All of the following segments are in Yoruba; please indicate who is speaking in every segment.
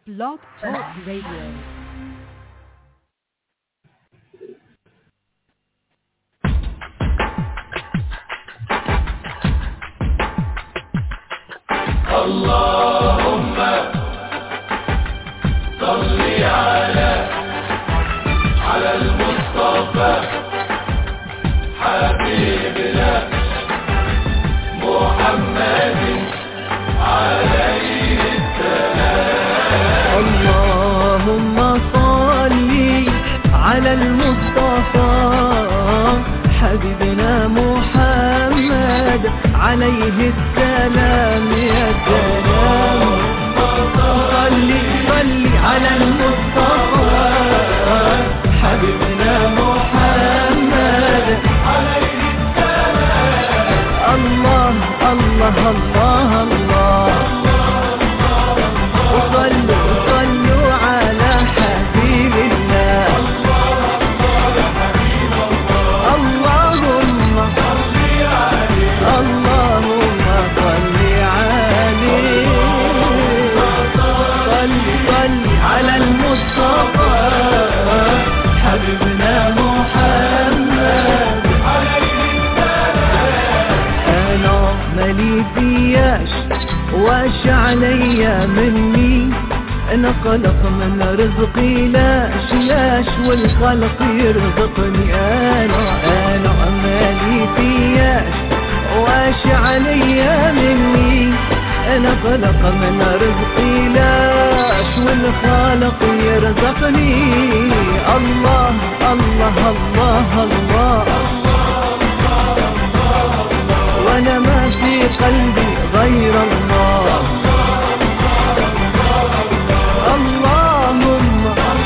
Speaker 1: Blog Talk Radio.
Speaker 2: اللهم صل على على المصطفى حبيبنا محمد عليه
Speaker 3: اللهم صل على المصطفى حبيبنا محمد عليه السلام يا سلام صل صل على المصطفى حبيبنا محمد عليه السلام الله الله الله الله وصلوا وصلوا على حبيب الله اللهم اللهم صل عليه صل صل على المصطفى حبيبنا محمد انا مالي فياش واش عليا مني انا قلق من رزقي لاش لاش والخلق يرزقني انا انا مالي فياش واش عليا مني انا قلق من رزقي لاش والخالق يرزقني الله الله الله, الله وانا ما في قلبي غير الله اللهم اللهم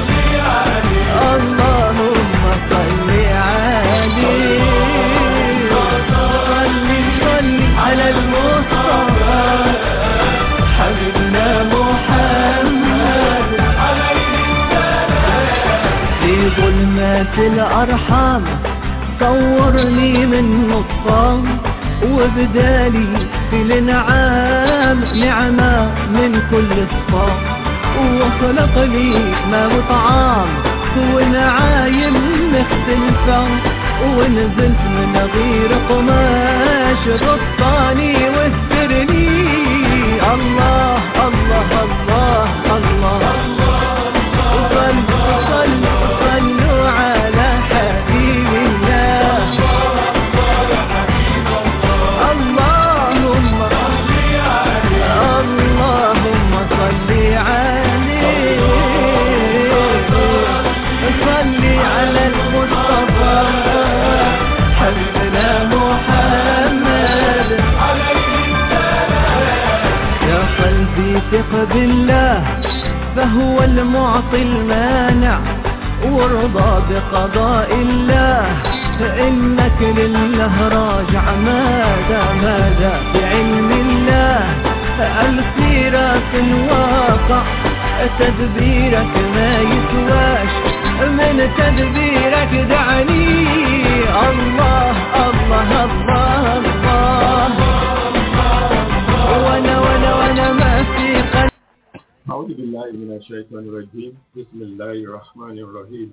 Speaker 3: صل عليه صل صل على المصطفى حبيبنا محمد في ظلمات الأرحام صورني من نصام وبدالي في الانعام نعمة من كل الصام وخلق لي ما وطعام ونعايم مختلفة ونزلت من غير قماش غطاني واسترني الله الله الله الله, وصلوا صلوا صلوا على حبيب الله اللهم اللهم صل عليه صل على المصطفى حبيبنا محمد يا قلبي ثق بالله فهو المعطي المانع وارضى بقضاء الله فإنك لله راجع ماذا ماذا بعلم الله السيرة الواقع تدبيرك ما يسواش من تدبيرك دعني الله الله الله الله وانا وانا وانا ما في قلبي
Speaker 4: أعوذ بالله من الشيطان الرجيم بسم الله الرحمن الرحيم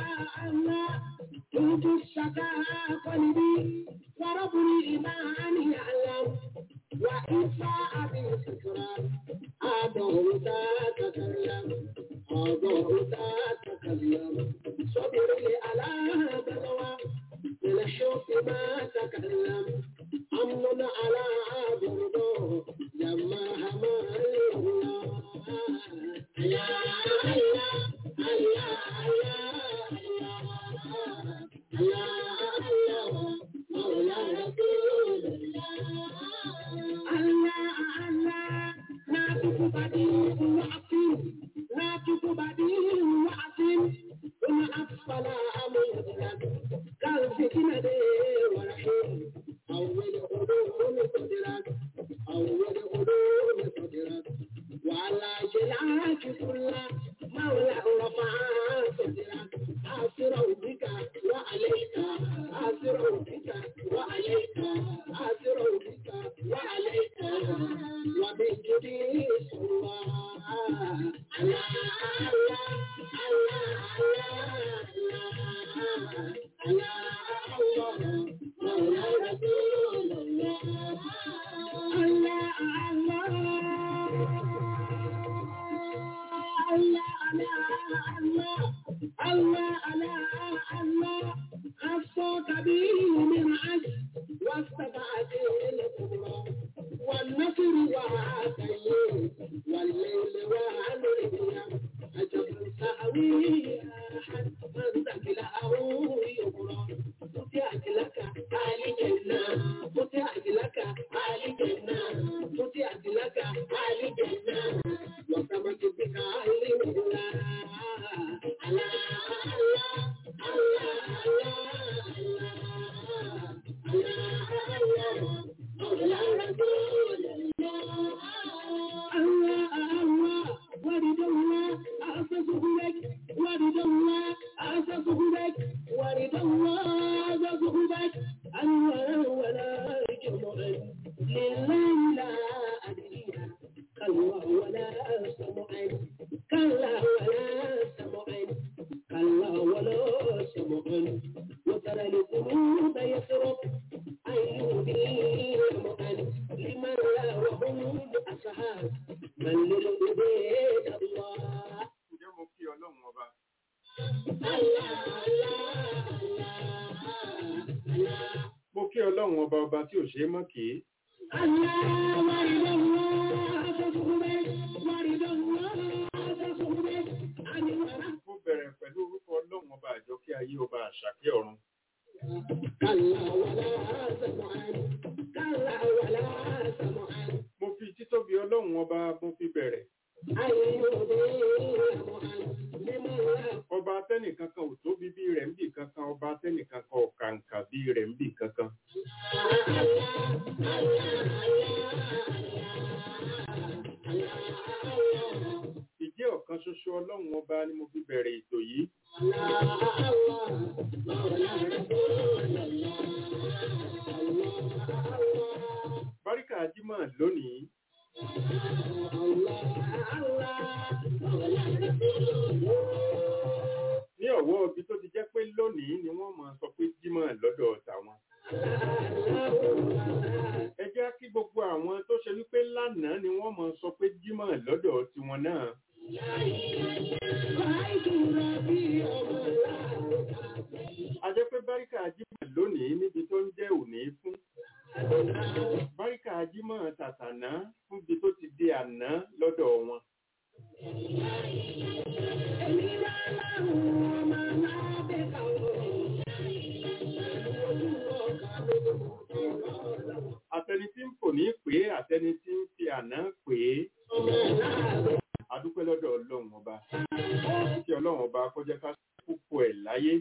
Speaker 5: الله قلبي وربني إيمان
Speaker 4: Ǹjẹ́ mo kí ọlọ́run ọba? Mo kí ọlọ́run ọba ọba tí ò ṣe é mọ́ kì í. Mo bẹ̀rẹ̀ pẹ̀lú orúkọ ọlọ́run ọba àjọkẹ́ ayé ọba àṣàkẹ́ ọ̀run. Mo fi títóbi ọlọ́run ọba mo fi bẹ̀rẹ̀. Ọba atẹ́nìkan kan ò tóbi bí rẹ̀ ń bì kankan, ọba atẹ́nìkan kan ò kàǹkà bí rẹ̀ ń bì kankan. Ìjẹ́ ọ̀kan ṣoṣo ọlọ́run ọba ni mo fi bẹ̀rẹ̀ ètò yìí. Báríkà Jímọ̀ lónìí. Ní ọ̀wọ́ ibi tó ti jẹ́ pé lónìí ni wọ́n máa sọ pé Jímọ̀ lọ́dọ̀ tàwọn. Ẹ jẹ́ kí gbogbo àwọn tó ṣe wípé lánàá ni wọ́n máa sọ pé Jímọ̀ lọ́dọ̀ tiwọn náà. A jẹ́ pé Báríkà Jímọ̀ lónìí níbi tó ń jẹ́ òní fún. Báríkà Jímọ̀ tàtàná fún ibi tó ti di àná lọ́dọ̀ wọn. Àtẹni tí ń fò ní pé àtẹni tí ń fi àná pé adúpẹ́ lọ́dọ̀ ọlọ́run ọba. Kí ọlọ́run ọba kó jẹ́ ká púpọ̀ ẹ̀ láyé.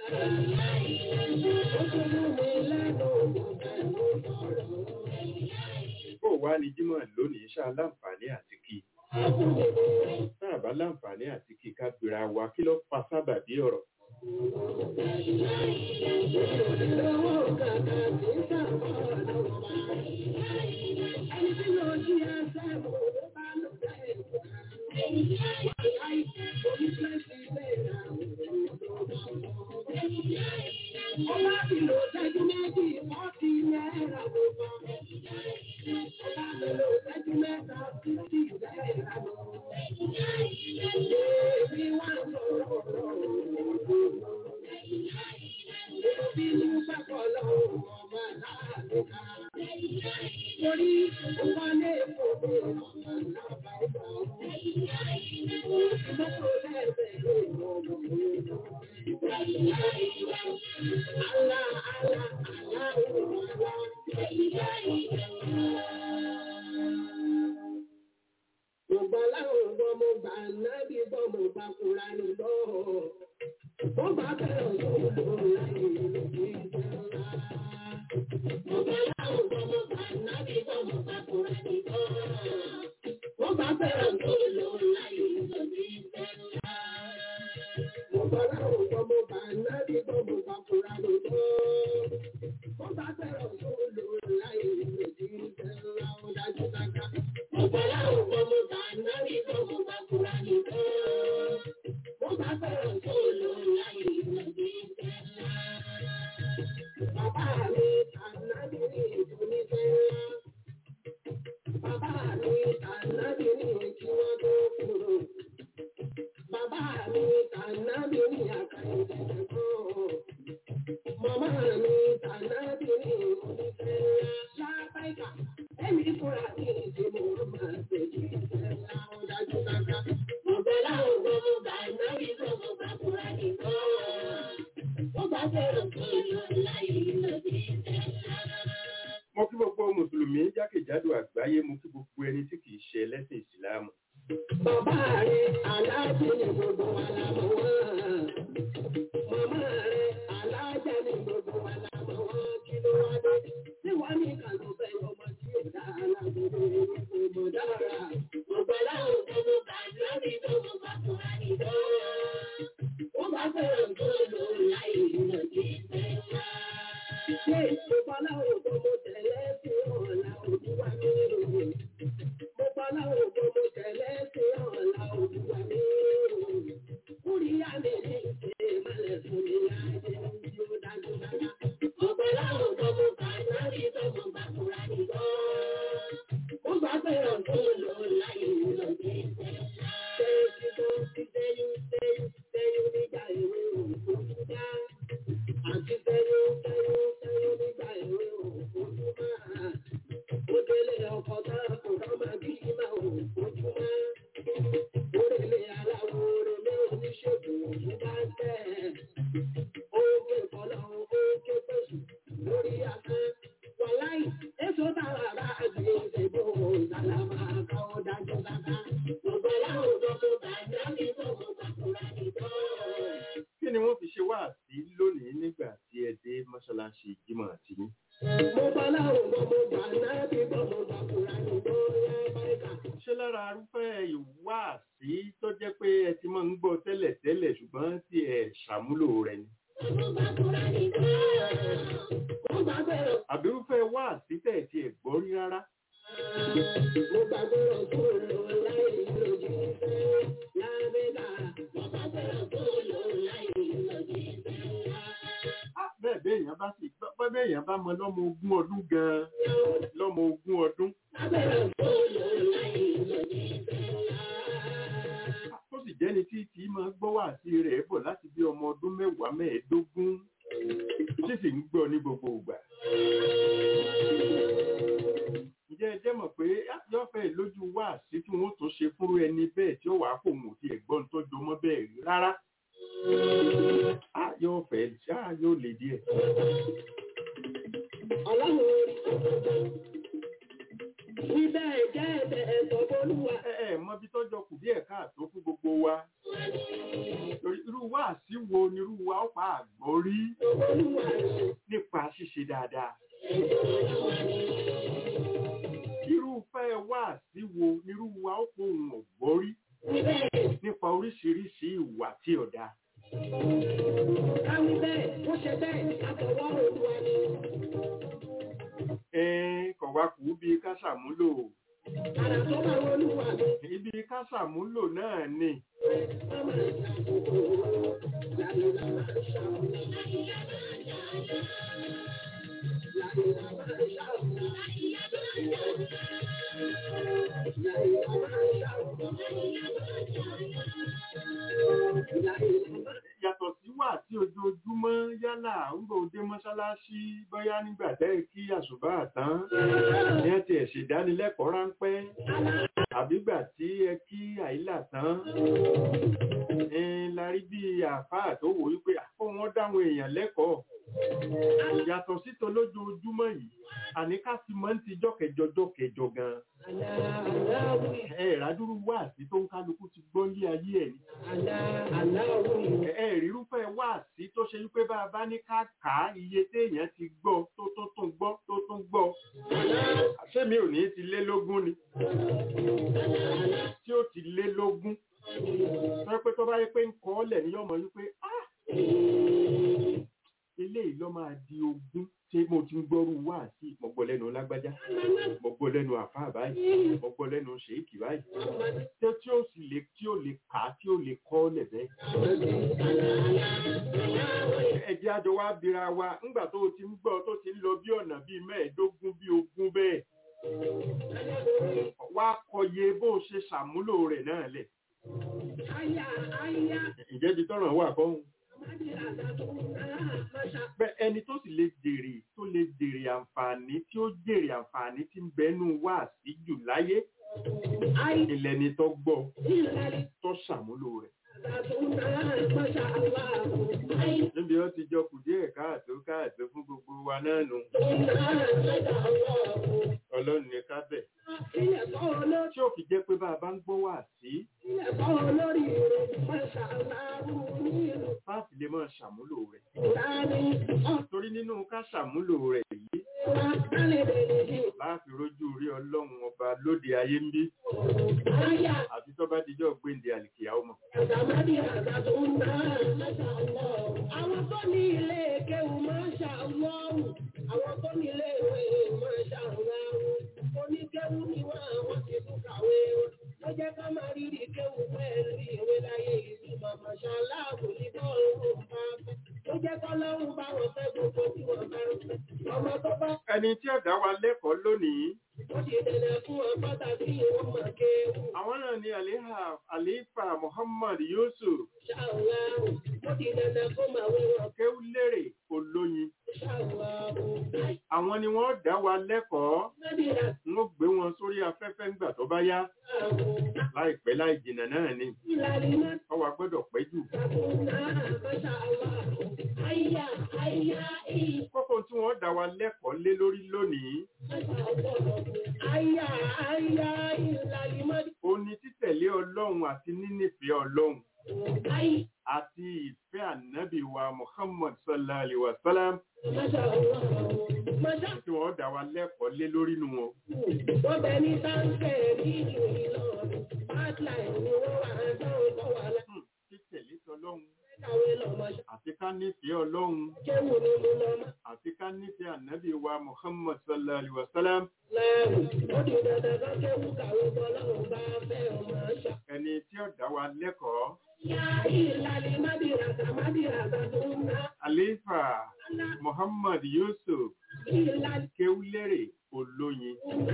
Speaker 4: Bó wá ní Jímọ̀ lónìí ṣá láǹfààní àti kí. Tá a bá láǹfààní àti kí ká gbéra wa kí ló fa sábàbí ọ̀rọ̀. mo kí gbogbo mùsùlùmí jákèjádò àgbáyé mo kí gbogbo ẹni tí kìí ṣe ẹlẹ́sìn ìsìláàmù
Speaker 1: Bàbá rẹ̀ aláàjì ni gbogbo wa la mọ̀ wọ́n. Màmá rẹ̀ aláàjà ni gbogbo wa la mọ̀ wọ́n. Kí ló wá dé? Tí wọ́n ní kàlọ́ fẹ́ ọmọ tí ò dá alágbèrè kò mọ̀ dára. Gbogbo aláwọ̀ tó mú bàjẹ́ mi tó mú bàtúrà nìjọ́. Wọ́n bá fẹ́ràn tó lò láì lọ sí ìfẹ́ ńlá. Ṣé gbogbo aláwọ̀ tó mú tẹ̀lé sí ọ̀la òbí wa ní ìròyìn? Gbogbo aláwọ̀ tó mú tẹ̀lé sí ọ̀la òbí wa ní ìròyìn. Orí àmì ní ìṣe ìmọ̀lẹ̀ fún mi láyé tí ó dájú dára. Gbogbo aláwọ̀ tó mú bàjẹ́ mi tó mú bàtúrà nìjọ́. Wọ́n bá fẹ́ràn tó lò láì lọ sí ìfẹ́ ńlá. Ṣé kí tó ti sẹ́yìn sẹ́yìn sẹ́yìn nígbà ìwé òkú dá? Àti sẹ́yìn sẹ́yìn sẹ́yìn nígbà ìwé òkú máa. Ó délé ọkọ̀ náà kò rọ́mà bí máa ò fojú mọ́. Orèlé aláwo orèlé oníṣègùn òkú bá tẹ̀. Ó ké kọ́lọ́ ó ké pèsè lórí afẹ́. Wàláì, èso táwa bá gbé ìṣègbò ìsàlámà kọ́ dájú bàbá. Gbogbo aláwùjọ tó bàjẹ́ mi tó mú bàkúrà nìkan.
Speaker 4: kí ni wọ́n fi ṣe wá sí lónìí nígbà tí ẹ dé mọ́ṣáláṣí jímọ̀ àti yín
Speaker 1: Mo bá láwùjọ mo gbà náà bí bọ́ mo bàkúrà nìkan yá báyìí.
Speaker 4: ṣé lára arúfẹ́ ìwáàsí tó jẹ́ pé ẹ ti máa ń gbọ́ tẹ́lẹ̀ tẹ́lẹ̀ ṣùgbọ́n tí ẹ ṣàmúlò rẹ̀ ni àbírúfẹ́ wáàsí tẹ̀ tí ẹ gbọ́ rí rárá
Speaker 1: Mo gbàgbé ọ̀tún lò láì lòdì fẹ́ lábẹ́lá. Mo gbàgbé ọ̀tún lò láì lòdì fẹ́
Speaker 4: Ah, bẹ́ẹ̀ bẹ́ẹ̀ èèyàn bá sì bẹ́ẹ̀ bẹ́ẹ̀ èèyàn bá mọ lọ́mọ ogún ọdún gan-an lọ́mọ ogún ọdún
Speaker 1: lábẹ́ ọ̀tún lò láì lòdì fẹ́
Speaker 4: Ah, tó sì jẹ́ni tí tí máa gbọ́ wáàsí rẹ̀ bọ̀ láti bí ọmọ ọdún mẹ́wàá mẹ́ẹ̀ẹ́dógún tí sì ń gbọ́ ní gbogbo ìgbà. ǹjẹ́ ẹ jẹ́ mọ̀ pé yóò fẹ́ lójú wáàsí tí wọ́n tún ṣe fúnrú ẹni bẹ́ẹ̀ tí ó wàá kò mọ̀ tí ẹ̀gbọ́n tó jọmọ́ bẹ́ẹ̀ rí rárá. Ah, yóò fẹ́ ah, yóò lè díẹ̀.
Speaker 1: Ọlọ́run orí ọ̀gbọ̀n. Ibẹ̀ jẹ́ ẹ̀bẹ̀ ẹ̀sọ́ bólúwa.
Speaker 4: ẹ ẹ mọ bí tọ́jọ́ kù díẹ̀ káàtó fún gbogbo wa. Torí irú wáàsí wo ni irú wa ó pa àgbọ̀ rí
Speaker 1: Olúwa rẹ̀.
Speaker 4: nípa ṣíṣe dáadáa. irúfẹ́ wáàsí wo ni irú wa ó pohùn ọ̀gbọ́ rí
Speaker 1: Ibẹ̀
Speaker 4: nípa oríṣiríṣi ìwà tí ò dáa.
Speaker 1: káwí bẹ́ẹ̀, ó ṣe bẹ́ẹ̀, àtọwọ́ Olúwa ni.
Speaker 4: Ẹn kọ̀ wá kù bí ká ṣàmúlò.
Speaker 1: Àrà tó bá Olúwa mi.
Speaker 4: Ibi ká ṣàmúlò náà ni.
Speaker 1: Mama ṣàkóso. Láyé la máa ṣàkóso. Láyé la máa ṣàkóso. Láyé la máa ṣàkóso. Láyé la máa
Speaker 4: Yàtọ̀ sí wà tí ojoojúmọ́ yálà ń gbọ́ dé mọ́ṣáláṣí bóyá nígbà tẹ́ kí àṣùbà tán. Ní ẹ ti ẹ̀ ṣèdánilẹ́kọ̀ọ́ ráńpẹ́. Àbígbà tí ẹ kí àìlà tán. Ẹn la rí bí àfáà tó wò wípé àpò wọn dáwọn èèyàn lẹ́kọ̀ọ́. Yàtọ̀ sí tolójoojúmọ́ yìí, àní ká ti mọ́ ń ti jọ́kẹjọ-jọ́kẹjọ gan-an.
Speaker 1: Aláwí,
Speaker 4: Ẹ ìrádúrú wà sí tó ń kálukú ti gbọ́ ní ayé ẹ̀ ni.
Speaker 1: aláwí,
Speaker 4: ẹ rírúfẹ́ wáàsí tó ṣe wípé bá a bá ní ká kà á iye téèyàn ti gbọ́ tó tó tún gbọ́ tó tún gbọ́ ṣé mi ò ní ti lé lógún ni tí ó ti lé lógún tó yẹ pé tó bá yẹ pé ń kọ́ ọ́lẹ̀ ní yọmọ wípé "Ah, eléyìí ló máa di ogún tí mo ti ń gbọ́rú wáàsí mo gbọ́ lẹ́nu lágbájá mo gbọ́ lẹ́nu àfáà báyìí mo gbọ́ lẹ́nu ṣèékì báyìí tí tí ó sì lè tí ó lè kà á tí ó lè kọ́ ọ́lẹ̀ bẹ́ẹ̀ ẹjẹ́ àjọ wa bira wa ńgbà tó o ti ń gbọ́ tó ti ń lọ bí ọ̀nà bíi mẹ́ẹ̀ẹ́dógún bí ogún bẹ́ẹ̀ wá kọye bó o ṣe ṣàmúlò rẹ̀ náà lẹ̀
Speaker 1: Aya, aya,
Speaker 4: ǹjẹ́ ibi tọ́ràn wà kọ́hún
Speaker 1: Amadi Adatu, ah, Masha,
Speaker 4: bẹ́ẹ̀ ẹni tó sì lè jèrè tó lè jèrè àǹfààní tí ó jèrè àǹfààní tí ń bẹnu wá sí jù láyé
Speaker 1: Ai,
Speaker 4: ilẹ̀ ni tó gbọ́
Speaker 1: Ilali,
Speaker 4: tó ṣàmúlò rẹ̀ níbi ó ti jọ kù díẹ̀ káàtó káàtó fún gbogbo wa náà nù ọlọ́run ní ká bẹ̀ tí ò fi jẹ́ pé bá a bá ń gbọ́ wà sí fáàfì lè máa ṣàmúlò rẹ̀ torí nínú ká ṣàmúlò rẹ̀ yìí láàfin rojú rí ọlọ́run ọba lóde ayé ń bí àti tó bá dijọ́ gbéǹde àlìkìyà ọmọ
Speaker 1: Àwọn tó ní ilé kéwù máa ń ṣàwọ́wù, àwọn tó ní ilé ìwé máa ń ṣàwọ́wù, oníkéwù ni wọ́n àwọn ti tún kàwé wọn. Ó jẹ́ ká máa rírì kéwù pẹ̀lú ìwé láyé ìlú màmá ṣaláàbò ní bọ́ọ̀lù bá fẹ́. Ó jẹ́ kọ́ lọ́rùn bá wọn fẹ́ gbogbo tí wọ́n bá ń fẹ́. Ọmọ tó bá
Speaker 4: ẹni tí ọ̀dá wa lẹ́kọ̀ọ́ lónìí
Speaker 1: ó ti dẹ̀dẹ̀ fún ọ pàtàkì ìwọ́n máa kéwù.
Speaker 4: àwọn náà ni àléhà àléfà Muhammad Yusuf
Speaker 1: Ṣàwọ́wù, ó ti dẹ̀dẹ̀ fún màwé wọn.
Speaker 4: kéwúlérè olóyin
Speaker 1: Ṣàwọ́wù,
Speaker 4: àwọn ni wọ́n dá wa lẹ́kọ̀ọ́
Speaker 1: Nàdìrà
Speaker 4: n ó gbé wọn sórí afẹ́fẹ́ ńgbà tó bá yá
Speaker 1: ṣàwọ́.
Speaker 4: láìpẹ́ láì jìnnà náà ni
Speaker 1: Ìlàlí náà
Speaker 4: ọwọ́ gbọ́dọ̀ pẹ́ jù kókó tí wọ́n dá wa lẹ́kọ̀ọ́ lé lórí lónìí ó ní títẹ̀lé ọlọ́run àti nínífẹ̀ẹ́ ọlọ́run àti ìfẹ́ ànábì wa Muhammad sallallahu alaihi wa sallam tí wọ́n dá wa lẹ́kọ̀ọ́ lé lórí nu wọn. Hmm, títẹ̀lé tọlọ́run àti ká nífẹ̀ẹ́ ọlọ́run àti ká nífẹ̀ẹ́ ànábì wa Muhammad sallallahu alaihi wa sallam ẹni tí ó dá wa lẹ́kọ̀ọ́ àléfà Muhammad Yusuf kéwúlérè olóyin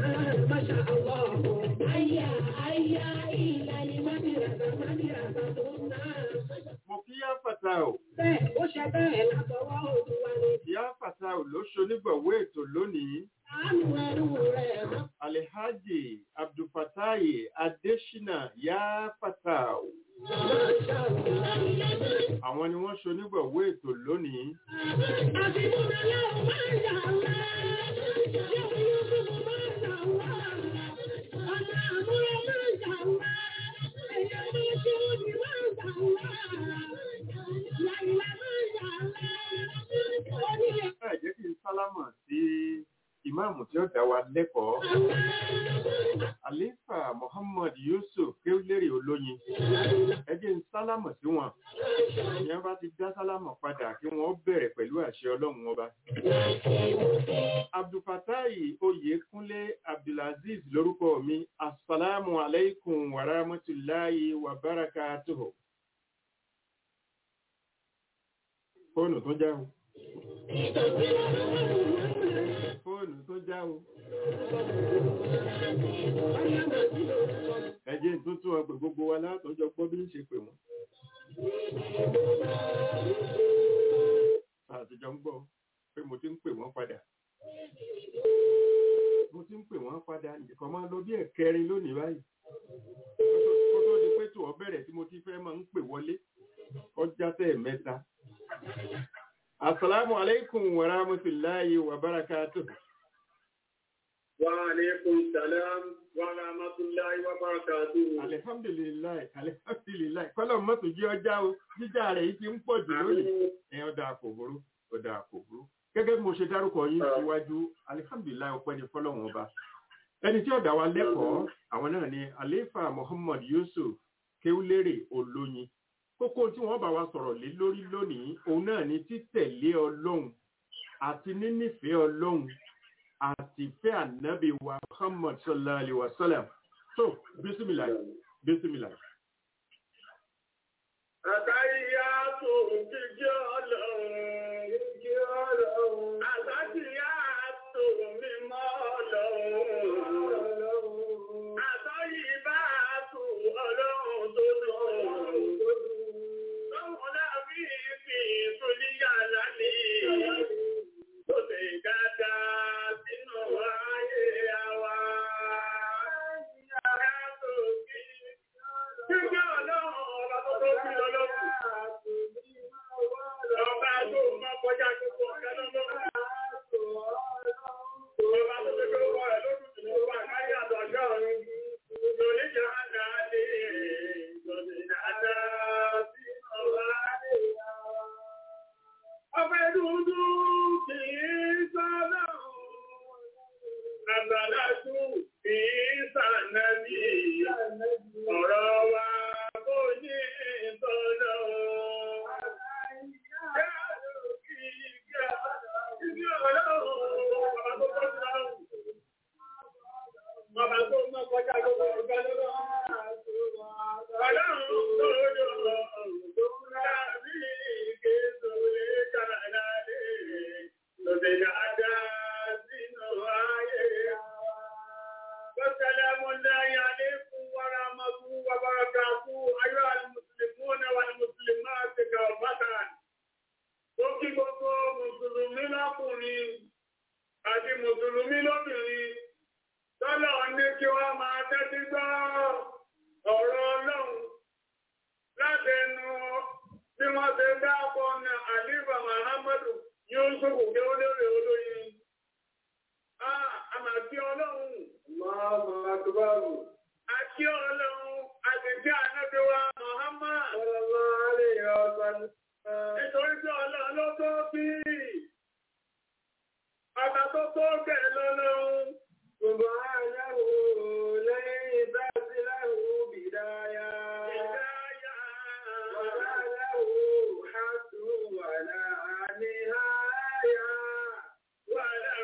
Speaker 4: mo kí yá fàtà ò
Speaker 1: Bẹ́ẹ̀ ó ṣe bẹ́ẹ̀ látọwọ́ Olúwa ni.
Speaker 4: yá fàtà ò ló ṣonígbọ̀wé ètò lónìí
Speaker 1: Àánú ẹrú rẹ̀ mọ́.
Speaker 4: Alhaji Abdulfatai Adesina yá fàtà ò àwọn ni wọ́n ṣonígbọ̀wé ètò lónìí ẹ jẹ́ kí n sálámọ̀ sí ìmáàmù tí ó dá wa lẹ́kọ̀ọ́ Alifa Muhammad Yusuf kéwúlérè olóyin ẹ jẹ́ n sálámọ̀ sí wọn ìyẹn bá ti dá sálámọ̀ padà kí wọ́n bẹ̀rẹ̀ pẹ̀lú àṣẹ ọlọ́run ọba Abdulfatai Oyèkúnlé Abdulaziz lórúkọ mi asalaamu alaikum wa rahmatulahi wa barakatuhu fóònù tó já o fóònù tó já o ẹ jẹ́ n tún tún ọgbẹ̀ gbogbo wa látọjọ́ gbọ́ bí ń ṣe pè wọ́n àtijọ́ ń gbọ́ pé mo ti ń pè wọ́n padà mo ti ń pè wọ́n padà nìkan máa lọ bí ẹ̀kẹrin lónìí báyìí kó tó di pé tó ọ bẹ̀rẹ̀ tí mo ti fẹ́ máa ń pè wọlé ọjà tẹ̀ mẹ́ta asalaamu alaikum wa rahmatulahi wa barakatuh
Speaker 5: وعليكم السلام ورحمة الله وبركاته.
Speaker 4: alihamdulilayi alihamdulilayi kọ́lọ̀ mọ́tò jí ọjà o jíjà rẹ̀ yìí ti ń pọ̀ jù lónìí ẹ ọ̀dà àkòbúrú ọ̀dà àkòbúrú gẹ́gẹ́ bí mo ṣe dárúkọ yín síwájú alihamdulilayi ọpẹ́ ní fọlọ́wọ́n ọba ẹni tí ọ̀dà wa lẹ́kọ̀ọ́ àwọn náà ni alefa muhammad yusuf kéwúlérè olóyin kókó tí wọ́n bá wa sọ̀rọ̀ lé lórí lónìí òun náà ni títẹ̀lé ọlọ́run àti nínífẹ̀ẹ́ ọlọ́run àti fẹ́ ànábì wa muhammad sallallahu alaihi wa sallam so bisimilayi bisimilayi.
Speaker 5: Àtàyàtò jíjẹ́ ọlọ́run. Jíjẹ́ ọlọ́run. Àtàyàtò mímọ́ ọlọ́run. Àtàyìbàtò ọlọ́run tó dùn. Lọ́wọ́n lábí fi ìtòlíyà lálẹ́. Tó ṣe dáadáa sínú ayé àwa. Àtàyàtò jíjẹ́ ọlọ́run ọba tó tó fi lọ. rẹ̀ ló dùn jù lọ wà láyé àtọ̀jọ́ ọ̀run. Lòlí jẹ́ àná lè lòlí dáadáa sí ọ̀la lè yá. Ọbẹ̀ dúdú kì í sọ́dọ̀. Àgbàlagbù kì í sànàbí. Ọ̀rọ̀ wa kò ní ìtọ́lọ́. Bàbá tó mọ́ kọjá lọ́wọ́ ọ̀gá lọ́wọ́. Ọlọ́run tó jọ ọ̀rọ̀ láàbí késo lè kára láàdé. Lọ́sẹ̀ dáadáa sínú ayé. والسلام الله عليكم ورحمة وبركاته أيها المسلمون والمسلمات كافة ó kí gbogbo mùsùlùmí lọ́kùnrin àti mùsùlùmí lóbìnrin tọ́lọ̀ ní kí wọ́n máa tẹ́tí gbọ́ ọ̀rọ̀ ọlọ́run látẹnu bí wọ́n ṣe dáàbọ̀ ní àlífà Muhammadu Yusuf kí ó lérè olóyin. Àmàtí ọlọ́run. Àti ọlọ́run àti tí ànábí wa Muhammad. Nítorí tí ọlọ́run ló tó bí. Ọba tó tó bẹ̀ lọ́lọ́run.
Speaker 1: Subhanahu lẹ́yìn bá sí láhùn bìdáyà.
Speaker 5: Ìdáyà.
Speaker 1: Wàlá láhùn hàtú wàlá níháyà.
Speaker 5: Wàlá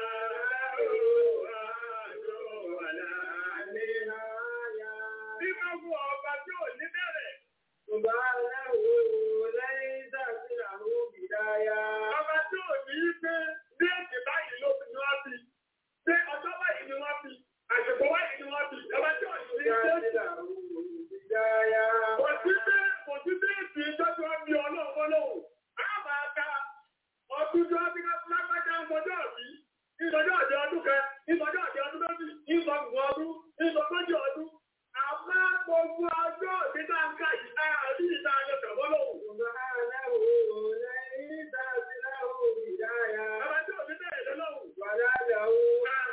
Speaker 5: wàlá
Speaker 1: Níháyà.
Speaker 5: Bí máa fún ọba tí ò ní bẹ̀rẹ̀.
Speaker 1: Subhanahu lẹ́yìn bá sí láhùn bìdáyà.
Speaker 5: Ọba tí ò ní í pé ní èdè báyìí ló fi ní wá fi. Ṣé ọjọ́ báyìí ni wọ́n fi? Àsìkò báyìí ni wọ́n fi. Ọba tí ò ní í
Speaker 1: Bá
Speaker 5: pé.
Speaker 1: sí láhùn bìdáyà.
Speaker 5: Kò sí pé kò sí pé èsì ìtọ́jú ọbí ọlọ́run fọlọ́hùn. A máa ka ọdún tó bí lápájá ń bọjọ́ ọ̀bí. Ìtọ́jú ọ̀dẹ ọdún kan, ìtọ́jú ọ̀dẹ ọdún méjì, ìtọ́jú ọdún, ìtọ́jú ọdún. Àmọ́ gbogbo ọjọ́ òbí tá ń ká yìí, àárí ìta ayọ̀ tẹ̀wọ́lọ́hùn.
Speaker 1: Subhanahu lẹ́yìn bá sí láhùn bìdáyà.
Speaker 5: Ọba tí òbí bẹ̀rẹ̀ lọ́lọ́hùn.
Speaker 1: Wàlá láhùn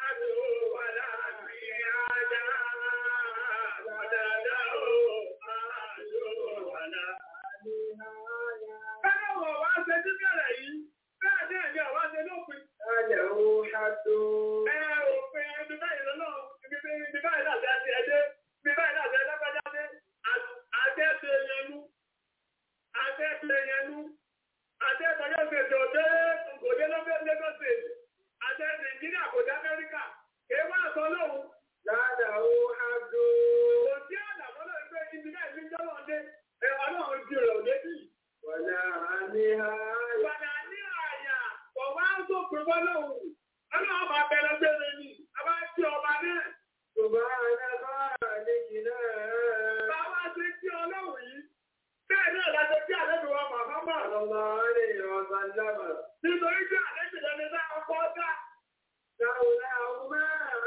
Speaker 5: Àti Nàìjíríà kò dé Amẹ́ríkà, kèé wá sọ lóhùn.
Speaker 1: Láàdáwó hádó.
Speaker 5: Kò sí àdàmọ́ náà pé ibi náà ní jọ́wọ́ dé, ẹ ọlọ́run ti rẹ̀ òde bí.
Speaker 1: Wàlá àníhá.
Speaker 5: Ìwàdà ní àyà, kò wá ń sópin bọ́lọ́hùn. Ọlọ́run máa bẹ̀rẹ̀ gbére ni, a bá tí ọba náà.
Speaker 1: Subhanaka àlejìnà.
Speaker 5: Bàbá ṣe tí ọlọ́run yìí. Bẹ́ẹ̀ náà la ṣe tí àlejò wa Muhammad.
Speaker 1: Sallallahu alaihi wa sallam.
Speaker 5: Nítorí tí àlejò lẹni náà kọ́ dá.
Speaker 1: Láwùlá ọmọ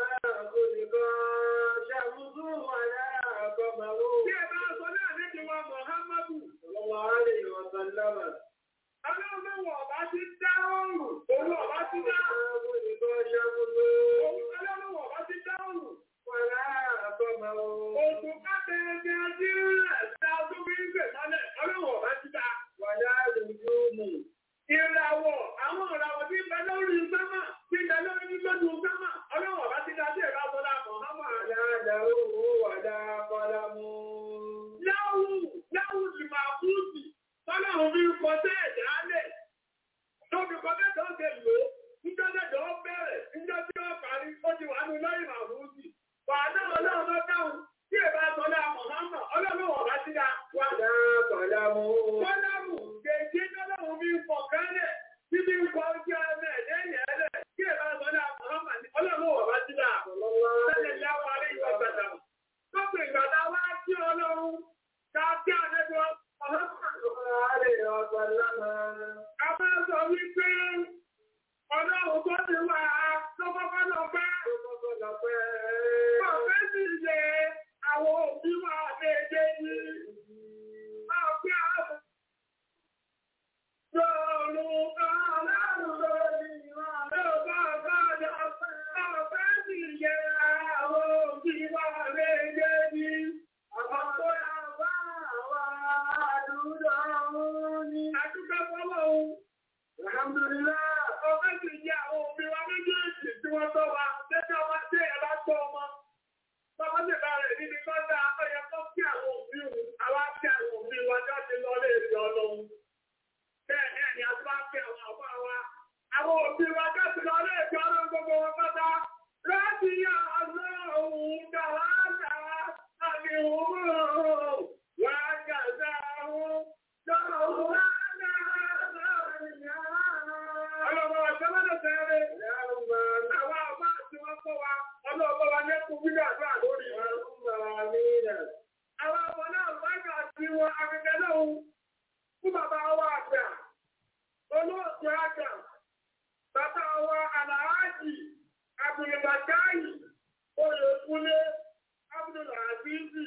Speaker 1: olùkọ́ ṣàmùsù wàlá àkọ́mọ̀wó.
Speaker 5: Bí ẹ bá sọ ní àlejò wa Muhammadu.
Speaker 1: Sallallahu alaihi wa sallam.
Speaker 5: Ọlọ́run náà wọ̀ ọba ti dá ọrùn. Òun ọba ti dá.
Speaker 1: Olùkọ́ ṣàmùsù
Speaker 5: Òun ọlọ́run wọ̀ ọba ti dá ọrùn.
Speaker 1: wàlá àkọ́mọ̀wó.
Speaker 5: Ògùn kábẹ́ ẹgbẹ́ ọdún rẹ̀ dá ọdún bí ń gbè mọ́lẹ̀. Ọlọ́run ọba ti dá.
Speaker 1: Wàlá lùjúmù.
Speaker 5: Ìràwọ̀ àwọn ìràwọ̀ tí ń bẹ lórí sámà tí ń bẹ lórí lójú sámà. Ọlọ́run ọba ti dá sí ẹ̀ka sọ́dá Muhammad.
Speaker 1: Wàlá dàrú wàlá kọ́lámù.
Speaker 5: Láwù láwù sì máa kú sí. Tọ́lọ́run fi ń kọ sí ẹ̀dá lẹ̀. Tóbi kọ mẹ́ta ó ṣe lò ó. Níjọ́ mẹ́jọ ó bẹ̀rẹ̀. Níjọ́ tí ó parí, ó ti wà ní lọ́yìn màmúsì. Wàhálà ọlọ́run ló dáhùn. Tí èbá sọ́dá Muhammad, ọlọ́run ọba ti dá. Wà
Speaker 1: Wàlá kọ́lámù.
Speaker 5: Kọ́lámù kèké tọ́lọ́run fi ń pọ̀ kálẹ̀ títí ń kọ ojú ọmọ ẹ̀dẹ́ yẹn lẹ̀ kí ẹ̀ bá sọ ní àmọ́hàmà ní ọlọ́run wọ̀ bá sí dà. Sẹ́lẹ̀ láwọn alẹ́ ìwà gbàdà. Lọ́pọ̀ ìgbàdà wá sí ọlọ́run ká kí àdẹ́gbọ́
Speaker 1: Sallallahu alaihi wa sallam.
Speaker 5: a máa sọ wípé ọlọ́run tó ti wà lọ́kọ́kọ́ lọ pẹ́. tó ọmọ. Bàbá ti bá rẹ̀ níbi tó dá ọyẹ tó kí àwọn òbí òun, àwa kí àwọn òbí wa jáde lọ lé èdè ọlọ́run. Bẹ́ẹ̀ ni ẹni a ti máa kí àwọn àbá wa. Àwọn òbí wa jáde lọ lé èdè ọlọ́run gbogbo wọn pátá. Láti yá àlọ́ òun dàwádà àmì òun wá gàdá òun dàwádà. Ọlọ́run ọ̀sẹ̀ mọ́tò tẹ́lẹ̀. Àwọn àbá àti wọn kọ́ wa. Ọlọ́run wa lẹ́kùn gbígbà àdúrà lórí wọn. Àwọn ọmọ náà wájà sí wọn akẹ́kẹ́ náà fún bàbá wa àgbà. Olóòtú àgbà. Bàbá wa àlàájì. Abdulbakayi. Oyèkúnlé. Abdulazizi.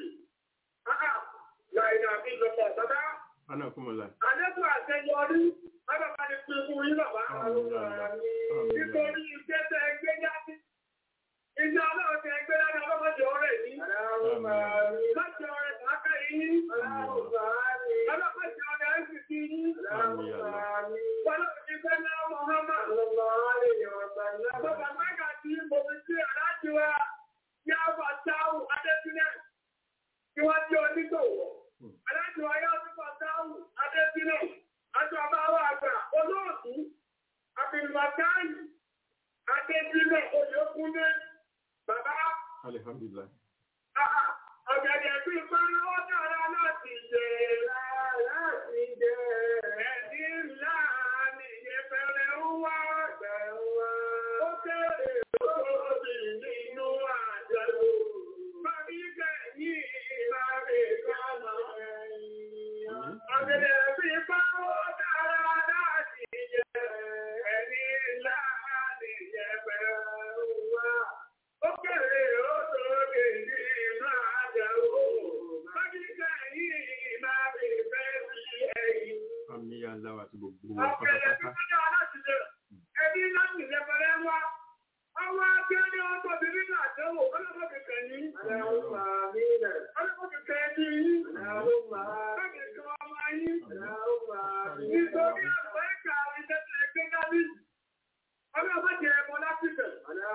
Speaker 5: Láìna bí lọ́pọ̀ bàbá.
Speaker 4: Ana kumala.
Speaker 5: Àlékún àṣeyọrí. Bàbá bá ní pín fún yín bàbá. Nítorí iṣẹ́ tẹ ẹgbẹ́ jáde. Iṣẹ́ ọlọ́run tẹ ẹgbẹ́ jáde ọlọ́mọdé ọ̀rẹ́ yìí. Lọ́jọ́ ọ̀rẹ́ kàákà yìí. Ọlọ́mọdé ọ̀rẹ́ ẹ̀sìn sí yín. Ọlọ́run ti fẹ́ náà Muhammad. Bàbá Mága tí mo fi sí aláàjì wa yá bà táwù Adébílẹ̀. Kí wọ́n jẹ́ onígbòwò. Aláàjì wa yá bà táwù Adébílẹ̀. Àjọ àbáwọ̀ àgbà olóòtú. Abdulbakayi. Adébílẹ̀ Oyèkúnlé. Bàbá
Speaker 4: Alhamdulillah.
Speaker 5: ọ̀gẹ̀dẹ̀ bí pẹ́rẹ́ dára láti jẹ láti jẹ. Ẹ̀dí ńlá ni ìyẹ́fẹ́rẹ́ ń wá gbẹ̀wá. Ó kéré lórí nínú àjẹlò. Bàbí kẹ̀yìn ìbáre kọ́nà ẹ̀yìn. Ọ̀gẹ̀dẹ̀ bí pẹ́rẹ́ dára láti jẹ. Ẹ̀dí ńlá ni ìyẹ́fẹ́rẹ́ ń wá. Ó kéré lórí nínú àjẹlò. Bàbí kẹ̀yìn ìbáre kọ́nà
Speaker 4: Àmì Allah àti gbogbo wa
Speaker 5: Ọ̀pẹ̀lẹ̀ tí
Speaker 4: pátápátá.
Speaker 5: ó jẹ́ aláti jẹ, ẹbí láti ìjẹpẹrẹ wá. Ọwọ́ tí ó ní ọjọ́ bí nínú àdánwò, ọlọ́pọ̀ kìkẹ̀ yìí. Ọlọ́pọ̀ kìkẹ̀ ẹbí yìí. Bẹ́ẹ̀ni kan ọmọ yìí. Nítorí àgbẹ̀ ẹ̀ka ìjẹ́sẹ̀ ẹgbẹ́ dání. Ọlọ́pọ̀ jẹ ẹmọ láti bẹ̀.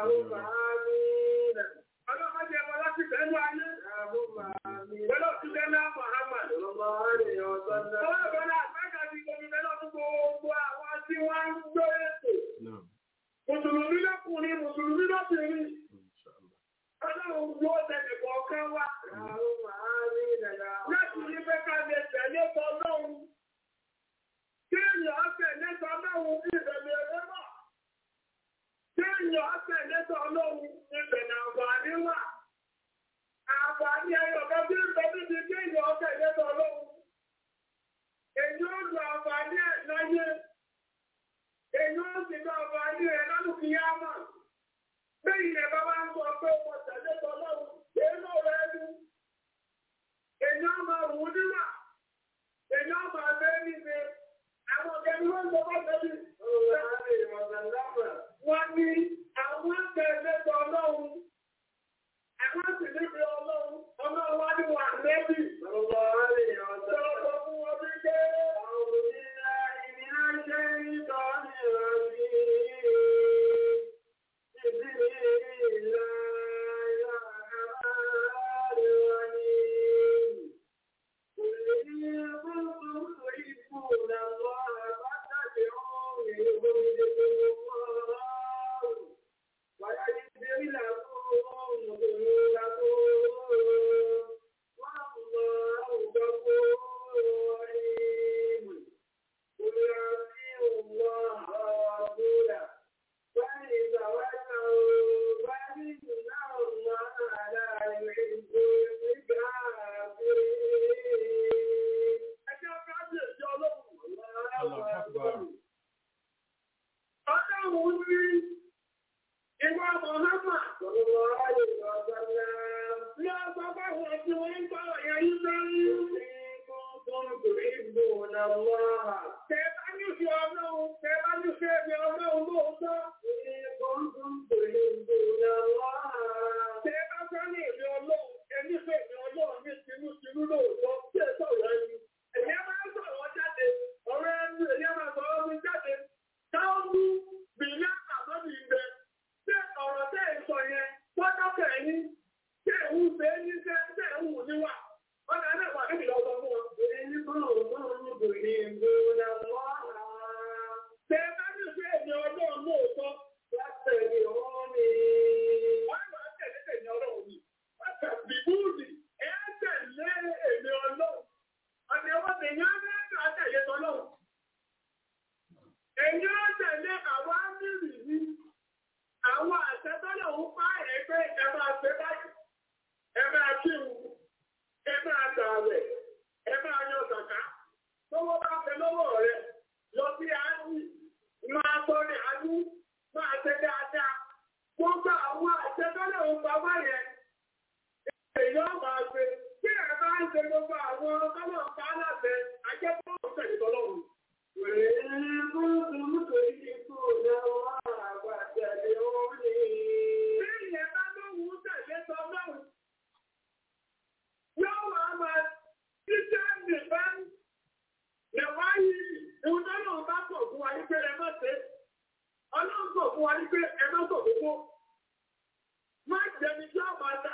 Speaker 5: Ọlọ́pọ̀ jẹ ẹmọ láti bẹ̀ ẹnu ayé. Pẹ̀lú òṣìṣẹ́ náà Muhammad. Ọlọ́pọ̀ náà àgbẹ̀ka ti gbogbo lọ́dún gbogbo àwọn tí wọ́n ń gbé ètò.
Speaker 4: Náà.
Speaker 5: Mùsùlùmí lọ́kùnrin, Mùsùlùmí lọ́bìnrin.
Speaker 4: Inshallah.
Speaker 5: Ọlọ́run yóò tẹ̀lé kọ̀ọ̀kan wá. Láti ní pé ká lè tẹ̀lé tọ́lọ́run. Kéèyàn tẹ̀lé tọ́lọ́run ìbẹ̀lẹ̀ rẹ̀ wà. Kéèyàn tẹ̀lé tọ́lọ́run ìbẹ̀lẹ̀ àǹfààní wà. Àǹfààní ẹyọ kan bí ń bẹ níbi kéèyàn tẹ̀lé tọ́lọ́run. Èyí ó lu àǹfààní ẹ̀ láyé. Èyí ó sì lu àǹfààní ẹ̀ lálùkìyámà. Bẹ́yìn ẹ̀ bá wá ń sọ pé ọmọ tẹ̀lé tọ́lọ́run, èémọ̀ rẹ̀ lú. Èèyàn máa wù ú níwà. Èèyàn máa fẹ́ níbi. Àwọn ọ̀gẹ́ni wọ́n ń sọ bá tẹ̀lé. Wọ́n ní àwọn tẹ̀lé tọ́lọ́run. Àwọn sì níbi ọlọ́run. Ọlọ́run wá ní wà lẹ́bí. Sọ̀rọ̀ fún wọn bí pé.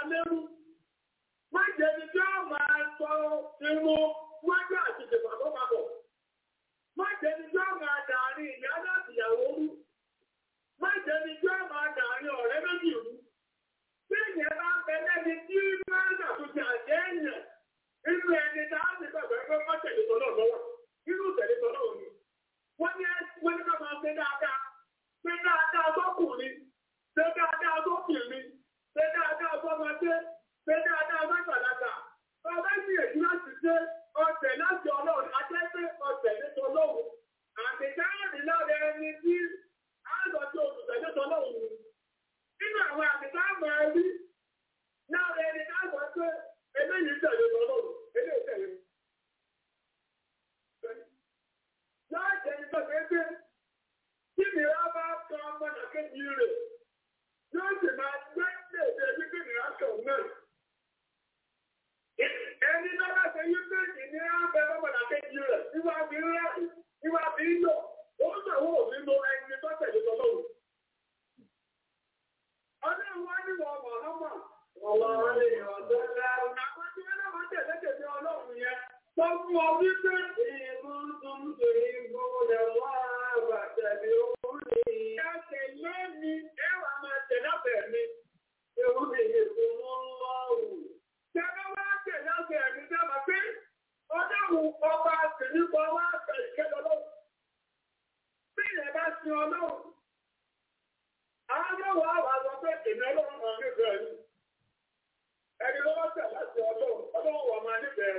Speaker 5: lẹ́rú. Má jẹ́ ni tí ó máa sọ irun wájú àti ìdìbò papọ̀. Má jẹ́ ni tí ó máa dàárín ìyá láti ìyàwó rú. Má jẹ́ ni tí ó máa dàárín ọ̀rẹ́ méjì rú. Bí ìyẹn bá ń bẹ lẹ́ni tí máa ń ṣàtúnṣe àjẹ́ èèyàn, inú ẹni tá a ti gbàgbọ́ pé wọ́n tẹ̀lé tọ́lọ́ lọ́wọ́. Inú tẹ̀lé tọ́lọ́ òní. Wọ́n ní wọ́n ní ká máa ṣe dáadáa. Ṣé dáadáa sọ́kùnrin? Ṣé dáadáa sọ́kùnrin? Ṣé dáadáa sọ́mọdé? Ṣé dáadáa sọ́gbàlagbà? Ọba sì èyí láti ṣe ọ̀tẹ̀ láti ọlọ́run, ajẹ́ pé ọ̀tẹ̀ ní tọ́lọ́run. Àtẹ̀jáàrin lára ẹni tí a lọ sí olùtẹ̀lé tọ́lọ́run ni. Nínú àwọn àtẹ̀jáàmọ̀ ẹbí, lára ẹni ká sọ pé eléyìí tẹ̀lé tọ́lọ́run, eléyìí tẹ̀lé. Láti ẹni tó ṣe pé kí ni a bá kan ọmọdé kejì rẹ̀, yóò sì máa gbé ìdèdè wípé ní aṣọ náà. Ẹni tó bá ṣe yí pé ìní àbẹ ọmọdé kejì rẹ̀, ìwà bí rẹ̀, ìwà bí lò, ó sọ̀wọ́ òfin lo ẹni tó tẹ̀lé tọ́lọ́run. Ọlọ́run wá níwọ̀ ọmọ ọmọ. Ọlọ́run lè yọ̀ ọ̀dọ́lá. Àwọn tí wọ́n náà máa tẹ̀lé tẹ̀lé ọlọ́run yẹn. Sọ fún ọ wípé ìbú tó ń ṣe ìbú rẹ̀ wá bàtẹ̀lé orí. Ẹ tẹ̀lé mi, ẹ wà máa tẹ̀lé ọ̀bẹ̀ mi. Ewu lè yẹ kó mọ́ lọ́rùn. Tẹ́lẹ̀ wá tẹ̀lé ọ̀bẹ̀ mi dábàá pé ọlọ́run ọba àtẹ̀lẹ́kọ̀ wá tẹ̀lé kẹ́lẹ́ ọlọ́run. Bí ìyẹn bá sin ọlọ́run, àwọn ọlọ́run àwọn àwọn pé èmi ọlọ́run máa nífẹ̀ẹ́ ni. Ẹni ló bá tẹ̀ láti ọlọ́run, ọlọ́run wà máa nífẹ̀ẹ́ rẹ̀.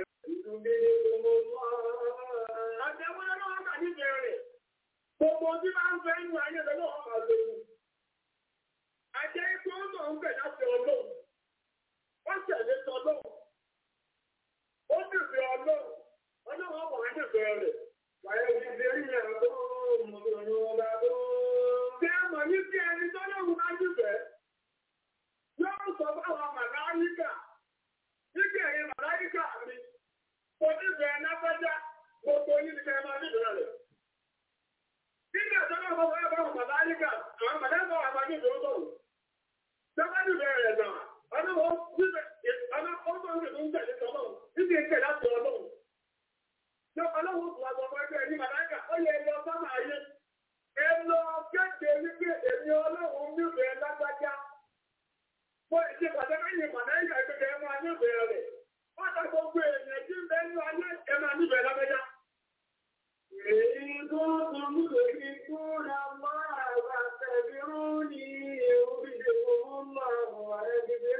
Speaker 5: Àjẹmọ́ ọlọ́run máa nífẹ̀ẹ́ rẹ̀. Gbogbo tí máa ń fẹ́ inú ayé lọ́wọ́ máa lò ó. Àjẹ́ ikú ó náà ń bẹ̀ láti ọlọ́run. Ó tẹ̀lé tọlọ́run. Ó nífẹ̀ẹ́ ọlọ́run. Ọlọ́run wà nífẹ̀ẹ́ rẹ̀. Wàyẹ̀ ti ṣe rí ẹ̀ tó mú ìrìn ọ̀la tó. Ṣé ẹ mọ̀ ní bí ẹni tọ́lọ́run bá nífẹ̀ẹ́? Yóò sọ fáwọn màláyíkà. Nígbà ẹ̀yẹ màláyíkà mi. Kò nífẹ̀ẹ́ náfẹ́já. Gbogbo yín ni kẹ́ máa nífẹ̀ẹ́ rẹ̀. Nígbà tó náà fọwọ́ ẹ̀ báwọn màláyíkà, àwọn màláyíkà wà máa nífẹ̀ẹ́ ó Sọ́kọ́ nífẹ̀ẹ́ rẹ̀ náà. Ọlọ́wọ́ nífẹ̀ẹ́ ọlọ́wọ́ ń tẹ̀lé ń tẹ̀lé tọ́lọ́run. Níbi ìtẹ̀ láti ọlọ́run. Ṣé ọlọ́run tó àgbọ̀ ọmọ ẹgbẹ́ ní màláyíkà? Ó yẹ lọ sọ́mà ayé. Ẹ lọ kéde wípé èmi ọlọ́run nífẹ̀ẹ́ lágbájá. Mo ìṣe pàtàkì yìí màláyíkà ìpínlẹ̀ ẹ máa nífẹ̀ẹ́ rẹ̀. Wọ́n ta gbogbo èèyàn tí ń bẹ ní ayé ẹ máa nífẹ̀ẹ́ lágbájá. Èyí tó tún mú lórí kúrò máa bá tẹ̀lé rúni orí ìdèkùn máa ẹgbẹ̀rẹ̀.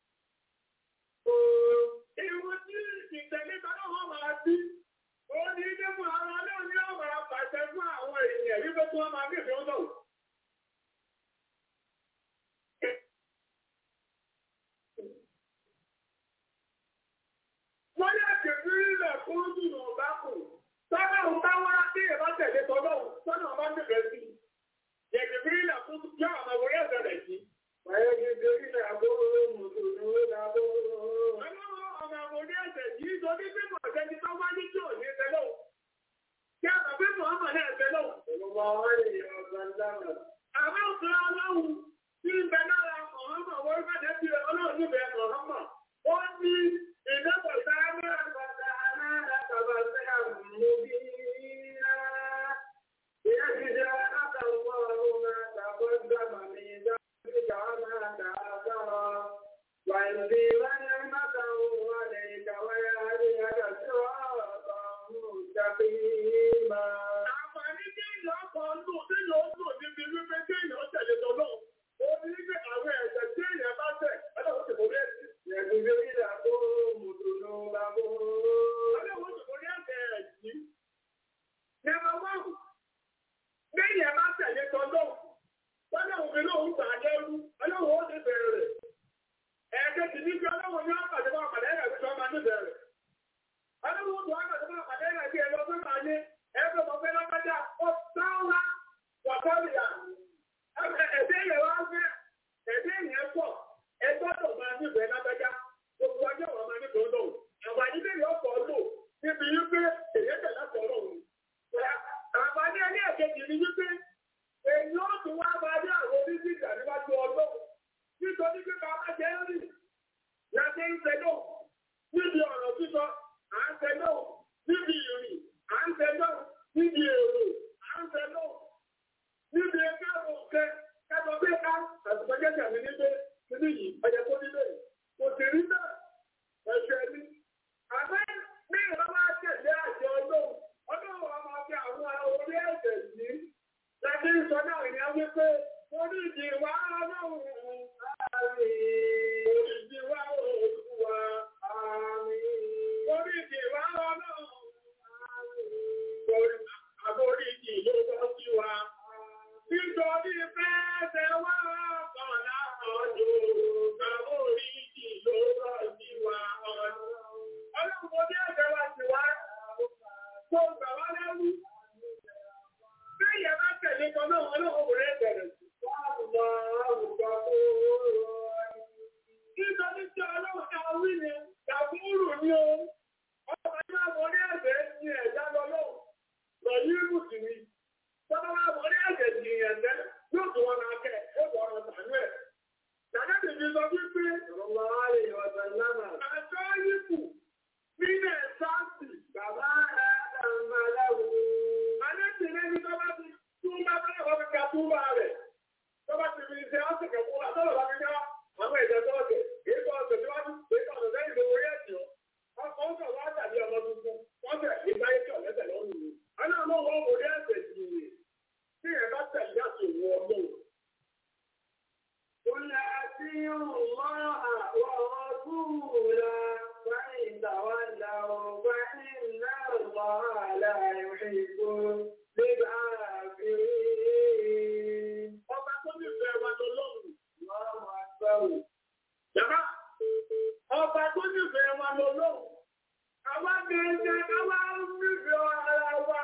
Speaker 5: Ìwọ tí ìtẹ̀lé tọ́lọ́ wọn máa bí, ó ní ilé mú ara náà ní ọ̀rọ̀ àpàṣẹ fún àwọn èèyàn wípé tí wọ́n máa nífẹ̀ẹ́ ọ̀dọ̀. Wọ́n yá kèfí ilẹ̀ fún ìdùnnú ọ̀bá kù. Tọ́lá ń bá wá sí ìbá tẹ̀lé tọ́lọ́ tọ́lá ọba nífẹ̀ẹ́ sí. Yẹ̀kèfí ilẹ̀ fún yá àwọn ọmọ orí ẹ̀sẹ̀ rẹ̀ sí. Yẹ̀kèfí ilẹ̀ àbúrò mùsùlùmí lábúrò. Ọlọ́run ọmọ orí ẹ̀sẹ̀ yìí sọ ní pé mọ̀ ọ̀sẹ́ni tó wá ní tí ò ní ẹsẹ̀ lọ́wọ́. Kí a bàbá mọ̀ ọmọ náà ẹsẹ̀ lọ́wọ́. Àmọ́ òfin ọlọ́run tí ń bẹ lára ọ̀hánmọ̀ wọ́n bá dé bí ọlọ́run níbẹ̀ ọ̀hánmọ̀. Ó ní ìdẹ́kọ̀ sáré àgbàdà aláàdá tàbá sí àmì bí iná. Ìyá ti jẹ́ àtàwọn ọmọ àtàkọ́ ìgbàmà mi dájú máa dáadáa. Wàìdí wáyé mátà òun wà lè kàwé àríyájọ́ sí ọ̀rọ̀ mùsàfíìmá. Àǹfààní tí èèyàn kan lò tí èèyàn lò níbi wípé tí èèyàn tẹ̀lé tọ́lọ́. Ó ní wípé àwọn ẹ̀ṣẹ̀ tí èèyàn bá tẹ̀, ọlọ́run ti kò rẹ̀ sí. Yẹ̀dùn bí ó yà kó mùtùnú bá bó. Ọlọ́run ti kò rí ẹ̀ṣẹ̀ rẹ̀ sí. Nẹ́ẹ̀mà wọ́n. Lẹ́yìn ẹ̀ bá tẹ̀lé tọ́lọ́. Ọlọ́run mi lóun gbà lẹ́rú. Ọlọ́run ó ti bẹ̀rẹ̀ rẹ̀. Ẹ̀ẹ́dẹ́ ti ní bí ọlọ́run ní ọ̀pàdé bá ọ̀pàdé rẹ̀ fi sọ́ọ́ máa ní bẹ̀rẹ̀. Ọlọ́run tó ọ̀pàdé bá ọ̀pàdé rẹ̀ bí ẹlọ fẹ́ máa ní ẹgbẹ́ ọ̀fẹ́ lọ́pàdá ó sáwá wàkọ́lìyà. Ẹ̀dẹ́ yẹn wá fẹ́, ẹ̀dẹ́ yẹn pọ̀, ẹgbẹ́ tó máa ní bẹ̀rẹ̀ lápẹ́já. Gbogbo ọjọ́ wọn máa ní bẹ̀rẹ̀ lọ́wọ́. Àǹfààní bẹ́ẹ̀ yọ ọ̀pọ̀ lò níbi wípé èyí tẹ̀ láti ọlọ́run. Àǹfààní ẹni ẹ̀kejì ni wípé èyí ó tún wá máa ní àwọn onídìjà níwájú ọlọ́run. Nítorí pé bàbá jẹ́ rìn Láti ń tẹ́lọ̀ níbi ọ̀rọ̀ sísọ, à ń tẹ́lọ̀ níbi ìrìn, à ń tẹ́lọ̀ níbi èrò, à ń tẹ́lọ̀ níbi ẹgbẹ́ òkè kẹ́kọ̀ọ́ bí ká àtìpọ́jẹ́ tàbí níbẹ̀ níbí yìí ọjà tó níbẹ̀ kò sì rí bẹ́ẹ̀ ẹ̀ṣẹ̀ ni. Àbẹ́ ní ìrọ̀lá tẹ̀lé àjọ ọlọ́run ọlọ́run wa máa fi àwọn orí ẹ̀ṣẹ̀ sí. Láti sọ náà ní a wípé orí ìdí wa ọlọ́run àmì orí ìdí wa olúwa àmì orí ìdí wa ọlọ́run àmì àbórí ìdí ló bọ́ sí wa. Nítorí fẹ́ẹ́fẹ́ wá ọ̀kan láàrọ̀jò, àbórí ìdí ló bọ́ sí wa. Ọlọ́run mo ní ẹ̀jẹ̀ wa ti wá. Kó gbà wá lẹ́rú. Bí ìyẹn bá tẹ̀lé kan náà, ọlọ́run kò rẹ̀ bẹ̀rẹ̀ sí. Nítorí tí ọlọ́run ká wí ni, Gàfúrù ni o. Ọmọ ìgbà mo ní ẹ̀jẹ̀ ní ẹ̀dá lọ́lọ́run. Lọ̀yí ìrùsì ni. Tọ́lá wa mo ní ẹ̀jẹ̀ ní ẹ̀dẹ́ yóò tún wọn máa kẹ́ ó bọ̀ ọ̀rọ̀ tànú ẹ̀. Dàdá tèmi sọ wípé àjọ yìí nílẹ̀ sáàsì bàbá ẹ̀ẹ́dàmàláwò. Àlejò lẹ́ni tó bá ti tún bá bá wọ́n fi ka túbà rẹ̀. Tó bá ti fi ṣe ọ́sẹ̀ kẹ̀kọ́ àtọ́lọ̀ bá fi dá àwọn ìjọ tó ọ̀sẹ̀. Èyí tó ọ̀sẹ̀ tí wọ́n ti ṣe ọ̀sẹ̀ lẹ́yìn lówó yẹ̀ sí ọ. Ọkọ̀ ń sọ̀ wá tàbí ọmọ tuntun. Wọ́n tẹ̀ ìgbáyé tí ọ̀lẹ́sẹ̀ lọ́rùn ni. Àná àwọn ọmọ wò ní ẹ̀sẹ̀ sí i. Tí ẹ̀ bá tẹ̀lé àtòwò ọlọ́run.
Speaker 1: قل أطيعوا الله ورسوله فإن تولوا فإن الله لا يحب الكافرين.
Speaker 5: Ọba tó nífẹ̀ẹ́ wa lọ́lọ́run.
Speaker 1: الله أكبر.
Speaker 5: Yàrá, ọba tó nífẹ̀ẹ́ wa lọ́lọ́run. Àwa gẹ̀ẹ́gẹ́ káwá nífẹ̀ẹ́ ara wa.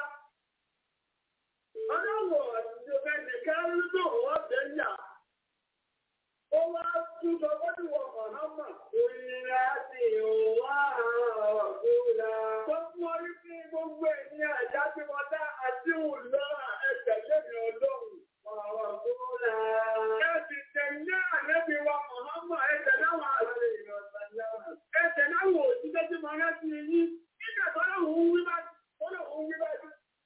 Speaker 5: Ọlọ́wọ̀ ìjọba nìkan ń lò wọ́n tẹ̀ ń yà. Ó wá tún sọ wọ́n wọ Mọ̀hámà.
Speaker 1: قل أطيعوا الله ورسوله
Speaker 5: Tó fún ọ rí sí gbogbo ènìyàn àjá tí wọ́n dá àti òlọ́ ẹ̀jẹ̀ lẹ́nu ọlọ́run.
Speaker 1: ورسوله
Speaker 5: Ẹ sì tẹ̀lé ànẹ́bí wa Mọ̀hámà ẹ̀jẹ̀ láwọn àṣẹ ẹ̀jẹ̀ láwọn òṣìṣẹ́ tí mo rántí yín. Nígbà tó lọ́wọ́ ń wí báyìí, tó lọ́wọ́ ń wí báyìí.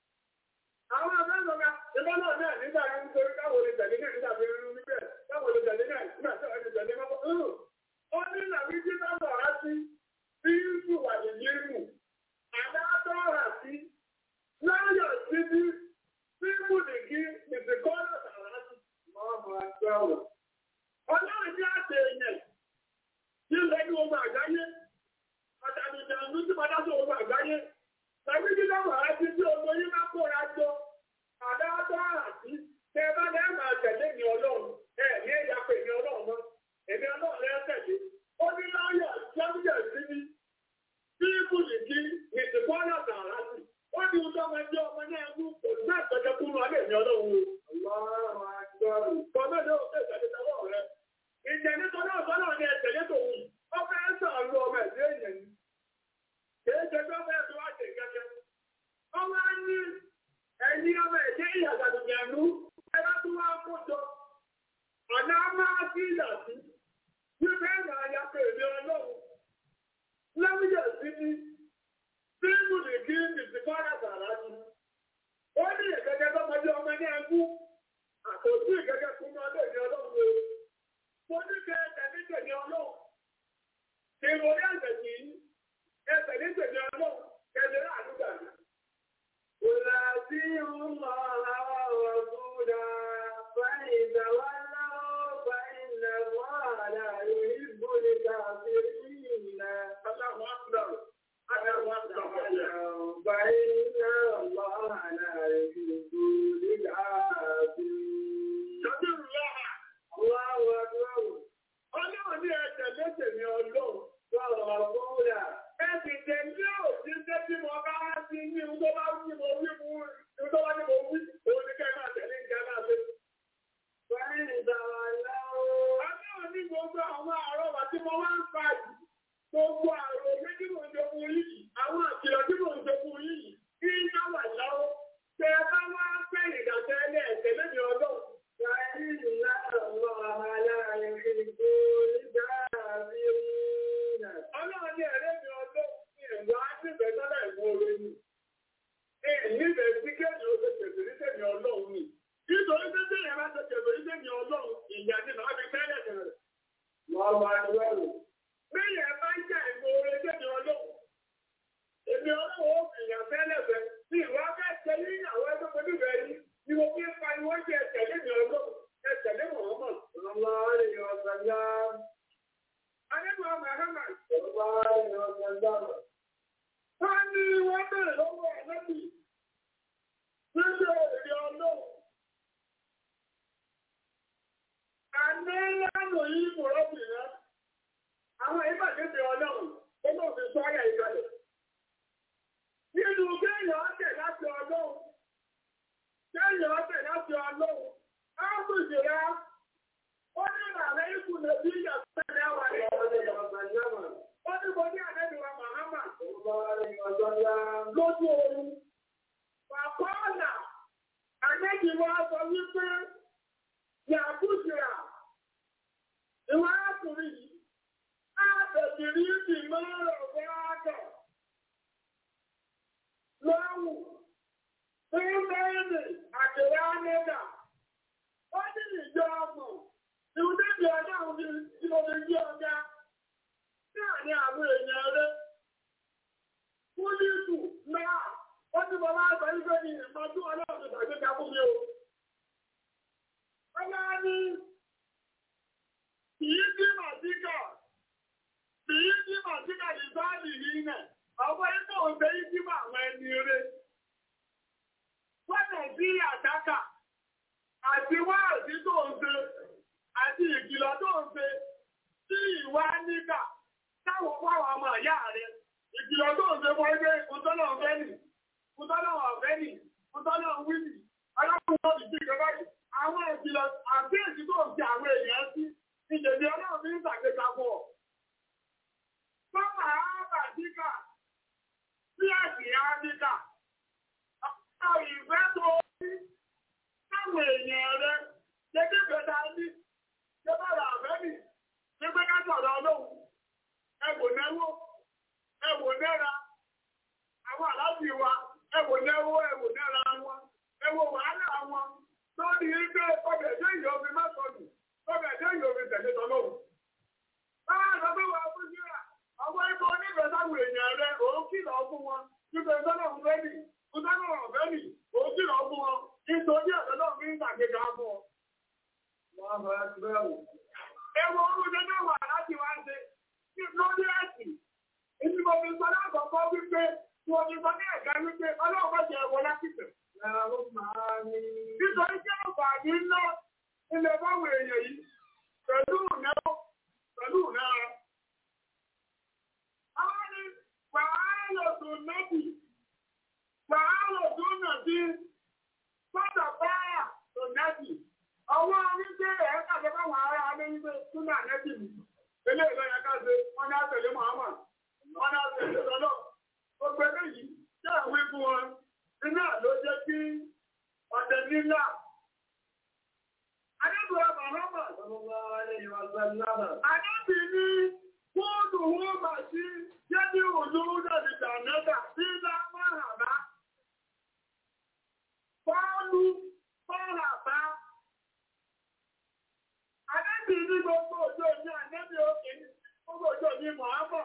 Speaker 5: Àwọn abẹ́sọ̀gá, ìbọn náà náà nígbà yẹn ń torí káwọn olè tẹ̀lé náà nígbà fi rú níbẹ̀, káwọn olè tẹ̀lé náà nígbà tí wọ́n ti tẹ̀lé mọ́kọ́. Ó ní làbí tí bá bọ̀ á sí bí Yusuf wà ní Yémù. Àdáàtọ̀ rà sí láyọ̀ sí bí Bíbù nìkí ìsìnkọ́lọ̀ tààrà sí.
Speaker 1: الله أكبر.
Speaker 5: Ọlọ́run ní àtẹ èèyàn tí ń lẹ́nu ogun àgbáyé. Àtàlù ìjànú tí padà sí ogun àgbáyé. Tàbí tí lọ́wọ́ á ti tí ogun yín bá kóra jọ. Àdáàtọ̀ rà sí. Tẹ bá lẹ́ máa tẹ̀lé ní ọlọ́run. Ẹ ní ẹ̀yà pé ní ọlọ́run mọ́. Èmi ọlọ́run lẹ́ tẹ̀lé. Ó ní láyọ̀ jẹ́míjẹ̀ sí ní. Bíbù nìkí ìsìnkọ́lọ̀ tààrà sí. Ó ní ọjọ́ ọmọ ẹjọ́ ọmọ náà ń kò ní àtọ́jọ́ kúrú alẹ́ ní ọlọ́run o.
Speaker 1: الله أكبر.
Speaker 5: Kọ̀mẹ́lẹ́ òfin ìtẹ̀lẹ́tẹ̀wọ̀ rẹ̀. Ìjẹ́ nítorí ọ̀sán náà ní ẹ̀tẹ̀lẹ́ tó wù. Ó fẹ́ sọ̀rọ̀ ọmọ ẹ̀dẹ́ èèyàn ni. Kìí ṣe tó fẹ́ tó wá ṣe gẹ́gẹ́. Ó wá ní ẹ̀yìn ọmọ ẹ̀dẹ́ ìyàgàdùnyànú. Ẹ bá tún wá kó jọ. Ọ̀nà máa sí ìyà sí. Bí bẹ́ẹ̀ náà ya pé èmi ọlọ́run. Lẹ́wíyà sí ní. Bíbù ní kí ìsìnkọ́ra tààrà ni. Ó ní ìgẹ́gẹ́ tọ́mọdé ọmọ ní ẹkú. Àkòtí ìgẹ́gẹ́ fún ọdún ìní ọlọ́run o. Mo ní kẹ́ ẹsẹ̀ ní tèmi ọlọ́run. Kí mo ní ẹsẹ̀ kì í. Ẹsẹ̀ ní tèmi ọlọ́run. Kẹ̀lé àdúgbà mi.
Speaker 1: قل أطيعوا الله ورسوله فإن تولوا فإن الله لا يحب الكافرين.
Speaker 5: Aláwọ̀ àkùdàrò. Aláwọ̀ àkùdàrò.
Speaker 1: فإن الله لا يحب الكافرين.
Speaker 5: Ṣọ́bí ìrùlọ́hà.
Speaker 1: الله أكبر.
Speaker 5: Ọlọ́run ní ẹsẹ̀ léṣe ní ọlọ́run.
Speaker 1: ورسوله
Speaker 5: Ẹ̀sì tẹ̀lé òṣìṣẹ́ tí mo bá wá sí ní ohun tó bá wí mo wí fún ohun tó bá ní mo wí. Òun ni kẹ́ máa tẹ̀lé ìjà náà lé.
Speaker 1: فإن تولوا
Speaker 5: Ọlọ́run ní gbogbo àwọn àrọ́wà tí mo wá ń fa yìí. Gbogbo àrò mi tí mò ń jogún yìí. Àwọn àkìlọ̀ tí mò ń jogún yìí. Kí ń dá wà lọ́wọ́. Tẹ bá wá fẹ́ ìdàtẹ́ ilé ẹ̀sẹ̀ lẹ́mi ọlọ́run.
Speaker 1: فإن الله لا يحب الكافرين.
Speaker 5: Ọba ìwẹ̀rù. Bẹ́ẹ̀ni ẹ bá ń jà ìmọ̀ orí tẹ̀mí ọlọ́run. Èmi ọlọ́run ó fìyàn fẹ́lẹ̀fẹ́. Bí ìwà fẹ́ tẹ̀lé ìyàwó ẹgbẹ́ pẹ̀lú ìbẹ̀ yìí, ni mo fi ń pariwo jẹ tẹ̀lé mi ọlọ́run. Ẹ tẹ̀lé Mọ̀ọ́mọ̀. Ọlọ́mọ rẹ̀ ọ̀sán yá. Adébọ̀ Mọ̀ọ́mọ̀. Ọlọ́mọ rẹ̀ ọ̀sán yá. Wọ́n ní wọ́n bẹ̀rẹ̀ lọ́wọ́ ẹ̀lẹ́bì. Nílé èrè ọlọ́run. Àní lánàá yìí kò rọ́bì rẹ̀. Àwọn ìbàdébẹ̀ ọlọ́run, ó mọ̀ fi sọ ayà ìgbàlẹ̀. Nínú kéèyàn ọ̀tẹ̀ láti ọlọ́run. Kéèyàn ọ̀tẹ̀ láti ọlọ́run. Á kù sí rá. Ó ní ìlànà ikú lèbí ìyàtọ̀ ẹ̀wà rẹ̀. Ó ní mo ní àdébìwà Màhámà. Lójú oorun. Bàbá ọ̀nà. Àdébìwà sọ wípé Yàkúṣìrà. Ìwà ákùnrin yìí. Á bẹ̀bìrì ìdì mọ́rọ̀ wáàgọ̀. Lọ́wù. Fúnbẹ́ẹ̀nì àdìrá mẹ́ta. Ó ní ìjọ ọmọ. Ìwúdébì ọlọ́run ni tí mo fi jí ọjà. Náà ni àwọn èèyàn rẹ̀. Fúlíìtù náà. Ó ti bọ̀ máa sọ wípé ní ìmọ̀jú ọlọ́run ti tàgbéga fún mi o. Ọlá ní kìí sí màtíkà, kìí sí màtíkà ní sáàlì yìí nẹ̀, ọgbọ́n ikọ̀ òṣè ìdí mà àwọn ẹni rẹ̀. Wọ́n sí àdákà àti wá àti tó ń ṣe àti ìkìlọ̀ tó ń ṣe sí ìwà níkà táwọn pàwọn ọmọ ìyá rẹ̀. Ìkìlọ̀ tó ń ṣe fọ́ ẹgbẹ́ ìkúntọ́nà ọ̀fẹ́ nì, ìkúntọ́nà ọ̀fẹ́ nì, ìkúntọ́nà wíìlì, alákùnrin ọ̀dì sí ìjọba yìí àwọn ìjìnlẹ̀ àbíyèsí tó ń fi àwọn èèyàn sí ìjèdè ọlọ́run ní ìgbàgbéga pọ̀. Sọ́mà Ábàdíkà sí ẹ̀sìn Áfíríkà. Ọ̀pọ̀ ìfẹ́ tó ní táwọn èèyàn rẹ̀ gẹ́gẹ́ bẹ̀ta ní ṣébàrà àfẹ́mì ní pé ká sọ̀rọ̀ ọlọ́run. Ẹ̀wò náwó, ẹ̀wò náírà, àwọn àlábì wa, ẹ̀wò náwó, ẹ̀wò náírà wọn, ẹ̀wò wàhálà wọn lórí ilé ọbẹ̀ tó yìí omi má sọnù ọbẹ̀ tó yìí omi tẹ̀lé tọ́lọ́wù. Báwa lọ bí wà fún síra, ọwọ́ ikọ̀ onífẹ̀ẹ́ sáwọn èèyàn rẹ̀ òun kìlọ̀ fún wọn nípa ìtọ́lọ́wù fẹ́mi, ìtọ́lọ́wù fẹ́mi, òun kìlọ̀ fún wọn nítorí ọ̀dọ́lọ́wù fi ń tàgéga fún ọ. Ewu orúkọ náà wà láti wá ṣe lórí ẹ̀sìn. Ìdí mo fi sọ lákọ̀ọ́kọ́ wípé mo fi sọ ní ẹ̀ka wípé ọlọ́run bá jẹ ẹ̀wọ̀ lásìkò. Nítorí jẹ́ àǹfààní ńlá ilẹ̀ báwọn èèyàn yìí pẹ̀lú ìnáwó pẹ̀lú ìnára. Àwọn ni wàhálà tó nẹ́bì, wàhálà tó nà sí sọ́dọ̀ báyà tó nẹ́bì. Ọwọ́ wípé ẹ̀ kàfẹ́ báwọn ará alẹ́ wípé túnà nẹ́bì mi. Ilé ìlọ yẹn ká ṣe, wọ́n ní àtẹ̀lé Muhammad, wọ́n ní àtẹ̀lé sọ́dọ̀. Gbogbo eléyìí jẹ́ àwọn ikú wọn. Iná ló jẹ́ kí ọ̀tẹ̀ nílá. Adébùrọ̀ Màhámà. Adébì ní fóònù wọ́n bà sí jẹ́bí òjò dàbí jàǹdà sí lámàràbá. Fọ́ọ̀lù fọ́ọ̀ràbá. Adébì ní gbogbo òjò ní àdébì òkè gbogbo òjò ní Màhámà.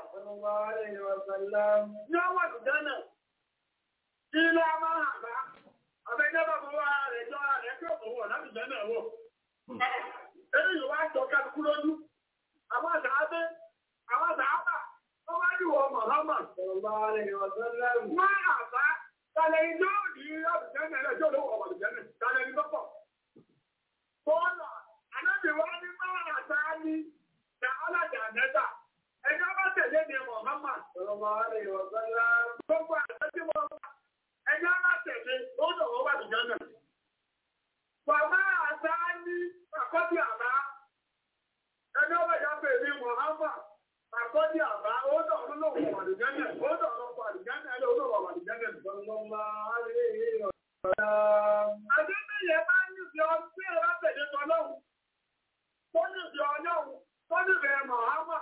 Speaker 5: Ní ọwọ́ ìdánà. Ilé a máa hàn bá. Àbẹ́jẹ́ bá fọwọ́ ara rẹ̀ jọ ara rẹ̀ pé òun ọ̀nà ìjẹ́ náà wọ̀. Èyí yóò wá jọ kálukú lójú. Àwọn àdáábé, àwọn àdáábà, wọ́n wá ní wọ Mọ̀hámà. Wọ́n àbá, tàlẹ̀ ìjọ òní àbùjẹ́ náà lẹ́jọ́ ló wọ̀ àbùjẹ́ náà. Tàlẹ̀ ní lọ́pọ̀. Bọ́ọ̀lù, ànábì wá ní máa àtà ní na alájà nẹ́ta. Ẹjọ́ bá tẹ̀lé ní Mọ̀hámà. Gbogbo àtẹ́jú mọ́ ẹjọ́ bá tẹ̀lé ó lọ́wọ́ wà nìjọ́ náà. Bàbá àṣà ní àkọ́bí àbá. Ẹjọ́ bá yá pé ní Mọ̀hámà. Àkọ́bí àbá ó lọ́wọ́ lọ́wọ́ wà nìjọ́ náà. Ó lọ́wọ́ wà nìjọ́ náà. Ó lọ́wọ́ wà nìjọ́ náà. Àdébíyẹ máa ń níbi ọtí ẹ̀rọ tẹ̀lé tọ́lọ́hùn. Tó níbi ọlọ́hùn. Tó níbi Mọ̀hámà.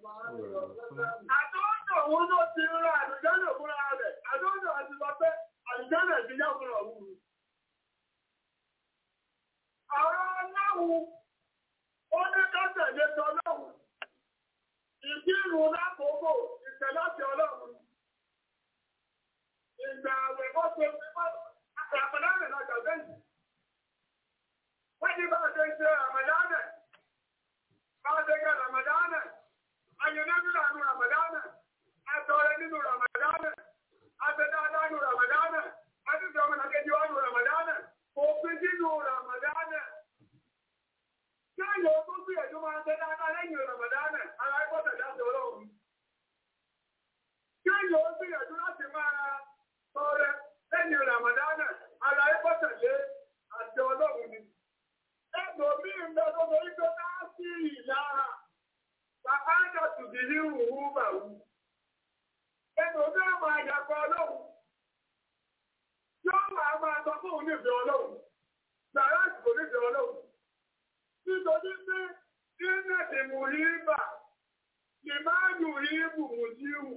Speaker 5: Àtọ́jọ́ òun ló ti rà àlùjọ́nà fúnra rẹ̀. Àtọ́jọ́ àti lọ pé àlùjọ́nà ti yá fúnra òun. Ọ̀rọ̀ ọlọ́run, ó ní ká tẹ̀lé tọ́lọ́run. kírun lákòókò ìtẹ̀láṣẹ ọlọ́run. Ìgbà àwẹ̀ bó ṣe fi bá àpàdánù lọ́jà bẹ́yìn. Wọ́n ní bá ṣe ṣe àmàdánù. Bá ṣe gẹ Ramadánù. Ayọ̀nẹ́bílà nù Ramadánù. Àtọ̀rẹ́ nínú Ramadánù. Àtẹ̀dáadáa nù Ramadánù. Àtúnṣe ọmọ nàkejì wà nù Ramadánù. Òfin sínú Ramadánù. Ṣé ìyọ̀ tó bí ẹ̀dùn máa ń tẹ́ dáadáa lẹ́yìn Ramadánù? Ara ẹgbọ́ tẹ̀lé àti ọlọ́run. Ṣé ìyọ̀ tó bí ẹ̀dùn láti máa tọrẹ lẹ́yìn Ramadánù? Ara ẹgbọ́ tẹ̀lé àti ọlọ́run ni. Ẹgbò mí ń bẹ tó borí tó dá sí ìlara. Bàbá àjọ tùdí ní ìhùhù bàwù. Ẹgbò mí ọmọ àyàkọ ọlọ́run. Yóò máa máa sọ fún òun nífẹ̀ẹ́ ọlọ́run. Gbàrá àsìkò nífẹ̀ẹ́ ọlọ́run. Nítorí pé nínú ìmú ìbà, ìmáàlù ìbù mùsíhù.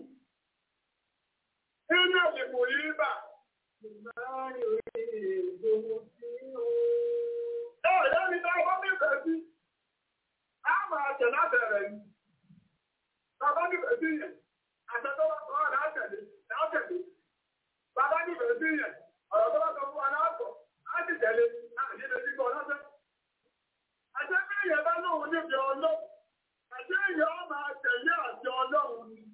Speaker 5: Nínú ìmú ìbà, ìmáàlù ìbù mùsíhù. Ẹ ọ̀yọ́ mi náà wọ́n nífẹ̀ẹ́ sí. A máa tẹ̀ lábẹ̀rẹ̀ ni. Bàbá nífẹ̀ẹ́ sí yẹn. Àtẹ̀tọ́ bá sọ ọ́ látẹ̀lé, látẹ̀lé. Bàbá nífẹ̀ẹ́ sí yẹn. Ọ̀rọ̀ tó bá sọ fún wa láàpọ̀, á sì tẹ̀lé, á sì lè dígbọ́ lọ́sẹ̀. Àṣẹ bí èèyàn bá lóun níbi ọlọ́run, àṣẹ èèyàn ó máa tẹ̀lé àti ọlọ́run ni.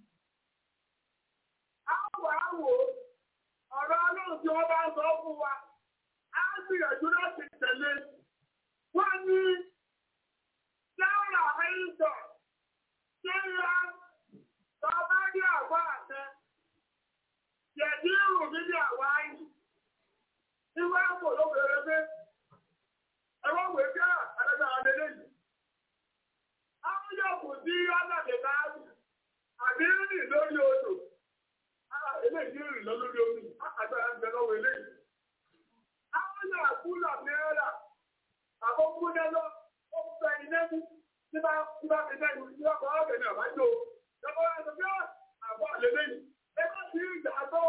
Speaker 5: Á wà á wò ó, ọ̀rọ̀ ọlọ́run tí wọ́n bá sọ fún wa, á gbìyànjú láti tẹ̀lé. Wọ́n ní Sára Ẹ̀yìntọ̀, Ṣéyá, Bàbá ní àwọ̀ àtẹ, Jẹ̀dí ìrù mi ní àwọ̀ ayì. Ìwé àpò ló bèrè pé ẹwọ́n wèé bí àdájọ́ àdédé yìí. Àwọn yóò kù sí ọlọ́dẹ báàbù àbí rìn lórí odò. Eléyìí rìn lọ lórí omi, àgbàrá ń bẹ lọ́wọ́ eléyìí. Àwọn yóò àkúlọ̀ náírà, àbókú nẹ́lọ́, ó ń fẹ́ iná mú, tí bá tí bá fi sẹ́yìn, tí wọ́n kọ́ ọ̀gẹ̀ ní àbájọ. Lọ́kọ́ wá sọ pé àbọ̀ àlélẹ́yìn, ẹ má sí ìgbà tó.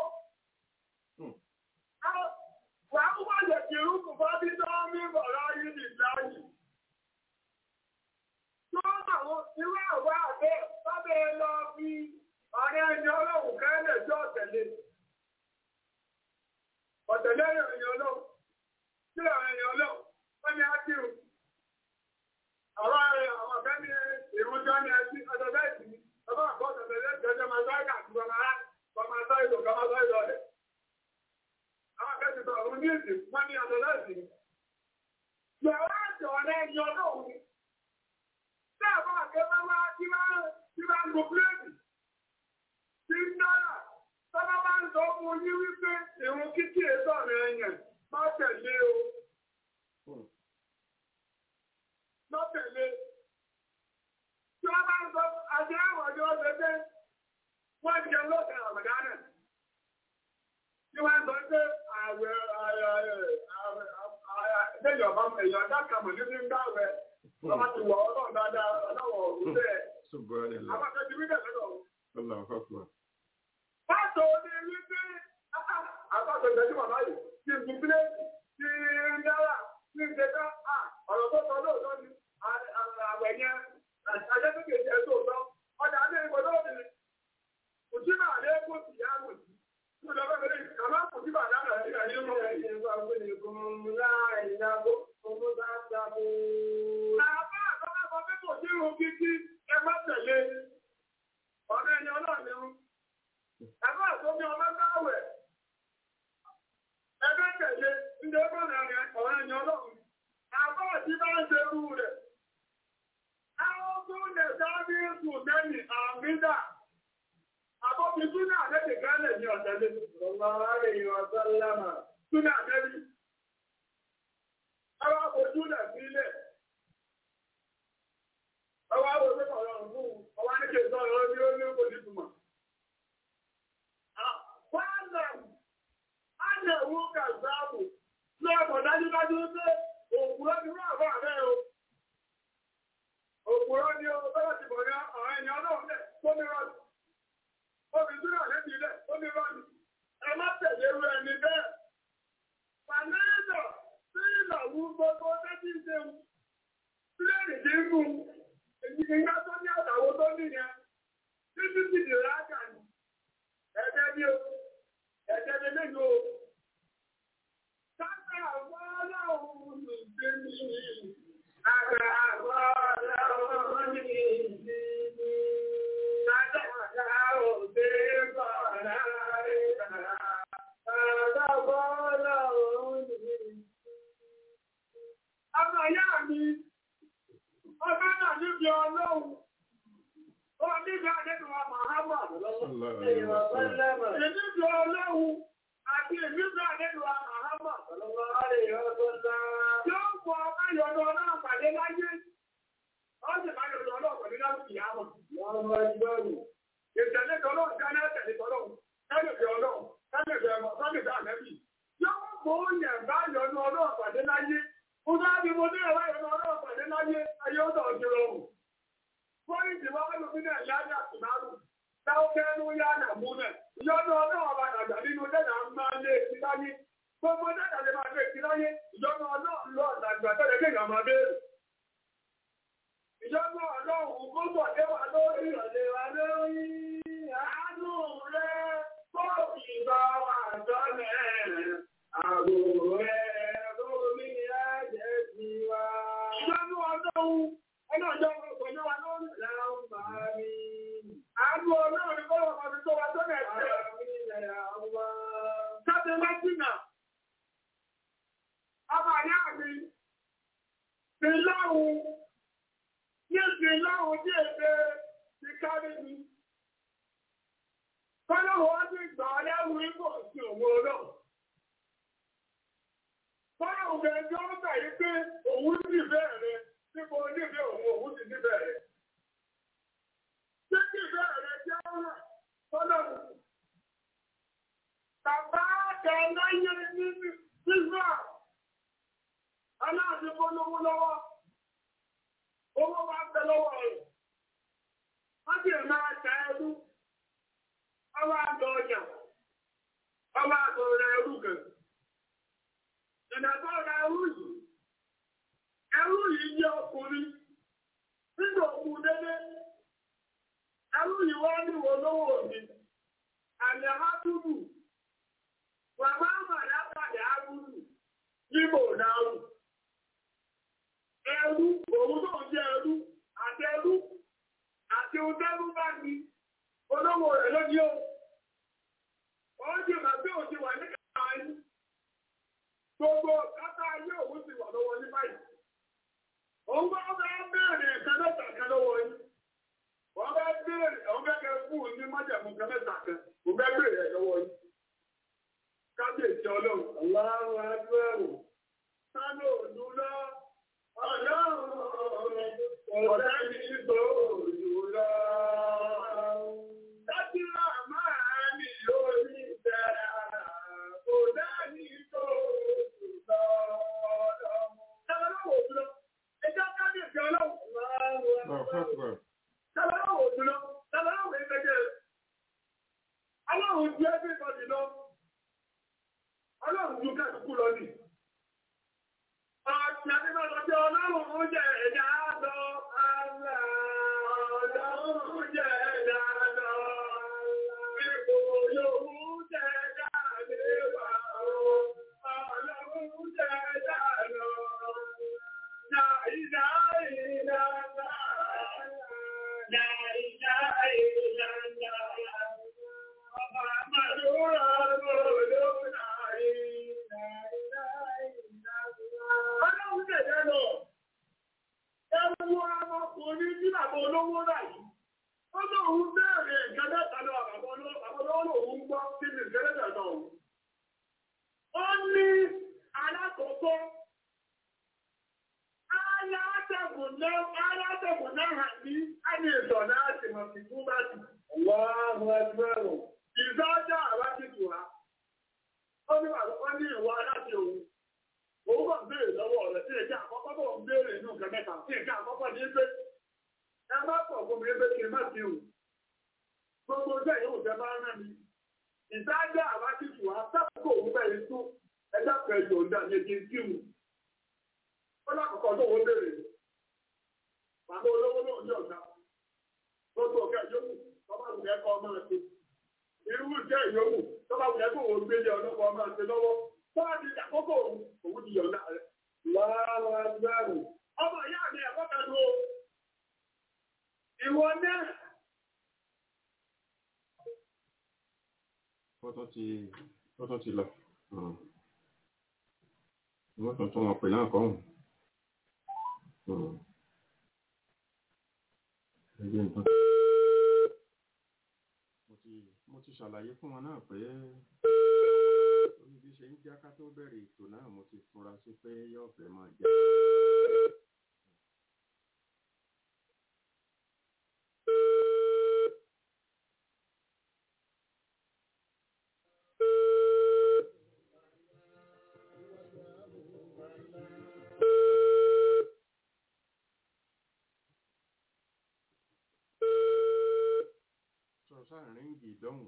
Speaker 5: Wà á wá lè fi rúkù bá bí tó ń rí bọ̀rọ̀ yìí ní ìdáyì. Tó àwọn irú àwọ̀ àbẹ́ sábẹ́ lọ fi ọ̀rẹ́ ẹni ọlọ́run kẹ́lẹ̀ jọ tẹ̀lé. Ọ̀tẹ̀lẹ́ ẹni ọlọ́run, tí ọ̀rẹ́ ẹni ọlọ́run, wọ́n ni á kírù. Àwọn ààrẹ àwọn ọ̀fẹ́ ní ìrúnjọ́ ní ẹtí ọjọ́ bẹ́ẹ̀ sí. Ọba àkọ́ ọ̀tẹ̀lẹ́ ìjọjọ́ máa sáré àti ọmọ ará, ọmọ sáré ìlú, ọmọ sáré ìlú ọ̀rẹ́ àwọn akẹ́kọ̀ọ́ sọ àwọn oníyèsí wọ́n ní ọ̀dọ̀ láti ní. Yàrá àti ọ̀rẹ́ ẹni ọlọ́run ni. Tí àwọn akẹ́kọ̀ọ́ bá tí bá tí bá ń lo pílẹ̀tì, tí ń dára, tọ́lá bá ń sọ fún yín wípé ìrun kíkí èso ọ̀rẹ́ ẹ̀yàn má tẹ̀lé o. Má tẹ̀lé. Tí wọ́n bá ń sọ àti àwọn ọjọ́ ọ̀sẹ̀ wọ́n jẹ lọ́sẹ̀ àmàdánà tí wọ́n sọ pé àwẹ̀ ẹ̀ẹ́dẹ́gbẹ̀ ọ̀bá èèyàn dákàmọ̀ nínú ń dáwẹ̀ ọmọ ti wọ̀ ọlọ́run dáadáa ọlọ́wọ̀ òun bẹ́ẹ̀. Àwọn akẹ́kọ̀ọ́ bí bẹ́ẹ̀ lọ́dọ̀. Pásọ̀ ní wípé àpapọ̀ ìgbẹ́jú bàbá yìí ti gùn pílẹ̀tì ti ń dára ti ń ṣẹ́ká ọ̀rọ̀ tó sọ lóòótọ́ ni àwẹ̀ yẹn àjẹ́sókè jẹ́ tóòtọ́ ọjà ní ìgbọ́dọ̀ òbí òṣìbà àlékún sì yá wò sí. Àmìdá Àbọ̀bí Súnà àdẹ́bì gánlẹ̀ ní ọ̀tẹ́lẹ̀. Ọlọ́run àrẹ̀ ìwọ̀n sọ́lámà. Súnà àdẹ́bì. Ọwọ́ àbójú lẹ̀ sílẹ̀. Ọwọ́ àbójú ọ̀rọ̀ fún ọwọ́ ní kèsọ́ ọ̀rọ̀ ní ó ní kò ní túmọ̀. Wọ́nà ánà ìwú kàzáàbù lọ́pọ̀ dájúdájú pé òkúrọ́ ni wọ́n àbọ̀ àbẹ́ o. Òkúrọ́ ni ó bẹ́rẹ̀ ti bọ̀ ní ọ̀rọ̀ ẹ̀yàn ọlọ́run lẹ̀ tó ní rọ́ọ̀dù obìnrin náà lẹ́bi ilẹ̀ ó ní rọ́ọ̀nù ẹ má tẹ̀lé irú ẹni bẹ́ẹ̀. Fàmílìdọ̀ sí ìlàwú gbogbo tẹ́tí ń ṣeun. Sílẹ̀rì tí ń gùn ìgbà tó ní àtàwọ̀ tó nìyẹn. títí di rájà ni. Ẹ̀jẹ̀ bí o, ẹ̀jẹ̀ bí mélòó o. Sábà wọ́n láwọn olùgbé mi. Àgbà wọ́n láwọn ní ìdí mi. Sábà láwọn òde bọ̀ọ̀lá rẹ̀. Sábà wọ́n láwọn ní ìdí mi. Ọmọ ìyá mi, ọmọ náà níbi ọlọ́run. Ó níbi àdébìwà Màhámà. Ìníbi ọlọ́run àti ìníbi àdébìwà Màhámà. Yóò fọ ayọ̀dọ̀ náà pàdé láyé. Ó sì máa yọ̀dọ̀ náà pàdé láti ìyá mọ̀. Ìtẹ̀lé tọ́lọ́ ìdáná tẹ̀lé tọ́lọ́. Kálẹ̀bẹ̀ ọlọ́run, kálẹ̀bẹ̀ ọmọ, kálẹ̀bẹ̀ àmẹ́bì. Yóò mú yẹn bá yọ̀dọ̀ náà pàdé láyé. Mo bá bí mo ní ẹ̀rọ yọ̀dọ̀ náà pàdé láyé, ayé ó dọ̀ ọ̀dọ̀ rọrùn. Fọ́nìtì wá ló fi náà yájà tìmárù. Táwọn kẹ́nu yá nà mú náà. Ìyọ́nú ọlọ́run ọba àgbà nínú dẹ́nà máa lé ti láyé. Gbogbo dẹ́nà lè máa lé ti láyé. Ìyọ́nú ọlọ́run lọ àgbà tẹ́lẹ̀ kéèyàn máa béèrè. Ìyọ́nú ọlọ́run kó bọ̀ dé wa lórí ìrọ̀lẹ́ wa lórí. Àánú rẹ̀ kó ìbá wa sọ́lẹ̀. Àbò rẹ̀ lórí ẹ̀jẹ̀ ti wa. Ìyọ́nú ọlọ́run ọlọ́jọ́ ọkọ̀ náà wà lórí ìlànà máa rí. Àánú ọlọ́run ni kọ́lọ̀ kan fi tó wa tó bẹ̀ tẹ̀. Káde wá jìnà. Ọmọ ìyá mi, ti lọ́run, ní ti lọ́run ní èdè ti kárí mi. Kọ́lọ̀ wọ́n ti gbà ọ́ lẹ́rù ipò sí òun olóò. Kọ́lọ̀ òun ẹjọ́ gbà yí pé òun sì bẹ́ẹ̀ rẹ̀ níbo nífẹ̀ẹ́ òun òun sì nífẹ̀ẹ́ rẹ̀. Ṣé kí ìfẹ́ rẹ̀ jẹ́ ọ̀rọ̀ tọ́lọ́run? Bàbá àgbà láyé ní Sísá. Aláàbí polówó lọ́wọ́. Owó wa ń bẹ lọ́wọ́ rẹ̀. Wọ́n sì máa ta ẹrú. Ọwọ́ àgbà ọjà. Ọwọ́ àgbà ọ̀rẹ́ ẹrú kan. Ìdàgbọ́ ọ̀rẹ́ ẹrú yìí. Ẹrú yìí jẹ́ ọkùnrin. Nígbà òkú dédé. Ẹrú yìí wá ní wo lówó mi. Àmì àmátúbù. Bàbá àmàlà pàdé àbúrú. Yíbò náà. Ẹrú, òun náà jẹ́ ẹrú. Àti ẹrú. Àti òtẹ́rú bá ní. Olówó rẹ̀ lóní o. Wọ́n jẹ́ màá bí òjì wà ní kàáyí. Gbogbo kátà ayé òun sì wà lọ́wọ́ ní báyìí. Òun bá bá bẹ̀rẹ̀ ẹ̀kan mẹ́ta kan lọ́wọ́ yìí. Wọ́n bá bẹ̀rẹ̀ àwọn bẹ́ẹ̀ fún ní májàmú kan mẹ́ta kan. Kò bẹ́ bẹ̀rẹ̀ ẹ̀ lọ́wọ́ yìí. Kábíyèsí ọlọ́run. Aláwọ̀ ẹgbẹ́rù. Sálò òdú lọ. Ọlọ́run ọ̀rẹ́ mi tó òdú lọ. Dájúlá máa ní lórí ìbẹ̀rẹ̀. Kò dání tó òdú lọ. Sálò òdú lọ. Ẹjọ́ kábíyèsí ọlọ́run. Sábàá wò jùlọ, sábàá wò ẹgbẹ́jẹ́ rẹ̀. Ọlọ́run ju ẹgbẹ́ ìbọ̀dì lọ. Ọlọ́run ju kẹ́kùkú lọ nì. Ọ̀sìn àdébàlọ́jọ́ ọlọ́run ń jẹ ẹ̀dá lọ. Àlà ọlọ́run jẹ ẹ̀dá lọ. Ipò yòówù jẹ ẹ̀dá lé wà ó. Ọlọ́run jẹ ẹ̀dá lọ. Láìdá ìlànà. La ilaha illallah. Muhammadur Rasulullah. La ilaha illallah. Ọlọ́run tẹ̀lé lọ. Ẹ wo ọmọkùnrin ní bàbá olówó báyìí. Ó lóun bẹ̀rẹ̀ nǹkan mẹ́ta lọ bàbá olówó lòun gbọ́ sí ní ìṣẹ́lẹ̀ náà. Ó ní alákọ̀ọ́kọ́ alátẹ̀kùn náà ní àmì ìtọ̀ náà ti mọ̀ sí fún bá ti. Wọ́n ẹgbẹ́rún. Ìzájá àwá ti tù wá. Ó ní wà ní ìwọ aláti òun. Òun bọ̀ béèrè lọ́wọ́ rẹ̀ sí ẹ̀jẹ̀ àkọ́kọ́ bọ̀ ń béèrè inú nǹkan mẹ́ta sí ẹ̀jẹ̀ àkọ́kọ́ ní pé ẹ má pọ̀ fún mi pé kí n má sí òun. Gbogbo ọjọ́ yóò jẹ bá rán mi. Ìzájá àwá ti tù wá sábà òun bẹ̀rẹ̀ tún ẹjọ́ kẹjọ ọ̀dà ní ẹjẹ̀ kí ó lákòókò tó wọ́n béèrè bàbá olówó náà ní ọ̀gá gbogbo ọ̀gá yòókù bàbá wùlẹ̀ kọ́ máa ṣe. Irú iṣẹ́ ìyókù tó bá wùlẹ̀ kó òun gbélé ọlọ́pàá máa ṣe lọ́wọ́. Tó bá ti àkókò òun, òun ti yọ̀ǹda rẹ̀. Lára gbẹ́rù. Ọmọ ìyá mi ẹ̀kọ́ kan ló. Ìwọ náà.
Speaker 4: ó tún ti ó tún ti lọ wọ́n tún tún wọn pè náà kọ́hùn ẹgbẹ́ nǹkan mo ti mo ti ṣàlàyé fún wọn náà pé orí bí ṣe ń já ká tó bẹ̀rẹ̀ ètò náà mo ti fura sí pé yóò fẹ́ máa já. sọ sáàrin ìdọ́hùn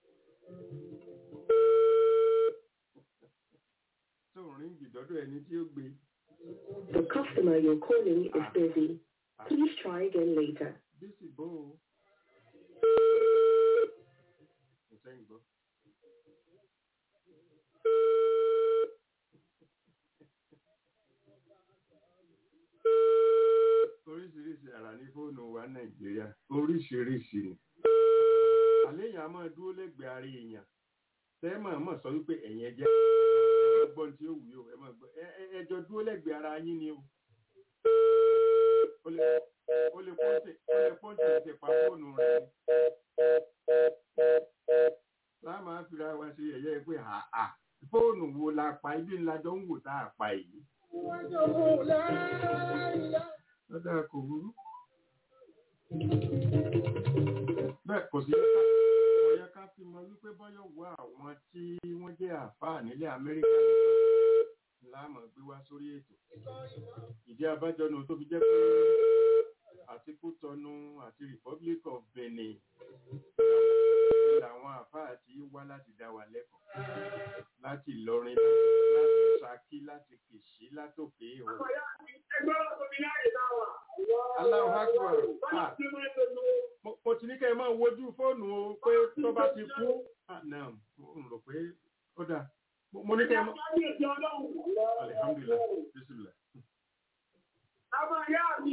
Speaker 4: tó ń ríngì dọ́dọ̀ ẹni tí ó gbé
Speaker 6: The customer you're calling is busy. Please try again later.
Speaker 4: bísí bó o. kò sẹ́yìn gbọ́. oríṣiríṣi àrà ní fóònù wa nàìjíríà oríṣiríṣi ni àléyàn a máa dúró lẹ́gbẹ̀ẹ́ ara èèyàn tẹ́ mọ̀ mọ̀ sọ wípé ẹ̀yin ẹjẹ́ ẹgbọ́n tí ó wù yóò ẹ máa gbọ́ ẹ- ẹ- ẹjọ́ dúró lẹ́gbẹ̀ẹ́ ara yín ni o ó lè ó lè pọ́ǹtì ó lè pọ́ǹtì ti pa fóònù rẹ̀ ni láà máa fira wa ṣe ẹ̀yẹ́ pé àà fóònù wo la pa ibi ńlá jọ ń wò tá a pa èyí lọ́dà kò burú bẹ́ẹ̀ kò sí ọ̀yẹ́ ká fi mọ wípé bọ́yọ̀ wá àwọn tí wọ́n jẹ́ àfáà nílẹ̀ amẹ́ríkà nìkan láàmú gbé wá sórí ètò ìdí abájọ nu tó fi jẹ́ pé àti kútọnu àti republic of benin làwọn àfáà tí wá láti dá wa lẹ́kọ̀ọ́ láti ìlọrin láti ṣakí láti kìṣí látòkè ìhò
Speaker 5: Ọmọ ìyá mi ẹgbẹ́ ọ̀sán mi láyé náà wà.
Speaker 4: Allahu Akbar.
Speaker 5: Báyọ̀
Speaker 4: Ah.
Speaker 5: tí mo ń lò lò.
Speaker 4: mo mo ti ní kẹ́ ẹ máa wojú fóònù o pé tó bá ti kú Ah, náà n rò pé ó dáa Mo- mo ní kẹ́ ẹ máa
Speaker 5: Kábíyèsí ọlọ́run.
Speaker 4: alihamdulilayi bisimilá
Speaker 5: Ọmọ ìyá mi,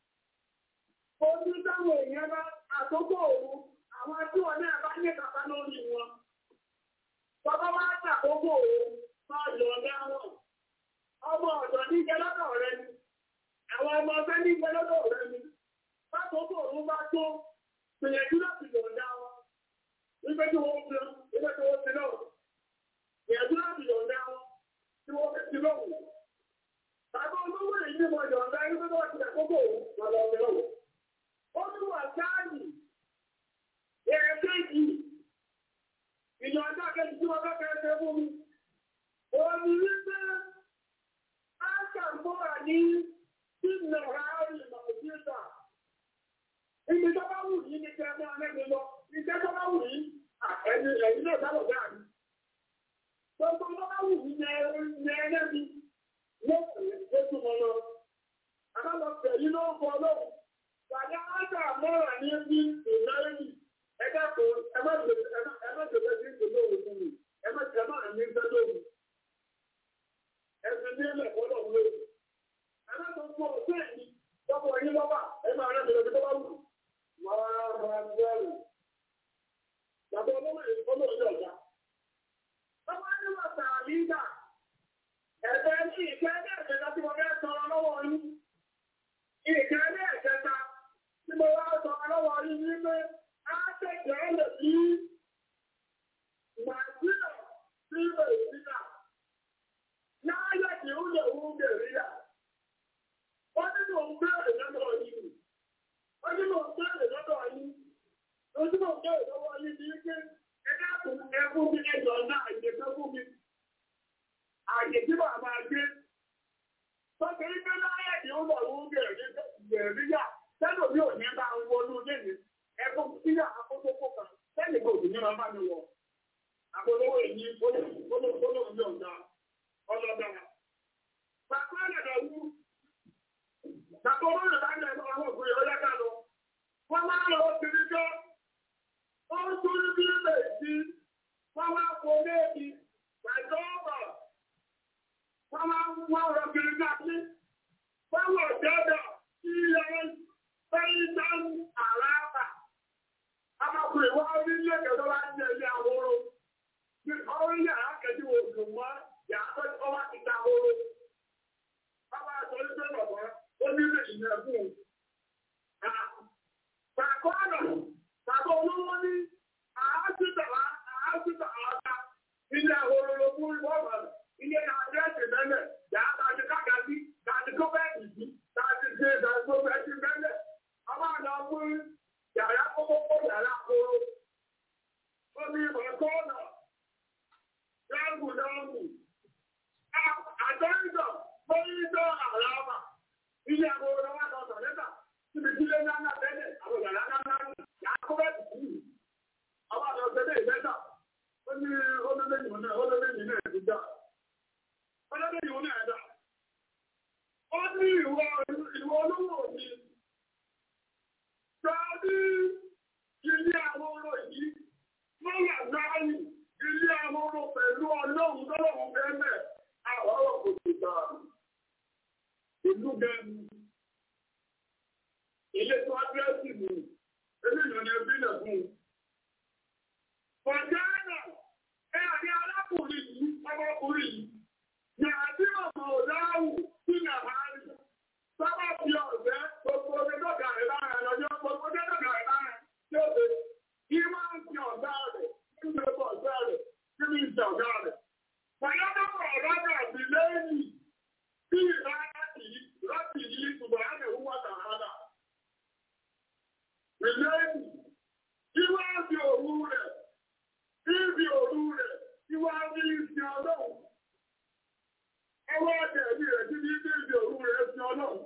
Speaker 5: ojú táwọn èèyàn bá àkókò òru, àwọn tí wọn náà bá ní kàkà lórí wọn. Bàbá wa ń àkókò òru, máa yọ̀ ọ̀dá wọn. Ọmọ ọ̀dọ̀ ní jẹ lọ́dọ̀ rẹ ni. Àwọn ọmọ ọ̀fẹ́ ní jẹ lọ́dọ̀ rẹ ni. Bákòókò òru bá tó, gbìyànjú láti yọ̀ ọ̀dá wọn. Ibẹ̀ tí wọ́n fi ibẹ̀ tí wọ́n fi náà. Gbìyànjú láti yọ̀ ọ̀dá wọn. Tí wọ́n fi ti lọ́wọ́. Bàbá olówó èyí ni mo yọ̀ ọ̀dá ẹni tó bá ti àkókò òru, bàbá ọ̀fẹ́ lọ́wọ́. Ó ní wà sáàyì. Ẹ̀ẹ́dẹ́jì. Ìyọ̀ǹda kejì tí wọ́n fẹ́ fẹ́ ṣe fún mi. Òní wípé á ṣàmúra ní sínú àárín Nàìjíríà. Ibi tó bá wù yí ni kí ẹ máa lẹ́nu lọ. Iṣẹ́ tó bá wù yí, ẹni ẹ̀yìn náà sábà gbà mí. Gbogbo tó bá wù yí ni ẹlẹ́mi. Lọ́sẹ̀ ló tún mọ lọ. Àbálọ̀ tẹ̀lé ló ń bọ̀ lọ́wọ́. Bàbá á ṣàmúra ní bí ìnáyẹ̀mí. Ẹ dákun, ẹ má lè ẹ má ẹ má lè lọ sí ìpínlẹ̀ òun fún mi. Ẹ má ẹ má ní ìfẹ́ lóhùn. Ẹ̀sìn ní ilẹ̀ fọ́lọ̀ lóhùn. Ẹ má tó fún ọ̀sẹ̀ yìí. Lọ́pọ̀ yín lọ́wọ́, ẹ máa rẹ̀ lọ́dọ̀ tó bá wù. Wàá máa gbẹ́rù. Bàbá olówó yìí olówó yìí ọ̀gá. Bàbá ní wà sàlí dà. Ẹ̀fẹ́ ní ìkẹ́ ní ẹ̀kẹta tí mo fẹ́ sọ lọ́wọ́ yín. Ìkẹ́ ní ẹ̀kẹta tí mo wá sọ lọ́wọ́ yín ní pé á tẹ̀jọ́ lè bí Nàìjíríà sí Nàìjíríà. Láyé kì í lè wú Nàìjíríà. Wọ́n ní mò ń bẹ̀rẹ̀ lọ́dọ̀ yìí. Wọ́n ní mò ń bẹ̀rẹ̀ lọ́dọ̀ yìí. Ojú mò ń bẹ̀rẹ̀ lọ́wọ́ yìí ní pé ẹ dákun ẹ fún mi ẹjọ́ náà àyè kan fún mi. Àyè tí màá máa gbé. Tọ́kì ní pé láyé kì í lè wú Nàìjíríà. Sẹ́nu mi ò ní bá ń wọnú léde. Ẹ fún mi síyà akókó kan. Sẹ́ni kò sì ní máa bá mi wọ̀. Àpolówó èyí olóògbé ọ̀gá ọlọ́dọ̀. Bàbá ẹ̀dọ̀ wú. Bàbá owó rẹ̀ bá ń lẹ̀ àwọn òkú yọ̀ lẹ́ka lọ. Wọ́n máa ń lọ sí ní jọ́. Àkùrẹ̀ wá rí ilé ẹ̀kẹ́ bá ń jẹ ilé ahoro. Ọ̀rọ̀ yàrá kẹ́jú òkú mọ́ yàrá tó wá ti ta ahoro. Bàbá àtọ́ ní pé bàbá ó nílé ìyẹn fún un. Bàbá ọ̀nà bàbá olówó ní àásìtà àásìtà àádá ilé ahoro ló fún ìwọ́n ilé àdírẹ́sì mẹ́lẹ̀ yàrá àti kákàtí àti kọ́fẹ́ẹ̀tì sí àti ṣe ìdàgbàsókè mẹ́lẹ̀. Bàbá àná fún yàrá kókó yàrá ahoro. Ó ní bàbá ọ̀nà dáàbò dáàbò. Àjọ́jọ́ mọ́yíjọ́ àràmà. Ilé àwọn olówó àtọ̀tọ̀ lẹ́tà. Síbi tí lé náà náà bẹ́lẹ̀, àwọn yàrá náà náà ní. Yàrá kó bẹ́ẹ̀ tì í. Àwọn àlọ́ ọ̀sẹ̀ ìgbẹ́ta. Ó ní olóléyìn náà, olóléyìn náà ti dá. Olóléyìn náà dá. Ó ní ìwọ ìwọ olówó mi. Sọ́ọ́dí ilé àwọn olówó yìí. Wọ́n wà láàyè ilé amúrú pẹ̀lú ọlọ́run tọ́lọ́run bẹ́ẹ̀ àwọn ọ̀rọ̀ kò sì gbà. Ìlú gẹ̀ẹ́nu. Ilé tó ádírẹ́sì mú. Eléyìí ni ẹbí lẹ̀ fún un. Fọ̀jánà ẹ àrí arákùnrin yìí, ọmọkùnrin yìí. Ní àbí ọmọ òdáhù sí Nàhárí. Sábà fi ọ̀fẹ́ gbogbo omi dọ́gà rẹ̀ lára lọ́jọ́ gbogbo dọ́gà rẹ̀ lára tí ó ṣe. Kí máa ń fi ọ̀dá rẹ̀ nínú ẹgbẹ́ ọ̀gá rẹ̀ nínú ìjà ọ̀gá rẹ̀. Fọ̀yọ́dọ́gbọ̀ ọ̀gá àti lẹ́yìn tí ìlànà yìí láti yí ṣùgbọ́n á lè wúwà tààrà. Ìlẹ́yìn tí wá di òru rẹ̀, tí di òru rẹ̀, tí wá ní ìsìn ọlọ́run. Ọwọ́ àtẹ̀lé rẹ̀ tí ní ìdí òru rẹ̀ sí ọlọ́run.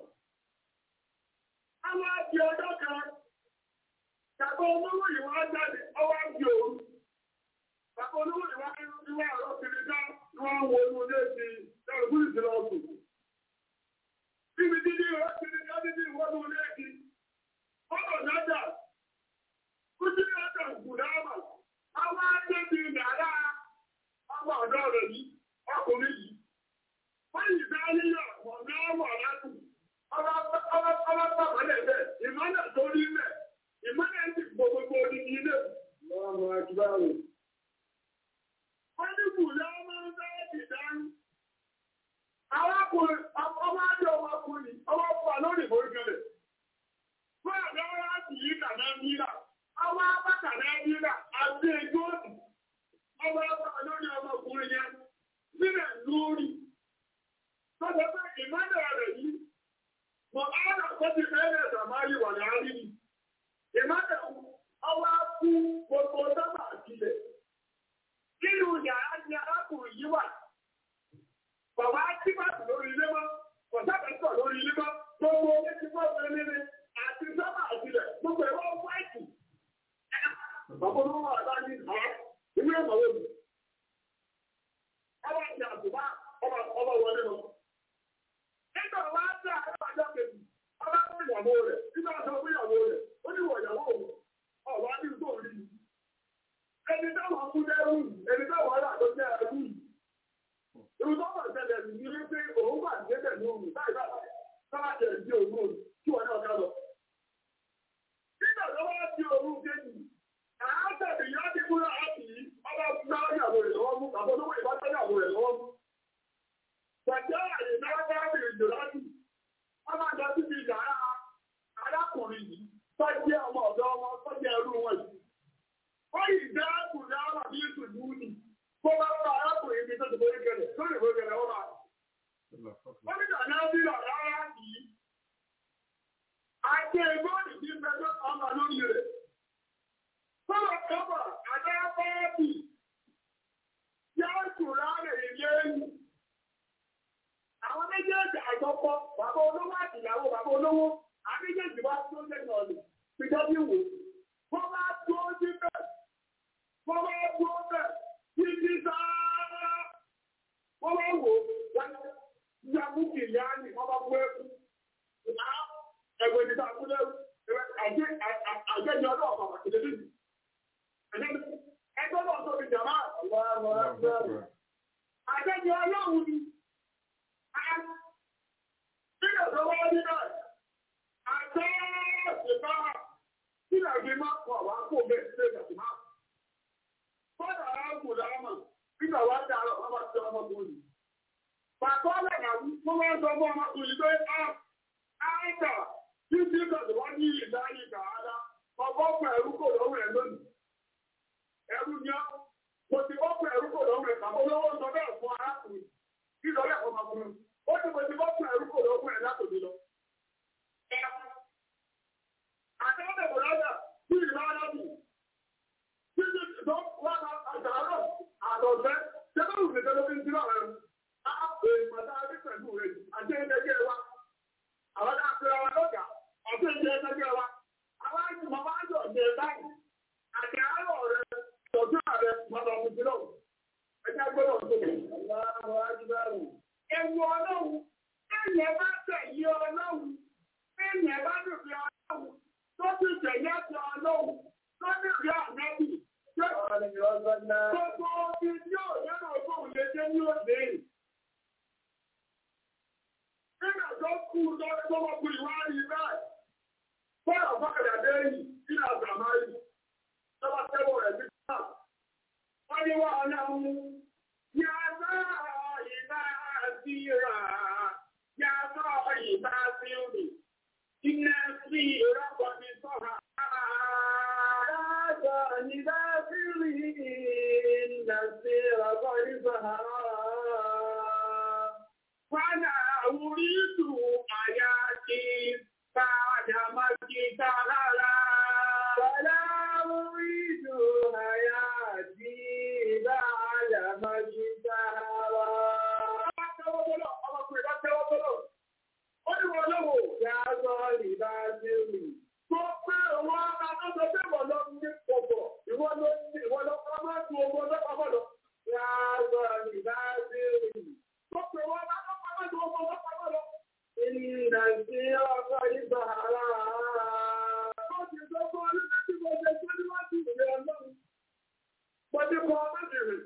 Speaker 5: Àwọn àti ọjọ́ kan, tàbí olówó ìwà jáde, ọwọ́ àti òru. Bàbá olówó ìwà ìwà àrọ́ kiri dá ní wọ́n wo inú ilé ti ẹrù fún ìsìnlẹ̀ ọ̀sùn. Bíbi dídí rẹ̀ ti ní kájí ní ìwọ́n ní ilé ti. Ọ̀rọ̀ nájà, kú sí ọjà ìgbùdámà, àwọn àjẹ́bí nàrá ọmọ ọ̀dọ́ rẹ̀ yìí, ọkùnrin yìí. Wọ́n yìí dá yíyọ̀ ọ̀nà ọwọ́ láti. Ọba pàpà lẹ́gbẹ̀ẹ́, ìmọ́lẹ̀ tó rí mẹ́, ìmọ́lẹ̀ ti gbogbo odidi ilé. Ọmọ akíbáwò. Wọ́n ní kù lọ́wọ́ ń fẹ́ ti dání. Àwọn ọkùnrin, ọmọ ajé ọmọkùnrin, ọmọ pọ̀ lórí ìforíkẹlẹ̀. Fún àgbẹ̀ wọn láti yí kàná nílà. Àwọn apá kàná nílà àti ẹjọ́ òsì. Ọmọ ọmọ lórí ọmọkùnrin yẹn nílẹ̀ lórí. Tọ́jọ́ pé ìmọ́lẹ̀ rẹ̀ yìí, mọ̀ ọ́nà tó ti fẹ́rẹ̀ sàmáyé wà láàárín ni. Ìmọ́lẹ̀ ọwọ́ kú gbogbo sábà sílẹ̀. Nínú yàrá ni arákùnrin yìí wà. Bàbá tí bá sì lórí ilé mọ́, kọ̀sáfẹ́sọ̀ lórí ilé mọ́, gbogbo ilé tí wọ́n fẹ́ nílé àti sábà sílẹ̀, gbogbo ẹ̀rọ wáìtì. Bàbá olówó wà láti ọ̀ ìwé ìmọ̀wé mi. Ọba ti àtùbá ọba wọlé lọ. Nígbà wá sí àárọ̀ àjọ kejì, ọba fún ìyàwó rẹ̀, nígbà tó fún ìyàwó rẹ̀, ó ní wọ̀ ìyàwó òun, ọ̀wá ní ìtò orí mi. Ẹni táwọn kú lẹ́rù, ẹni táwọn ará tó jẹ́ ẹrú yìí. Irú tó wà ṣẹlẹ̀ ní ilé pé òun wà ní ẹgbẹ̀ ní òun láì bá sábà jẹ̀ sí òun òun kí wọ́n náà ká lọ. Nígbà tó wá sí òun kejì, àátẹ̀bí yá ti múra láti yìí, ọba gbá ìyàwó rẹ̀ lọ́wọ́ mú, àbọ̀ olówó ìbá ìyàwó rẹ̀ lọ́wọ́ mú. Gbàjẹ́ àyè náà bá bèrè jò láti, wọ́n máa lọ síbi yàrá arákùnrin yìí, tọ́jú ọmọ ọ̀dọ́ ọmọ tọ́jú ẹrú wọn yìí. Wọ́n yìí dá kùnrin àwọn àbí ìtùdú nì. Bó bá bá arákùnrin mi tó ti borí kẹlẹ̀, lórí ìwé kẹlẹ̀ wọ́n máa. Wọ́n ní ìdáná bí ọ̀rá yìí. Àti ẹgbọ́n ìdí mẹ́jọ ọmọ lórí rẹ̀. Sọ́lọ̀ kọ́bọ̀ àdá pọ́ọ̀tì. Yóò kùrá rẹ̀ ilé ẹ̀yìn. Àwọn méjèèjì àjọpọ̀, bàbá olówó àti ìyàwó bàbá olówó, àwọn méjèèjì wá tó lẹ́nu ọ̀lẹ̀, fi dọ́bí wò. Wọ́n bá tó síbẹ̀, wọ́n bá tó bẹ̀, títí sáárá. Wọ́n bá wò, wọ́n yá mú kìlíà ní wọ́n bá bú ẹkú. Ẹgbẹ́ ìdíta kúlẹ̀ àjẹjọ náà bàbà kìlẹ̀ nínú. Ẹgbẹ́ náà tó fi jàmá. Àjẹjọ ọlọ́run ni. Nígbà tó wá ní náà, àjẹ́ ìbá sílẹ̀ bí máa kọ̀ wá kó bẹ́ẹ̀ sílẹ̀. wọ́n sọ fún ọmọkùnrin pé áìkà tí tí kàtà wọ́n ní ìdáyé kàádá ọkọ̀ ọ̀pọ̀ ẹ̀rú kò lọ́wọ́ ẹ̀ lónìí ẹ̀rú ni ọ́ mo ti ọ̀pọ̀ ẹ̀rú kò lọ́wọ́ ẹ̀ kàmọ́ lọ́wọ́ sọ bẹ́ẹ̀ fún arákùnrin kí lọ́lẹ̀ ọmọkùnrin ó ti mo ti ọ̀pọ̀ ẹ̀rú kò lọ́wọ́ ẹ̀ látòdì lọ. àtẹ́wọ́n ẹ̀kọ́ lọ́dà tí ìlú arábì tí ti tó wà àtàárọ̀ àtọ̀fẹ́ tẹ́lẹ̀ òfin tẹ́lẹ̀ fi ń sílọ̀ rẹ̀ á pè pàtà rí pẹ̀lú rẹ̀ àti ẹgbẹ́ wa àwọn àpẹẹrẹ wa lọ́gà àti ẹgbẹ́ wa àwọn àjùmọ̀ máa ń jọ ọ̀dẹ̀ báyìí àti àárọ̀ rẹ̀ tọ́jú ààrẹ mọ́tò ọ̀fìn sílọ̀ ẹgbẹ́ gbọ́dọ̀ tó Ewu ọlọ́run, ẹ̀yẹ bá tẹ̀yí ọlọ́run, ẹ̀yẹ bá dùbí ọlọ́run, tó ti tẹ̀yẹ́ ti ọlọ́run, tó dùbí ọ̀nẹ́bì, Gbogbo omi tí ò lẹ́nu ọgbọ́n lè jẹ́ ní òde. Nígbà tó kú lọ́wọ́ tó wọ́n kú ìwá rí báyìí. Bọ́ọ̀lù fọ́kàdà dẹ́yìn nínú àgbàmá yìí. Lọ́wọ́ tẹ́wọ̀ rẹ̀ sí náà. Wọ́n ní wọ́n ọ̀nà mú. Yàrá ìbá sí ra. Yàrá ìbá sí rì. Iná sí ìrọ́pọ̀ mi sọ̀rọ̀. Fọ́nà orílù àyàkí bàdà májí tààrà. Fọ́nà orílù àyàkí bàdà májí tààrà. Ọmọ tẹ́wọ́bọ́lọ̀, ọmọkùnrin bá tẹ́wọ́bọ́lọ̀. Ó ní wọ́n lọ́wọ́ yàtọ̀ ìbá sí rí. Tó pé owó akọ́sọ pé wọ́n lọ ní pọ̀pọ̀, ìwọ́n ló ní ìwọ́n lọ kọ́ máa tu owó lọ́pàá lọ. Yàtọ̀ ìbá sí rí. Tó pé wọ́n akọ́sọ pé wọ́n lọ lọ́pàá lọ. Ìrìnà sí ọkọ̀ ìgbà ara. Ó ti sọ fún ọlọ́pàá tí mo ṣe tó níwájú ìrìn ọlọ́run. Mo ti kọ́ ọmọ ìrìn.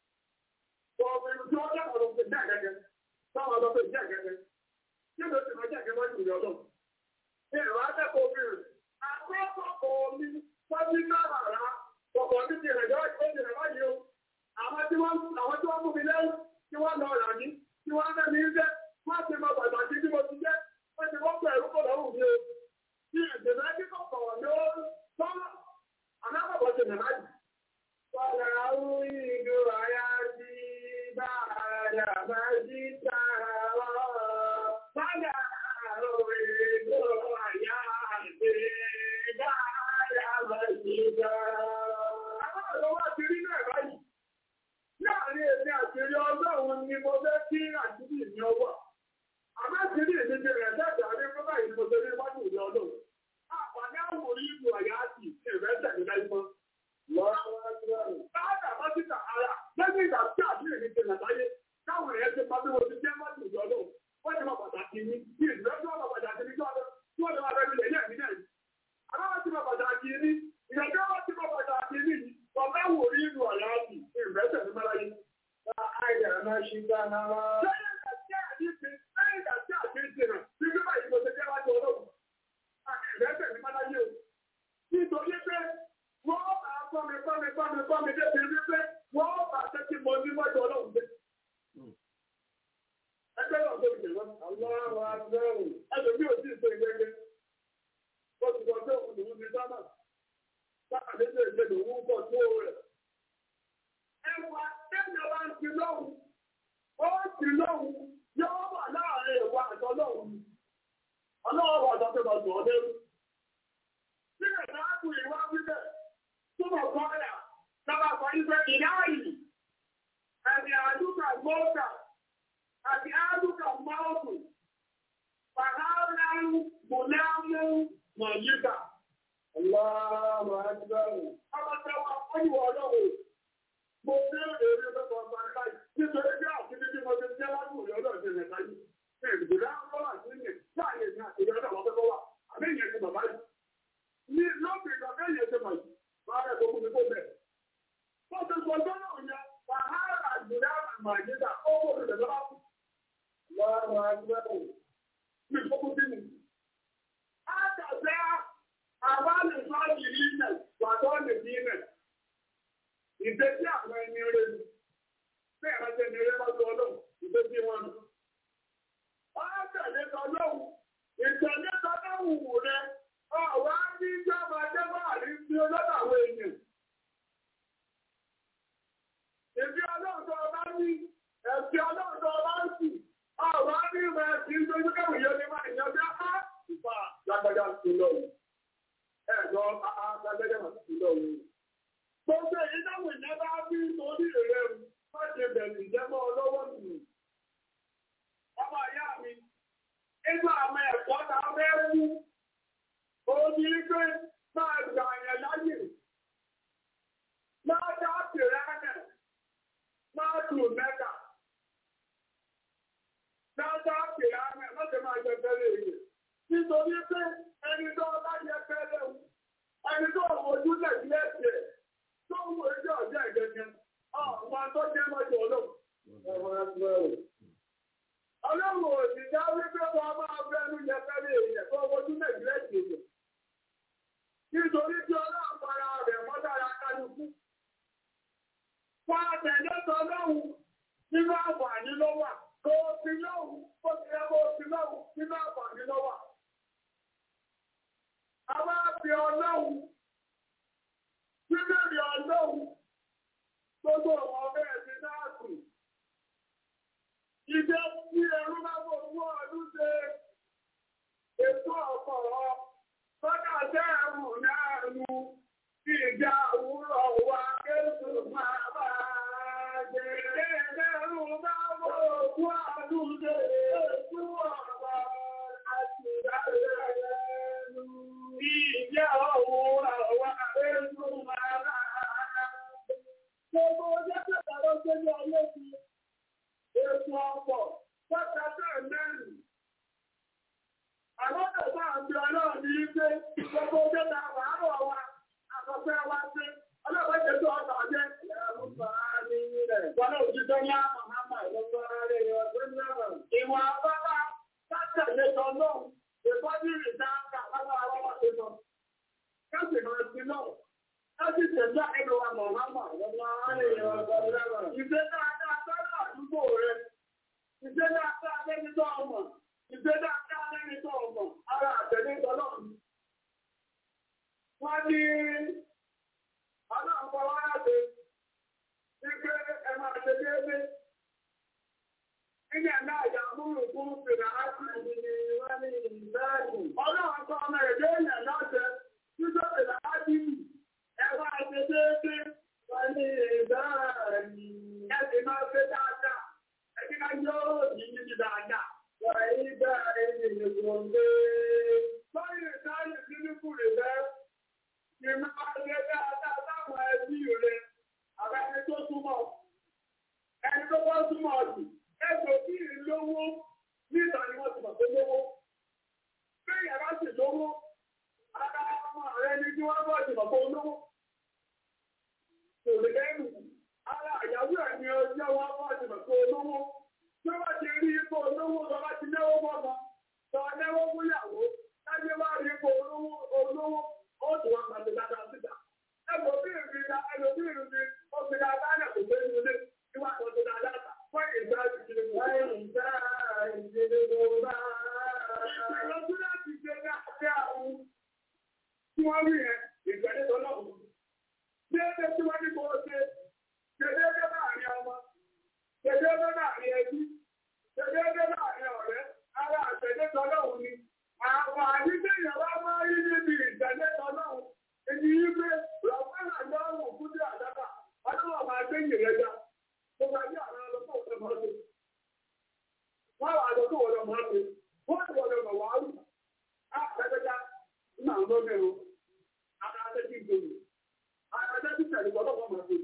Speaker 5: Ọ̀gbìn tí wọ́n jẹ́ ọ̀rọ̀ pé jẹ́ àgẹ́gẹ́. Táwọn ọlọ́pàá jẹ́ àgẹ́gẹ́. Kí ló ti máa jẹ́ àgẹ́gẹ́ wájú ìrìn ọlọ́run? Ìrìn akẹ́kọ̀ọ́ obìnrin. Akọ́kọ̀ọ́ mi tọ́jú náà rà. Ọkọ̀ mi ti rẹ̀ jọ́ ìgbésẹ̀ báyìí o. Àwọn tí wọ́n àwọn tí wọ́n mú mi lẹ́yìn tí wọ́n lọ rà ní tí wọ́n fẹ́ mi ń jẹ́ wọ́n ti mọ pàtàkì tí mo ti jẹ́ wọ́n ti wọ́n pẹ̀lú kò lọ́rùn mi o. Bí ìdènà kíkọ̀ kọ̀wọ̀ ni ó tọ́lá. Àlákọ̀ọ́ ti nà láyìí. Wàlá ìlú àyà ti bá àyà bá sí tààrà. Wàlá ìlú àyà ti bá àyà bá sí tààrà. Àwọn ọ̀rọ̀ wá ti rí náà báyìí. Láàárín èmi àti rí ọlọ́run ni mo fẹ́ kí àtúntì ní ọwọ́. Àmọ́ àtúntì mi ti rẹ̀ sẹ́ẹ̀dá ní fún báyìí ni mo ṣe ní wájú ìlú ọlọ́run. Àpàdé àwòrán ìlú àyà ti ìrẹsẹ̀ ní láì mọ́. Báàdà bá ti tà ara lẹ́yìn ìgbà tí àdúrà ní ti nàdáyé káwọn èèyàn ti máa bí wọ́n ti jẹ́ mọ́tò ìjọ náà. Wọ́n ti máa pàtàkì ní bí ìdílé tí wọ́n máa pàtàkì ní tí wọ́n lè máa bẹ́ẹ̀ nílẹ̀ yẹn nílẹ̀ yìí. Àwọn wọn ti máa pàtàkì ní ìyàjọ́ wọn ti máa pàtàkì ní yìí. Ọ̀gá wò rí ìlú àyà àti ìrẹsẹ̀ ní Máláyé. Àìdà máa ṣe gbá náà. Lẹ́yìn ìgbà tí àdínkù lẹ́yìn ìgbà tí àdínkù rẹ̀ bí bí báyìí mo ṣe jẹ́ wájú ọlọ́run. Àti ìrẹsẹ̀ ní Máláyé o. Nítorí pé wọ́n máa kọ́ mi kọ́ mi kọ́ mi kọ́ mi débi wípé wọ́n máa tẹ́ kí mo ní wájú ọlọ́run dé. Ẹgbẹ́ náà tó ìjẹ̀ lọ. Àwọn agbẹ́rù. Ẹlòmí ò sí ìṣe ìgbẹ́gbẹ́. Ó ti sọ pé òun lòún ti sábà. Sábà lé lè ṣe lòún pọ̀ tó rẹ̀. Ẹwà tẹ́lẹ̀ wá ń ti lọ́hùn. Ó ti lọ́hùn. Yóò wà láàárín ìwà àtọ́lọ́hùn. Ọlọ́run wà sọ pé mo sọ ọ́ lérú. Síbẹ̀ náà kù ìwà wíbẹ̀. Túbọ̀ kọ́lá, lọ́wọ́ sọ wípé ìdáyìí, àti àdúgbà mọ́ọ̀tà, àti àdúgbà mọ́ọ̀tù, pàhálà mọ̀lámú mọ̀yíkà. Ọlọ́run àdúgbàrù. Ọmọ tẹwà fún ìwọ̀ ọlọ́wọ̀. Mo ní èrè lọ́pọ̀ ọmọ aláì, nítorí bí àti bí mo ti jẹ́ wájú ìyọ́lọ́ ìṣẹ̀lẹ̀ láyé. Ìgbìlá ń lọ́wọ́ àti ilẹ̀ láàyè ní àtìlẹ́ ọ̀dọ̀ wọn fẹ́ wà. Àbí ìyẹn ti bàbá yìí. Ní lọ́pìn ìgbà bẹ́ẹ̀ yẹn ti mọ̀ yìí. Báyọ̀ tó kún mi kó bẹ̀. Wọ́n ti sọ lọ́nà òyà, wàhálà àgbèrè àmàjẹ́dà, ó wò lè lọ́wọ́. Lọ́wọ́ agbẹ́rù. Mi kó kún sí mi. Á tàbí àwa lè sọ yìí nẹ̀. lọ́wọ́. Gbogbo èyí táwọn ìyẹn bá bí torí rẹ̀ wọ́n ṣe bẹ̀rù ìjẹ́mọ́ ọlọ́wọ́ nù. Ọmọ ìyá mi, nígbà àwọn ẹ̀kọ́ ta fẹ́ mú, ó ní pé máa gbà yẹn láyè. Máa dá pìrẹ́nẹ̀, máa tù mẹ́ta. Máa dá pìrẹ́nẹ̀, má ṣe máa jẹ tẹ́lẹ̀ èyí. Nítorí pé ẹni tó bá jẹ tẹ́lẹ̀ wù ẹni tó ojú lẹ̀ sí ẹ̀sẹ̀ tó ń wo ẹjọ́ ọ̀jẹ́ ìgẹ̀gẹ̀ ọ̀pọ̀ tó jẹ́ mọ́jọ ọlọ́run. ọlọ́run ò sì dá wípé wọ́n máa bẹ́nu jẹ fẹ́lẹ̀ èèyàn tó ojú lẹ̀ sí ẹ̀sẹ̀ èèyàn. nítorí tí ọlọ́run para rẹ̀ mọ́dára kálukú. wọ́n àtẹ̀jọ́ sọ lọ́hùn nínú àǹfààní ló wà kó o fi lọ́hùn kó o ti yẹ kó o fi lọ́hùn nínú àǹfààní ló wà. A máa fi ọlọ́run, bíbélì ọlọ́run, gbogbo ọ̀wọ́ bẹ́ẹ̀ ti dáàkù. Ìjẹ́ tí ẹrú bá bò fún ọdún ṣe ètò ọ̀pọ̀rọ̀, bọ́dà jẹ́ ẹrù náà nu, kí ìjà òwúrọ̀ wá kéṣù máa bá jẹ́. Ìjẹ́ ẹrú bá bò fún ọdún ṣe ètò ọ̀pọ̀rọ̀ àti ìdájọ́ ẹnu. Ìjẹ́ òun àwọn ẹ̀rù máa rà. Gbogbo ọjọ́ tẹ̀lé ló gbé ní ayé ti ètò ọ̀pọ̀ pẹ́kẹ́tẹ́ mẹ́rin. Àwọn ọ̀pọ̀ àti ọlọ́run ní pé gbogbo ọjọ́ tẹ̀lé àárọ̀ wa, àkọsẹ́ wa ṣe, ọlọ́pàá ṣe tó ọ̀tọ̀ jẹ́ ẹ̀rù bàá ní ilẹ̀. Wọ́n náà ti tọ́ ní àmàmà ìlọ́gbọ́n rẹ̀ ọdún náà. Ìwọ̀n àbábá, látẹ̀lé tọ́lọ́run. Ìfọ́jú ìdáńkà láwọn àwọn ọ̀ṣẹ́sọ. Káṣì máa ti náà. Káṣì tẹ̀lá ẹnu wa mọ̀ máma lọ́wọ́ àárẹ̀ ọ̀dọ́ Ìṣe dáadáa sọ́dọ̀ àdúgbò rẹ̀. Ìṣe dáadáa lẹ́ni tó ọmọ. Ìṣe dáadáa lẹ́ni tó ọmọ. Ara àtẹ̀lé tọ́lọ́ mi. Wọ́n ní ọlọ́run kọ́ wá láti wípé ẹ máa ṣe déédéé. Ilé náà yà múrù fún fèrè áṣì ìdíni wọ́n ní ìbáàdì. Ọlọ́run kọ́ ọmọ èdè èèyàn láṣẹ títọ́ fèrè áṣì ẹwà ṣe déédé wọ́n ní ìbáàdì. Ẹ sì máa ṣe dáadáa. Ẹ kí ká yóò yí níbi dáadáa. Wọ́n yí bá ẹni ìgbòǹgbé. Lọ́yìn ìdáyìn sínú kùrì rẹ̀. Ìmọ̀ ṣe dáadáa láwọn ẹbí rẹ̀. Àbẹ́ni tó súnmọ́. Ẹni tó bá súnmọ́ ọ̀sìn ẹgbẹ́ tí ì lówó níta ni wọ́n ti mọ̀ pé lówó. Bẹ́ẹ̀ yàrá sì lówó, ara ọmọ rẹ ni kí wọ́n bọ̀ ti mọ̀ pé olówó. Kò lè lẹ́nu, ara àyàwó ẹ̀ ni ọjọ́ wọn bọ̀ ti mọ̀ pé olówó. Tí wọ́n ti rí ipò olówó lọ bá ti náwó mọ́mọ́, sọ náwó fúyàwó, láyé wá rí ipò olówó olówó, ó sì wá pàṣẹ dáadáa síta. Ẹgbẹ́ bí ìrìn ẹlòmí ìrìn ó fi dáadáa náà kò gbé nílé, kí wọ́n pàṣẹ dáadáa ta. Wọ́n ìgbà ìdílé wọ́n ìgbà ìdílé gbogbo. Ìgbìyànjú láti ṣe dáadáa àwọn tí wọ́n rí yẹn ìgbẹ́lẹ́ tó náà wù. Déédéé tí wọ́n ní kó o ṣe, ṣe déédéé láàrin ọmọ, ṣe déédéé láàrin ẹbí, ṣe déédéé láàrin ọ̀rẹ́, ara àtẹ̀lé tọ́lọ́hùn ni. Àwọn àdídéyàn wá máa rí níbi ìtẹ̀lé tọ́lọ́hùn. Èyí yí pé rọ̀pẹ́lá lọ́rùn fún bí àdábà, ọlọ́wọ́ máa gbé ìrẹ́jà. Gbogbo ayé àwọn ọlọ́pàá òfin máa ṣe. Wọ́n wà lọ́pọ̀ wọ́n lọ máa ṣe. Wọ́n ti wọ́n lọ mọ̀ wá rù. Á pẹ́pẹ́já nínú àwọn ọmọ ẹ̀rọ. Ara adé ti gbòòrò. Ara adé ti tẹ̀lé ọlọ́pàá máa ṣe.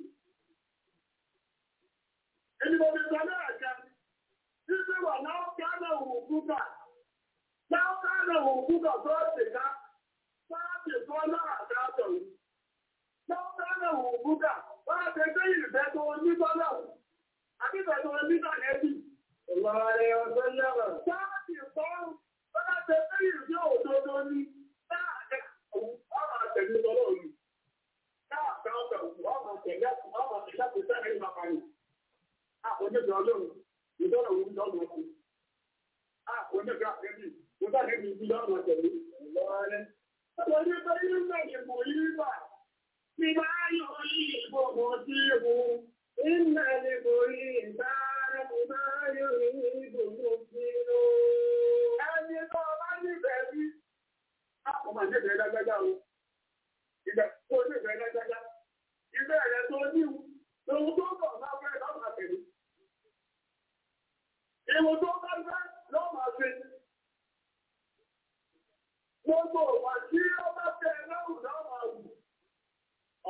Speaker 5: Ẹni mo fi sọ náà jẹ́. Títí wà náà kánà òun kúkà. Náà kánà òun kúkà tó ṣe ká. Sáàtì tó náà dáàtọ̀ yìí. Náà kánà òun kúkà. Wọ́n á ṣe gbé ìrìfẹ́ tó ní tọ́lá Àbíbẹ̀ tó ní tànẹ́bì. Ìwọ̀rẹ̀ ọ̀sẹ̀ lẹ́wọ̀. Sáàtì fọ́rùn. Wọ́n á ṣe gbé ìrìfẹ́ òdodo ní. Láàrẹ̀ ọmọ àtẹ̀lé tọ́lọ́ yìí. Láàrẹ̀ ọ̀sẹ̀ ọmọ àtẹ̀lé ọmọ àtẹ̀lé kò sẹ́rẹ̀ ìgbà kan yìí. Àkójọ́jọ́ ọlọ́run. Ìjọ́nà òun lọ́mọ ọkùn. Àkójọ́jọ́ àtẹ̀lé. Mo bá nẹ́bí ibi lọ́mọ àtẹ̀lé. Ìwọ̀rẹ̀. Ọjọ́ pé yín bẹ̀rẹ̀ mọ̀ yín bà. Bí máa yọ yìí gbogbo sí ìwò. Iná lè borí ìbára máa yọ yìí gbogbo sí ìwò. Ẹni tó bá nífẹ̀ẹ́ bí. Àpò máa nífẹ̀ẹ́ lágbájá o. Ìgbà tó nífẹ̀ẹ́ lágbájá.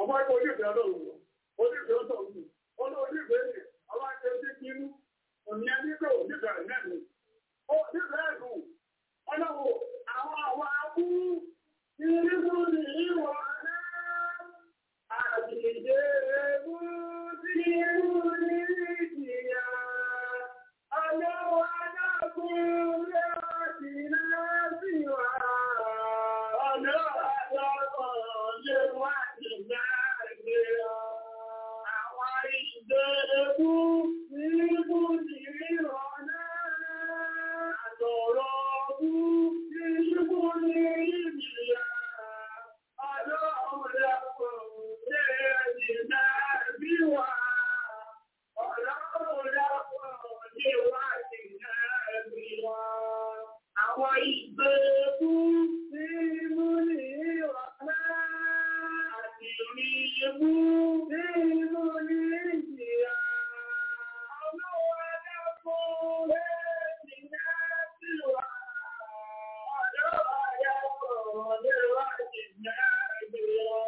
Speaker 5: ọmọ ẹgbẹ́ onífẹ̀ẹ́ ọlọ́run onífẹ̀ẹ́ ọlọ́run olóònífẹ̀ẹ́ ni àwọn àti ẹbí kínú òní ẹni pé onífẹ̀ẹ́ nẹ́nu onífẹ̀ẹ́ nù ọlọ́wọ́ àwọn àwọn abú ìrìbù ní ìwọ̀ náà àdìjẹ́ ebú sí ìrù ní ìjìyà ọlọ́wọ́ adágún lẹ́ọ̀tì náà sí wà ọlọ́wọ́ adágún lẹ́wàtì náà sí wà àwọn ìṣẹ́ ebú ìrìbù ní ìwọ̀ náà àtọ̀rọ̀ ọdú ìṣubú ní ìjìyà ọlọ́run lẹ́pọ̀ lẹ́yìn náà bí wà ọlọ́run lẹ́pọ̀ níwájú náà bí wà àwọn ìgbèkú nínú ní ìwọ̀nà àti rí ebú nínú ní ìjìyà ọlọ́run lẹ́pọ̀ lẹ́yìn náà bí wà ọlọ́run lẹ́pọ̀ níwájú náà bí wà.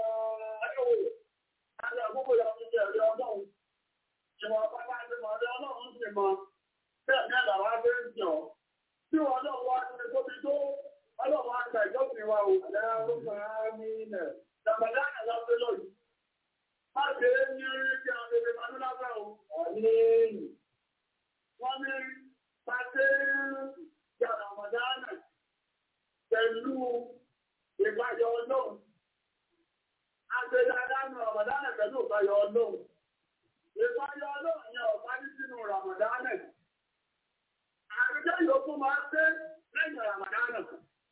Speaker 5: Àwọn àgbógbò yà fún jẹ́ ẹ̀rí ọlọ́run. Ìwọ̀n pátá ti mọ̀ ọ̀dọ́ ọlọ́run sì mọ̀. Bẹ́ẹ̀ ní àlàwà bẹ́ ń jọ. Tí wọ́n náà wá ní tóbi tó, ọlọ́run á gba ìjọ́sìn wa ò. Ẹ̀rọ máa ní ilẹ̀. Dàgbàdá àlọ́ pé lóyún. Má ṣe é ní orí kí a bèbè máa ní lábẹ́ o. Ọ̀ní. Wọ́n ní pàṣẹ yàrá ọ̀mọ̀dánà pẹ̀lú ìbáyọ̀ ọlọ́run. Àgbẹ̀dàdánù ọ̀mọ̀dánà pẹ̀lú ìbáyọ̀ ọlọ́run. Ìbáyọ̀ ọlọ́run yẹn ọ̀pá ní sínú Ramadanà. Àrùjọ yòókù máa ń pé lẹ́yìn Ramadanà.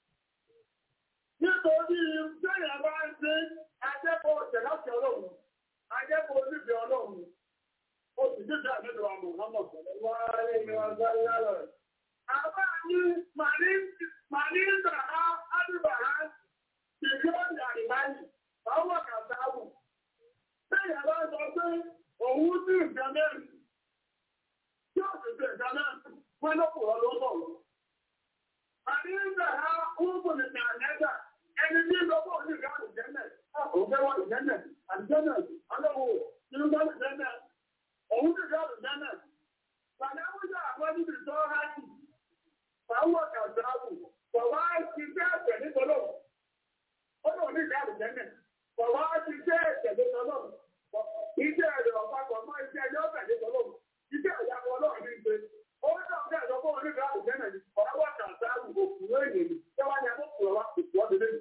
Speaker 5: Nítorí bẹ́ẹ̀ bá ń ṣe ajẹ́kọ̀ọ́ ìjẹ̀láṣẹ́ ọlọ́run, ajẹ́kọ̀ọ́ onífẹ́ ọlọ́run, ó sì dídá nínú àmọ̀ ọmọ Àbá ní Màní ń dà á Ádùbàrá, ìjọ́ ìyàrìbáyì, ọwọ́ kàtàwù. Bẹ́ẹ̀ bá sọ pé òun ní ìgbà mẹ́rin, tí ó sì fẹ́ ìgbà mẹ́rin, wọ́n lọ́pọ̀ ọlọ́sọ̀rọ̀. Màní ń dà á Úbù ní Nàìjíríà, ẹni tí lọ́pọ̀ ní ìgbà àlùjẹ́nẹ̀, òfẹ́ wà lùjẹ́nẹ̀, àlùjẹ́nẹ̀, alọ́wọ̀, nínú bá lùjẹ́nẹ̀, òun ní ìgbà àlùjẹ́nẹ̀. Fàdáwùjọ àwọn níbi tó hájì, fàáwọ̀ kàtàwù, fọ̀wá ti fẹ́ ẹ̀sẹ̀ nítọ́lọ̀. Ó lọ ní ìgbà àlùjẹ́nẹ̀, fọ̀wá ti fẹ́ ẹ̀sẹ̀ nítọ́lọ̀. Iṣẹ́ rẹ̀ ọ̀pápọ̀ mọ́ iṣẹ́ ẹjọ́ ọ̀bẹ̀ nítọ́lọ̀. Iṣẹ́ ìyàwó ọlọ́run ní ìgbé. Ó náà fẹ́ ẹ̀sọ́ fún onígbà àlùjẹ́nẹ̀ ni, fọ̀wá kàtàwù, òkùnrin èyí ni, tẹ́wá ni àbúkù ọ̀wá òkú ọdún lẹ́nu.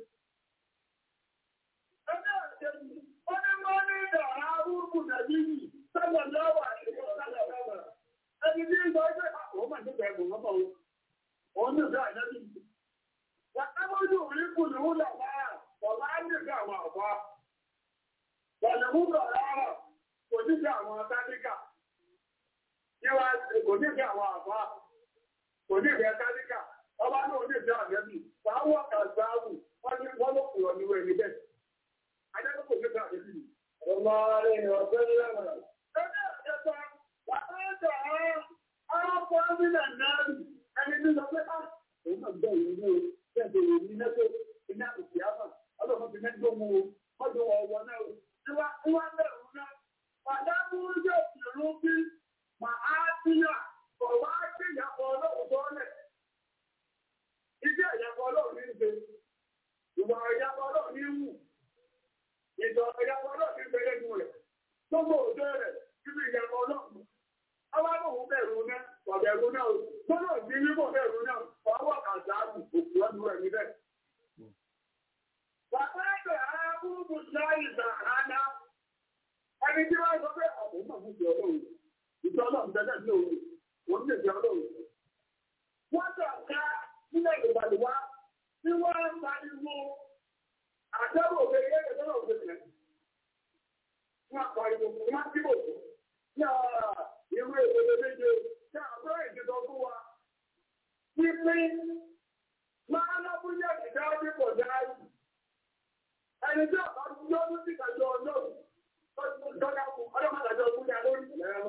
Speaker 5: Ẹgbẹ́ òṣèlú, ó ní mọ́ ní ìdàrá arúgbù Nàìjíríì, sọ́gbọ̀ lọ́wọ́ àti ìṣòro ẹni tí ń sọ ẹgbẹ́ àwọn máa ń tẹ́gbẹ̀ ẹgbùn lọ́pọ̀ òun ní ìgbà ìdájú. Wàtábójú orí kù ní ó lọ wá ọ̀lá ní ìgbà àwọn àwọ̀. Wọ̀lẹ̀ mú lọ rárá kò ní ìgbà àwọn táníkà. Yíwá kò ní ìgbà àwọn àwọ̀. Kò ní ìgbà táníkà. Ọba náà ní ìgbà àgbẹ̀bì. Wàá wọ̀ kàzáàbù wọ́n ní wọ́n ló kùrọ̀ ní wẹ̀ níbẹ̀. Ajẹ́ kò ní ìgbà àgbẹ̀bì. Ọmọ rẹ̀ ọ̀gbẹ́ lẹ́wọ̀n. Ẹgbẹ́ àjẹsọ Wàtàkà ọ̀pọ̀ mílẹ̀ náà ẹni tí lọ pé á òun náà gbọ́ ìwé ní o bẹ́ẹ̀ bẹ̀rẹ̀ ní mẹ́tò iná òkè àmà ọlọ́run ti mẹ́tò mú o mọ́tò ọ̀wọ́ náà o ìwà ìwà bẹ̀rù náà pàdánù yóò fi rún bí mà á síyà kọ̀ wá sí ìyàpọ̀ ọlọ́run bọ́ọ̀lẹ̀. Iṣẹ́ ìyàpọ̀ ọlọ́run ní ìgbé ìwà ìyàpọ̀ ọlọ́run ní wù ìjọ ìyàpọ̀ ọlọ́run ní ìgbẹ́lẹ́ nù rẹ̀ gbogbo òjò rẹ̀ síbi ìyàpọ̀ ọlọ́run. Àwọn amóhùn bẹ̀rù náà, ọ̀bẹ̀rù náà, gbọ́dọ̀ sí wíwọ̀ bẹ̀rù náà, ọwọ́ kàzáàbù òkú ọdún rẹ̀ níbẹ̀. Bàbá ẹgbẹ̀ arábùrùbù láì ìzàhánà, ẹni tí wọ́n sọ pé àwọn máa ń jẹ ọlọ́run, ìjọ ọlọ́run tẹ́lẹ̀ ní òun, wọ́n lè jẹ ọlọ́run. Wọ́n tọ̀ ká nílẹ̀ ìgbàlùwá tí wọ́n ń pariwo àtẹ́wò òkèèrè ẹgbẹ̀ tọ́lọ̀ òkèèrè. Wọ́n pariwo, wọ́n tí bò ìwé ìwé méje tí àbúrò ìdíjọ fún wa. Pípín máa lábúyẹ̀ ìdá pípọ̀ dáàrí. Ẹni tí ọ̀pá yóò ní sí ìdájọ́ ọlọ́run. Dọ́lá fún ọlọ́mọdájọ́ fúnlẹ̀ lórí.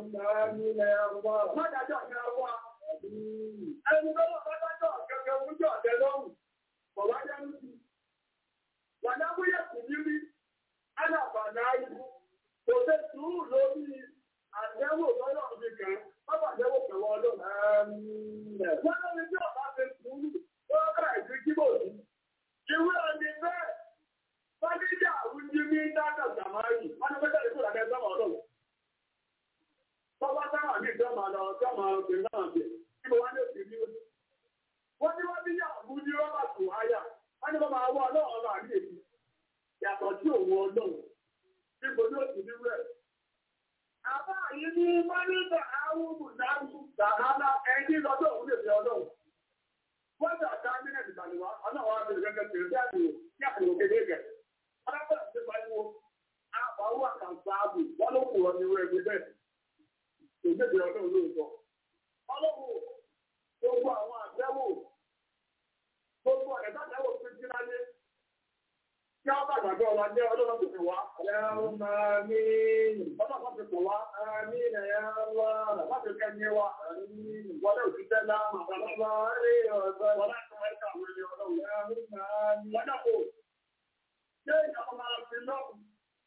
Speaker 5: Mọ́dájọ́ ìyá wa. Ẹni tó lọ bájájọ́ kẹ̀kẹ́ fúnjọ́ ọ̀tẹ́ lọ́rùn. Bọ̀wá jẹ́ ní sí. Wàdábúyẹ̀ kù ní rí. Ánà bàdá báyìí. Kò ṣe sùúrù lórí àdẹ́wò lọ́dọ̀ mi kan, bábà àdẹ́wò pẹ̀lú ọdún. Wọ́n lórí tí ọ̀bá ṣe sùúrù, ó rà ìdí kíbò sí. Ìwé ọdún bẹ́ẹ̀, Fọ́díjà àwùjí ní dáadáa Sàmárì, wọ́n ní pẹ́tẹ́ ìkúrà kẹ́ sọ́mọ̀ ọdún. Tọ́wọ́ sáwà ní ìjọba lọ sọ́mọ̀ ọdún náà bẹ̀, kí mo wá ní òsì ní òsì. Wọ́n ní wọ́n bí yà àwùjí rọ́bà tù áyà, wọ́n ní wọ́n máa wọ́ ọlọ́run ọba àrí èyí. Yàtọ̀ sí òun ọlọ́run, níbo ní òsì ní rẹ̀. Àbá yìí ní Mọ́níjà Áwùmù Dáhùn Sàhálà ẹni lọ́dọ̀ òun lè fi ọlọ́run. Wọ́n jà ká mílíọ̀nù ìgbàlùwà, ọlọ́run wa bẹ̀rẹ̀ gẹ́gẹ́ bẹ̀rẹ̀ bí àdìo, ní àpò kéde gẹ̀. Ọlọ́pàá ti pariwo, àwọn àkàǹfà ààbò, wọ́n ló kù ọ̀nà ìwé ẹgbẹ́ bẹ́ẹ̀. Òjèjì ọlọ́run lóòótọ́. Ọlọ́run gbogbo àwọn àbẹ́wò, gbogbo ẹ̀dá àbẹ́wò tó jí láyé. Kí wọ́n bá gbàgbọ́ wa jẹ́ ọlọ́run tó fi wá. Ọlọ́run máa ní ọlọ́run fi pọ̀ wá. Àmì ìrẹ̀yà wá. Láti kẹ́ni wa. Wọlé òṣìṣẹ́ láàmà. Bàbá rí ọ̀dọ́. Wọlé àtúwọ̀ ẹ̀ka àwọn ẹni ọlọ́run. Ọlọ́run máa ní. Wọ́n dàpọ̀. Ṣé ìyàwó máa fi lọ́rùn?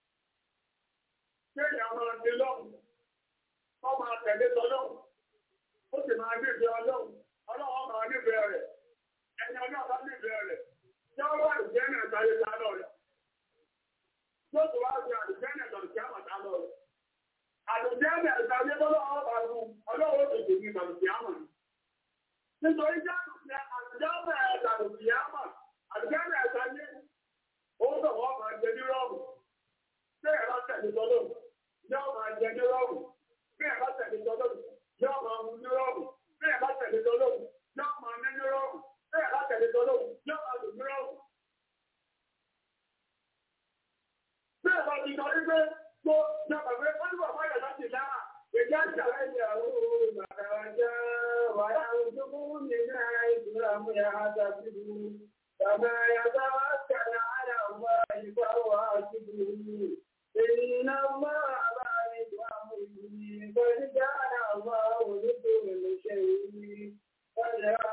Speaker 5: Ṣé ìyàwó máa fi lọ́rùn? Wọ́n máa tẹ̀lé tọ́lọ́run. Ó sì máa nífẹ̀ẹ́ ọlọ́run. Ọlọ́run máa nífẹ̀ẹ́ rẹ̀. Ẹni ọlọ́run bá nífẹ̀ẹ́ rẹ̀. Ṣé ó wà ìjẹ́ náà sáré sálọ rẹ̀? Yóò tó wá sí àdìjẹ́ náà lọ sí àmà sálọ rẹ̀. Àdìjẹ́ náà sáré lọ́wọ́ ọba lu ọlọ́run ó tètè ní ìbàlùsí àmà. Nítorí jẹ́ àdìjẹ́ náà ìbàlùsí àmà. Àdìjẹ́ náà sáré owó tó wọ́n máa jẹ ní rọ́ọ̀mù. Bí ẹ̀rọ tẹ̀lé tọ́lọ́ yóò máa jẹ ní rọ́ọ̀mù. Bí ẹ̀rọ tẹ̀lé tọ́lọ́ yóò máa mú ní rọ́ọ̀mù. Bí ẹ̀rọ tẹ̀lé tọ́lọ́ yóò máa ní ní rọ́ọ̀mù. Bí ẹ̀rọ tẹ̀lé tọ́lọ́ yóò máa lò ní rọ́ọ̀mù. Bí ẹ̀rọ ti sọ wípé tó jọba pé wọ́n ní bàbá yàrá láti dára. Èdè àjà ẹ̀yà òun màkàrájà wàyà òjòkó nínú ìdúrà mú yàrá dàbí فما يتوكل على الله فهو حسبه إن الله بالغ أمره قد جعل الله لكل شيء قدرا.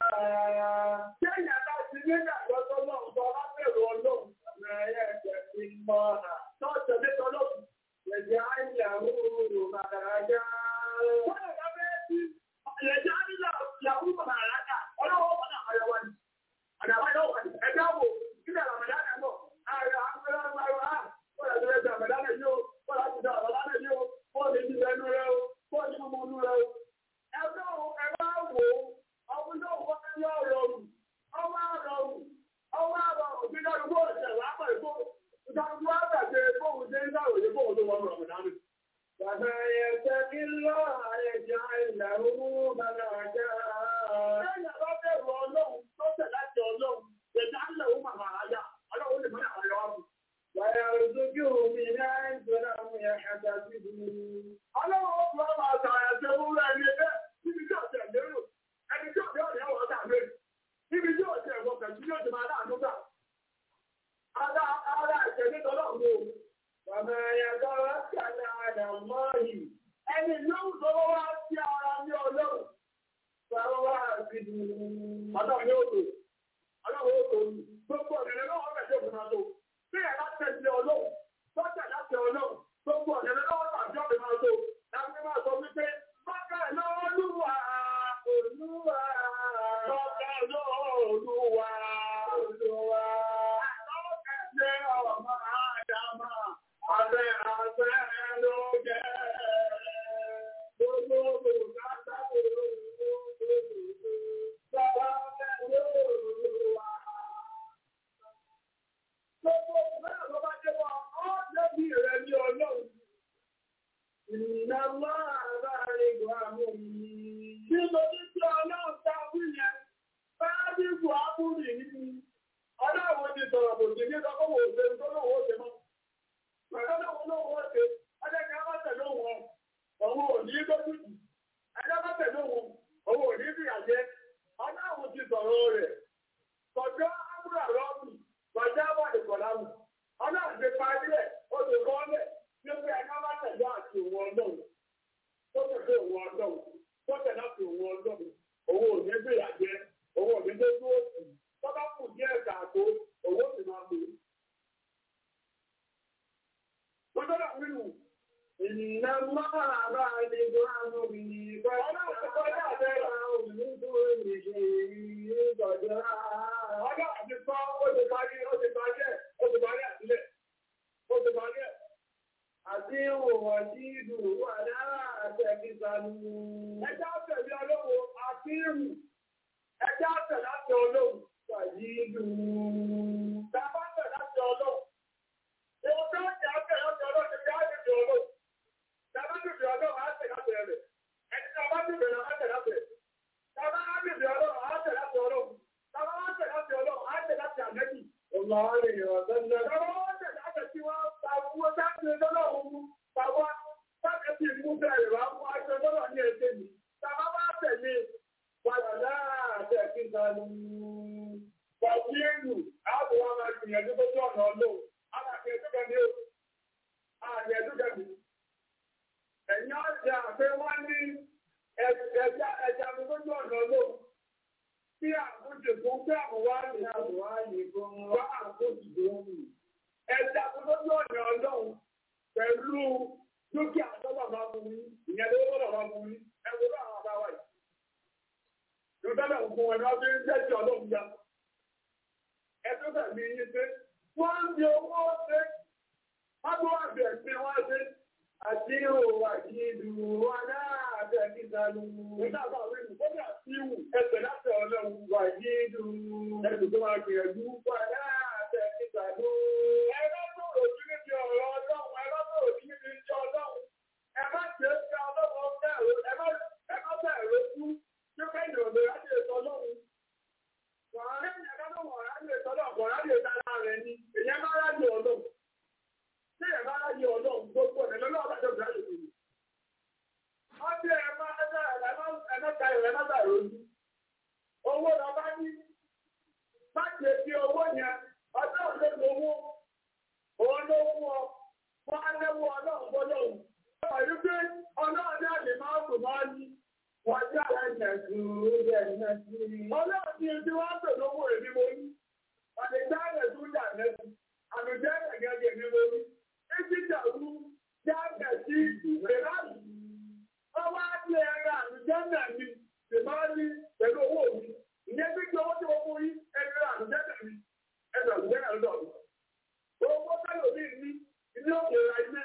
Speaker 5: Ṣéyìn aláṣẹ nígbà lọ́sọ́ náà sọ lábẹ́rù ọlọ́run ọ̀nà ẹ̀jẹ̀ ti mọ́ ọ̀nà tó tẹ̀lé tọ́lọ́run. Ẹ̀jẹ̀ àìyàwó màkàrájà. Wọ́n lè dábẹ́ sí ẹ̀jẹ̀ àìyàwó màkàrájà. Ọlọ́wọ́ wọn náà ayọ̀wá ni. Àdàbà yóò wà ní ẹgbẹ́ wo nílẹ̀ Ramadan ẹ̀ bọ̀. Ààrẹ àgbẹ̀rẹ̀ àgbẹ̀rẹ̀ á. Wọ́n lè ṣe Ramadan yìí o. Wọ́n lè ṣe Ramadan yìí o. Wọ́n lè ṣe ẹnu rẹ o. Wọ́n lè mú inú rẹ o. Ẹgbẹ́ wo ẹgbẹ́ wo ọkùnrin náà wọ́n ti yọ rọrùn. Ọwọ́ àrọrùn. Ọwọ́ àrọrùn bí dájú bó ṣe wà pẹ̀lú bó. Ìtàkùn wá gbàgbé bóun ṣe ń sàròyé bóun tó wọ́n Ramadan. Bàbá yẹn tẹ́kí lọ́ àyẹ̀jọ́ ìlàrú bàbá àjá. Lẹ́yìn àbá bẹ̀rù ọlọ́run tó tẹ̀ láti ọlọ́run, ẹ̀dá ńlẹ̀ ó màmá àyà, ọlọ́run lè mọ́nà àyọ̀ wá. Wàyà òṣojú mi náà ń gbọ́dọ̀ àwọn ẹ̀ka sí i. Ọlọ́run ó fi ọmọ àṣà ẹ̀ṣẹ̀ wúrọ̀ ẹni ẹgbẹ́ níbi tí ọ̀sẹ̀ lérò. Ẹni tí ọ̀sẹ̀ ọ̀rẹ́ wọ̀ ọ̀tà lé. Níbi tí ọ̀sẹ̀ ẹ̀wọ̀ kẹ̀sí yóò ti máa láàánú gbà. Ara ara ẹ̀ṣẹ̀ ní tọ́lọ́run o. Bàbá ẹ̀yàtọ̀ ọ̀sẹ̀ àdàmọ́ yìí. Ẹni yóò tó wá sí ara ní ọlọ́run. Bàbá àti Ọlọ́run yóò tó. Ọlọ́run yóò tó. Gbogbo ọ̀nà lọ́wọ́ rẹ̀ yóò fún ọdún. Bí ẹ̀ bá tẹ̀lé ọlọ́run, tó tẹ̀ láti ọlọ́run, gbogbo ọ̀nà lọ́wọ́ tàbí ọ̀bẹ máa tó. Láti máa sọ wípé, bákà lọ́ọ́lúwà, olúwa. Bákà lọ́ọ́lúwà, olúwa. Lọ́kẹ̀ jẹ́ ọmọ àdàmà, abẹ́ abẹ́ ló jẹ́. Gbogbo olùkátà Gbogbo ìgbẹ́rẹ̀ ló bá jẹ́ wọ́n, ọ́ lẹ́bí rẹ̀ ní ọlọ́run. Ìnáwó àbárí ìgbàmù yìí. Bí mo ní tí ọlọ́run ta wí yẹn, bá bí ìgbò ápùrì nínú. Ọlọ́run ti sọ̀rọ̀ kò sí ní ọkọ̀wò òṣèlú tó lówó ṣe mọ́. Pẹ̀lú ọlọ́run lówó ṣe, ọjọ́ kí a má tẹ̀lé wọn, òun ò ní lójú. Ẹjọ́ má tẹ̀lé wọn, òun ò ní bí àjẹ́. Ọlọ́run ti sọ̀rọ̀ rẹ̀. Kọjọ́ ápùrà rọ́ọ̀mù, kọjá wà ní kọ̀lámù. Ọlọ́run ti parí ẹ̀, ó ti kọ́ ọ́lẹ̀, ní pé ẹjọ́ má tẹ̀lé àti òun ọlọ́run. Tó tẹ̀lé òun ọlọ́run, tó tẹ̀lé àti òun ọlọ́run. Òun ò ní bí àjẹ́, òun ò ní lójú òsì. Tọ́lá kù díẹ̀ kàtó, òun ó sì máa pè é. wíwù. Ìnà máa bá lè gbọ́ àwọn obìnrin bá ọlọ́run ti kọjá àbẹ́rẹ́ òun tó lè ṣe ìgbàjọ́. Ọjọ́ àti sọ ó ti parí ó ti parí ẹ̀ ó ti parí àtìlẹ̀ ó ti parí ẹ̀. Àti òwò tí ìdù wà lára àtẹ̀kísàlù. Ẹjá tẹ̀lé ọlọ́wọ́ àti ìrù. Ẹjá tẹ̀ láti ọlọ́wọ́ pàdé ìdù. Tàbá tẹ̀ láti ọlọ́wọ́. Èwo tó ń jà tẹ̀ láti ọlọ́wọ́ ti ká ìdù ọlọ́wọ́. Tàbá tẹ̀lé ọlọ́wọ́ á tẹ̀ láti ẹ̀rẹ̀. Ẹni tàbá tẹ̀lé ọlọ́wọ́ á tẹ̀ láti ẹ̀rẹ̀. Tàbá tẹ̀lé ọlọ́wọ́ á tẹ̀ láti ọlọ́wọ́. Tàbá tẹ̀lé láti ọlọ́wọ́ á tẹ̀ láti àmẹ́bí. Ọ̀nà àrẹ̀yìn ọ̀sán náà. Tàbá wọ́n tẹ̀ láti tí wọ́n ta owó sáàtì lọ́lọ́wọ́ mú. Tàbá sáàtì tí mú bẹ̀rẹ̀ wá fún aṣọ lọ́lọ́ ní ẹsẹ̀ mi. Tàbá wá tẹ̀lé padà láàtẹ̀ kí n sanu. Pọ̀jù èlù, àwọn wa máa gbìyànjú tó tó ọ̀nà ọlọ́run. Àwọn àti ẹ̀dúkẹ́ mi ó. Àti ẹ̀dúkẹ́ mi. Ẹ̀yin ọ̀jà pé wọ́n ní ẹja ẹja mi tó tó ọ̀nà ọlọ́run. Tí àkójọ fún pé àbúwá ní àbúwá yìí fún wá àkójọ tó ń wù. Ẹja tó tó tó ọ̀nà ọlọ́run pẹ̀lú dúkìá tó bàbá fún mi. Ìyẹn ló wọ́n bàbá fún mi. Ẹ wo ló àwọn àbáwá yìí. Ìjọba òkun ẹ̀rọ bí ń jẹ́ ti ọlọ́run ya. Ẹjọ́ tẹ̀lé yín pé wọ́n ń di owó ṣe. Wọ́n tó wà bẹ̀rẹ̀ pé wọ́n ṣe. Àti ìhòòhò àti ìdùnnú wọn náà àti ìdánù. Nígbà tó àwọn ènìyàn tó bẹ̀rẹ̀ sí ìwù ẹsẹ̀ láti ọlọ́run wà ní ìdùnnú. Ẹ̀sùn tó máa gbìyànjú wà náà àti ìdánù. Ẹ̀rọ tó rò sí níbi ọ̀rọ̀ ọlọ́run. Ẹ̀rọ tó rò sí níbi ìjọ ọlọ́run. Ẹ má ṣe é ṣe ọlọ́run bẹ̀rù. Ẹ má bẹ̀rù ojú. Ṣé kẹ́yìn òde láti ètò ọlọ́run? Wàá lẹ́yìn ẹ̀ka náà wọ̀ láti ètò ọlọ́run. Wọ̀ láti ètò ara rẹ̀ ni. Èyàn máa rájì ọlọ́run. Ṣé ẹ̀ máa rájì ọlọ́run gbogbo ẹ̀ lọ́lọ́ ọ̀bàjọ́ ìgbà lè fi? Wọ́n ti ẹ̀ máa ẹ̀ka ẹ̀mẹ́ta ìrẹ̀ mẹ́ta ìròyìn. Owó lọ bá ní. Má ṣe fi owó yẹn. Ọjọ́ òde lówó. Òun ló fún ọ. Wọ́n á lẹ́wọ́ ọlọ́run gbọ́dọ̀. Ọ̀yọ́ pé ọlọ́run náà lè máa kù máa yí. Wọ́n já ẹ̀jẹ̀ sùúrù ẹ̀jẹ̀ sí. Ọlọ́run ti ti wá pè lówó èmi mo ní. Ọ̀dẹ̀ já ẹ̀jẹ̀ tó jà lẹ́nu. Àlùjẹ́ ẹ̀gẹ́gẹ́ mi mo ní. Èsì ìjàrú já ẹ̀jẹ̀ sí ìrẹ́láàlú. Ọwọ́ á ti ẹ̀rọ àlùjẹ́ náà mi. Ṣèbá ní pẹ̀lú owó mi. Ìyẹn tí kí owó tí mo fún yín ẹ̀rọ àlùjẹ́ náà mi. Ẹ̀rọ àlùjẹ́ náà lọ́dọ̀ mi. Owó tẹ́lẹ̀ mi ní ilé òkè ra ilé.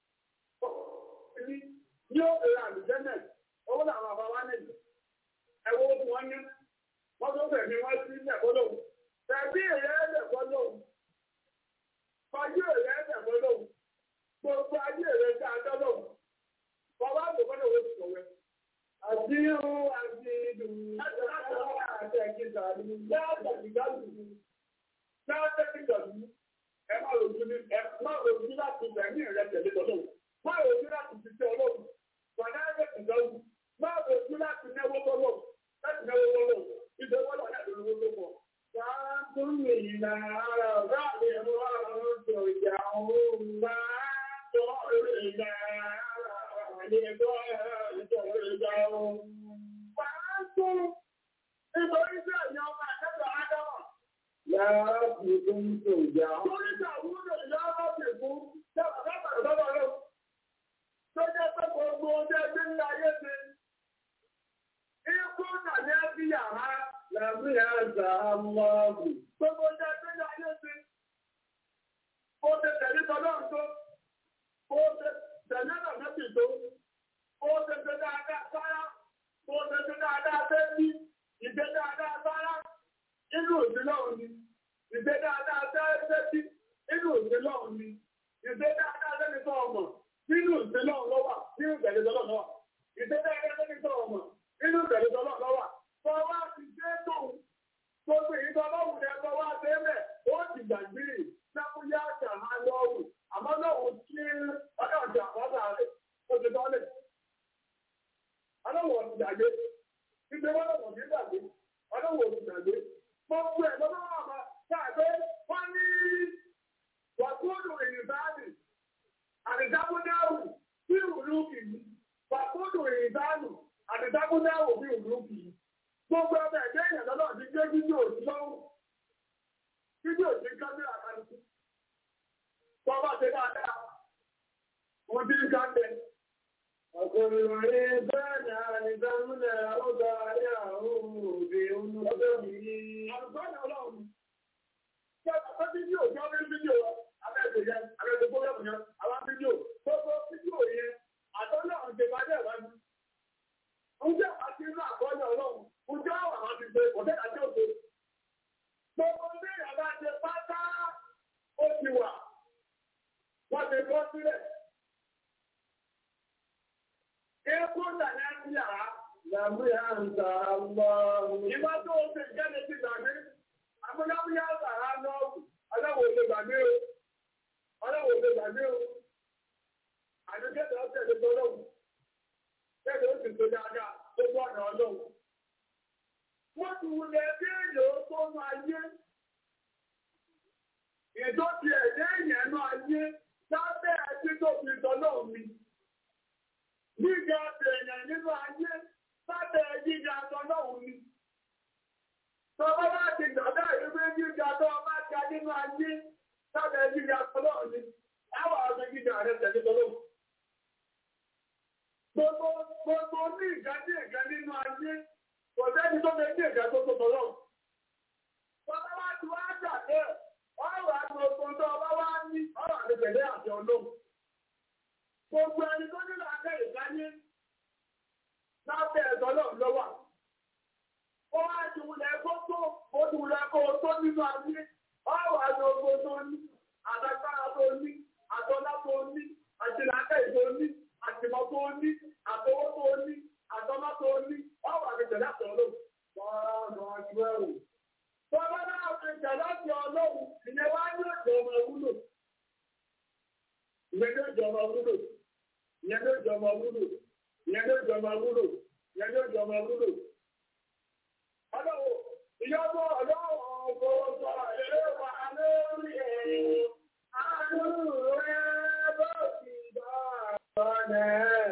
Speaker 5: Ní òkè ra àlùjẹ́ náà owó làwọn àbá wá nìyí ẹwọ tí wọn ní wọn tó fẹmí wọn sí ẹ̀kọ́ lòun tẹbí èrè ẹlẹkọ lòun fàájì èrè ẹlẹkọ lòun gbogbo ayé èrè tí a dọ lòun bàbá àgbẹ̀kọ́ lòun ti sọ̀wé. àti irun àti ìdùn àti ẹ̀kíta ni láti ẹ̀kíta lù ú láti ẹ̀kíta lù ú ẹ má lòdì ní ẹ má lòdì láti fẹ̀mí rẹ tẹ̀lé tọ́lọ́wọ́ má lòdì láti fi tẹ ọlọ́run wàdà ẹ̀kíta lù ú máa bò sí láti náwó tọ́lọ̀ láti náwó tọ́lọ̀ ìdánwò lọ́dà tó lówó tó pọ̀. Wàá tún lè yìnbọn ara ọ̀gá mi ẹ̀rọ àrùn tó ìjà òun máa tọ́ ìrìnà àlejò ìjọ ìjà òun. Wàá tún nítorí sí ẹ̀yìn ọmọ àtẹ́tọ̀ Ádámọ̀. Yàrá fi fún tó ìjà. Orí ìjà wúlò yàrá fi fún yàrá lábàá lọ́wọ́ lọ. Tó jẹ́ pé gbogbo ọjọ́ ẹgbẹ́ ńlá ayé ti. Ikú nàní ẹbí yàrá lẹ́mí ẹ̀zà lọ́ọ̀bù. Gbogbo ọjọ́ ẹgbẹ́ ní ayé ti. Ó ti tẹ̀lé tọ́lọ́ tó. Ó ti tẹ̀lé nàmẹ́bì tó. Ó ti ṣe dáadáa sára. Ó ti ṣe dáadáa sẹ́bí. Ìgbé dáadáa sára. Inú ìdílé òní. Ìgbé dáadáa sẹ́bí. Inú ìdílé òní. Ìgbé dáadáa sẹ́bí tó ọmọ. Nínú ìdílé òun lọ́wà. Nínú ìtẹ̀lé tọ́lọ́ lọ́wà. Ìgbé dáadáa sẹ́bí tó ọmọ inú ìbẹ̀rẹ̀ tọ́lọ́ lọ́wà. Tọ́wá ti dé tóun. Gbogbo èyí tọ́lọ́ wù ní ẹgbẹ́ wá dé bẹ̀. Ó ti gbàgbé sábúyá àjà máa lọ́wù. Àmọ́ lọ́wọ́ tí ọjọ́ ọjà àbábà rẹ̀ ó ti tọ́lẹ̀. Ọlọ́wọ́ ti gbàgbé. Ìgbé wọn lọ́wọ́ ti gbàgbé. Ọlọ́wọ́ ti gbàgbé. Gbogbo ẹ̀ lọ́wọ́ wà máa ṣàgbé. Wọ́n ní wàkúùlù ìrìnbáàdì. Àdìdábúdáwù sí ìrùlú kìí. Wàkúùlù ìrìnbáàdì àdìdágún náà wò bí òun kì í. Gbogbo ọmọ ẹ̀jẹ̀ èèyàn lọ́nà ti gbé fídíò sí lọ́wọ́. Fídíò sí kámẹ́rà kálukú. Wọ́n bá ṣe dáadáa. tí ń kápẹ́. Ọkùnrin wọ̀nyí bẹ́ẹ̀ni àìsàmúlẹ̀ ọgbà ayé àwọn òbí ọjọ́ yìí. Àlùfáàní ọlọ́run. Ṣé ọ̀pọ̀ fídíò tí wọ́n fi fídíò abẹ́ẹ̀dẹ̀ yẹn, abẹ́ẹ̀dẹ̀ fóyọ̀mù yẹn, àwọn fídíò, gbogbo fídíò yẹn, àtọ́lọ́ ọ̀dẹ̀ bá dẹ̀ wá ní. Oúnjẹ àti inú àkọọ́lẹ̀ ọlọ́run, oúnjẹ àwọn àwọn ti gbé, ọ̀dẹ́ àti òkè. Gbogbo ilé ìyàbá ṣe pátá ó ti wà. Wọ́n ti kọ́ sílẹ̀. Ekú ìdàlẹ́ ń yàrá. Làbúyà ń ta lọ. Ìgbà tó o ṣe ìjẹ́ni ti gbàgbé. Àbúyábúyá sàrá lọ́wọ́. Ọlọ́wọ́ ṣe gbàgbé o. Ọlọ́wọ́ ṣe gbàgbé o. Àdúgbò ọ̀sẹ̀ lè gbọ́dọ̀. Bẹ́ẹ̀ni ó sì tó dáadáa tó gbọ́ ọ̀nà ọlọ́run. Wọ́n ti wulẹ̀ bí èèyàn tó nu ayé. Ìjọ ti ẹ̀dẹ́ èèyàn nu ayé lábẹ́ ẹtí tó fi tọ́lọ́ mi. Gíga èèyàn nínú ayé lábẹ́ gíga tọ́lọ́ mi. Tọ́lọ́ bá ti gbàdá ìwé gíga tó bá ga nínú ayé lábẹ́ gíga tọ́lọ́ mi. Àwọn àgbẹ̀ gíga rẹ̀ tẹ̀lé tọ́lọ́ mi. Gbogbo gbogbo ní ìgbà ní ìgbà nínú ayé, kò sẹ́ni tó lè ní ìgbà tó tó tọ́lọ́. Bọ́lá wá ti wá gbà bẹ́ẹ̀, ọ̀rọ̀ àti ogun tó ọba wá ní ọ̀rọ̀ àti tẹ̀lé àti ọlọ́run. Gbogbo ẹni tó nílò akẹ́ ìdáyé lábẹ́ ẹ̀tọ́ náà lọ́wọ́. Ó wá ti wulẹ̀ kó tó, ó ti wulẹ̀ kó tó nínú ayé, ọ̀rọ̀ àti ogun tó ní, àtàgbára tó ní, àtọ́lá tó ní, àtìlákẹ́ tó ní àtìmọ́ tó ní, àtọwọ́ tó ní, àtọ́mọ́ tó ní, ọ̀wà mi tẹ̀lé àtọ̀ ọlọ́run. Bọ́ọ̀nà ọjọ́ ẹ̀rù. Bọ́ọ̀nà náà fi tẹ̀lé àti ọlọ́run, ìyẹn wá ní ọjọ́ ọmọ wúlò. Ìyẹn ní ọjọ́ ọmọ wúlò. Ìyẹn ní ọjọ́ ọmọ wúlò. Ìyẹn ní ọjọ́ ọmọ wúlò. Ìyẹn ní ọjọ́ ọmọ wúlò. Ọlọ́run, ìyọ́bọ̀ ọlọ́run ọkọ̀ ọ̀sọ̀ èrè wà lórí ẹ̀. Àánú rẹ̀ bọ́ sí bá ọ̀nà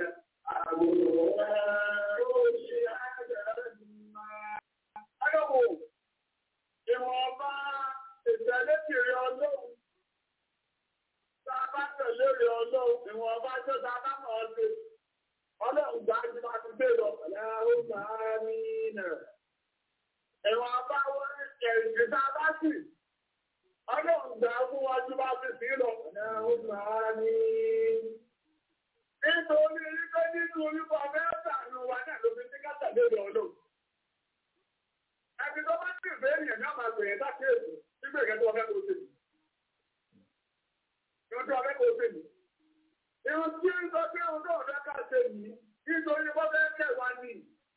Speaker 5: àwòrán oṣù àjẹ́rìmá. Ayọ̀wò, ìwọ̀nba ìtẹ̀lé kiri ọlọ́run. Tá a bá tẹ̀lé rí ọlọ́run, ìwọ̀nba tó ta bá mọ̀ ọ́ sí. Ọlọ́run gbà á ti máa ti gbé lọ. Ọ̀làwọ̀ máa ní nà. Ìwọ̀nba wọ́n ẹ̀sìn tá a bá sì. Ọlọ́run gbà á fún wájú bá ti sí lọ. Ọ̀làwọ̀ máa ní nítorí wípé nínú orúkọ mẹ́ta ní wa náà ló fi ní káta lórí ọlọ́run. Ẹni tó bá ti ìfẹ́ èèyàn náà máa gbèrè láti èsì nígbà ìkẹ́ tó wọ́n fẹ́ kó o sèmi. Ìwọ́n tó wọ́n fẹ́ kó o sèmi. Ìwọ́n tí ń sọ pé òun náà fẹ́ ká ṣe yìí nítorí wọ́n fẹ́ kẹ́ wa ní.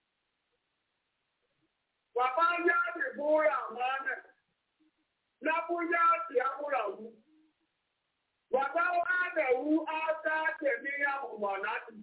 Speaker 5: Bàbá yáàdì búra máa nẹ̀. Lábú yáàdì àmúra wù. Bàbá Ádẹ̀wú Ádá tẹ̀mí àmùmọ̀ láti.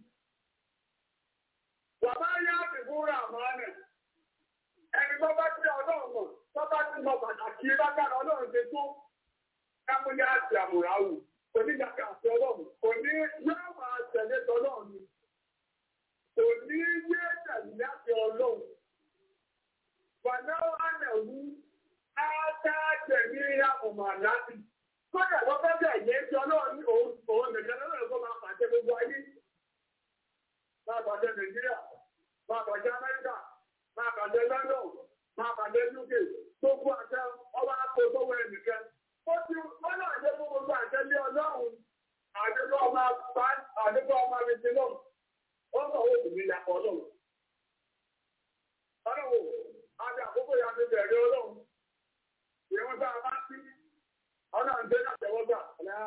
Speaker 5: Bàbá yá ti fúnra àmọ́nẹ̀. Ẹni tó bá tí ọlọ́run mọ̀, tó bá ti mọ pàtàkì lágbára ọlọ́run ṣe tó. Kámúyá àti àmùráwù, oníyàkà àti ọlọ́run, kò ní yóò máa tẹ̀lé tọlọ́run ni. Kò ní yé tẹ̀lé àti ọlọ́run. Bàbá Ádẹ̀wú Ádá tẹ̀mí àmùmọ̀ láti. Kọ́dà wọ́n fẹ́ bẹ̀ yé tí ọlọ́run ní òun òun nìkan lọ́rọ̀ kó máa pàṣẹ gbogbo ayé. Máa pàṣẹ Nàìjíríà, máa pàṣẹ Amẹ́ríkà, máa pàṣẹ London, máa pàṣẹ UK, gbogbo àṣẹ ọba àpò sọ́wọ́ ẹnìkan. Ó ti wọ́n náà jẹ́ fún gbogbo àṣẹ lé ọlọ́run. Àdúgbò ọmọ bá àdúgbò ọmọ mi ti lọ. Ó sọ owó ìsinmi ìyàpọ̀ ọlọ́run. Ọlọ́run, àti àkókò yà ti bẹ̀rẹ̀ ọlọ́run. Ìwọ̀n tá a bá sí Ọlọ́run tẹ́ náà tẹ́wọ́ gbà.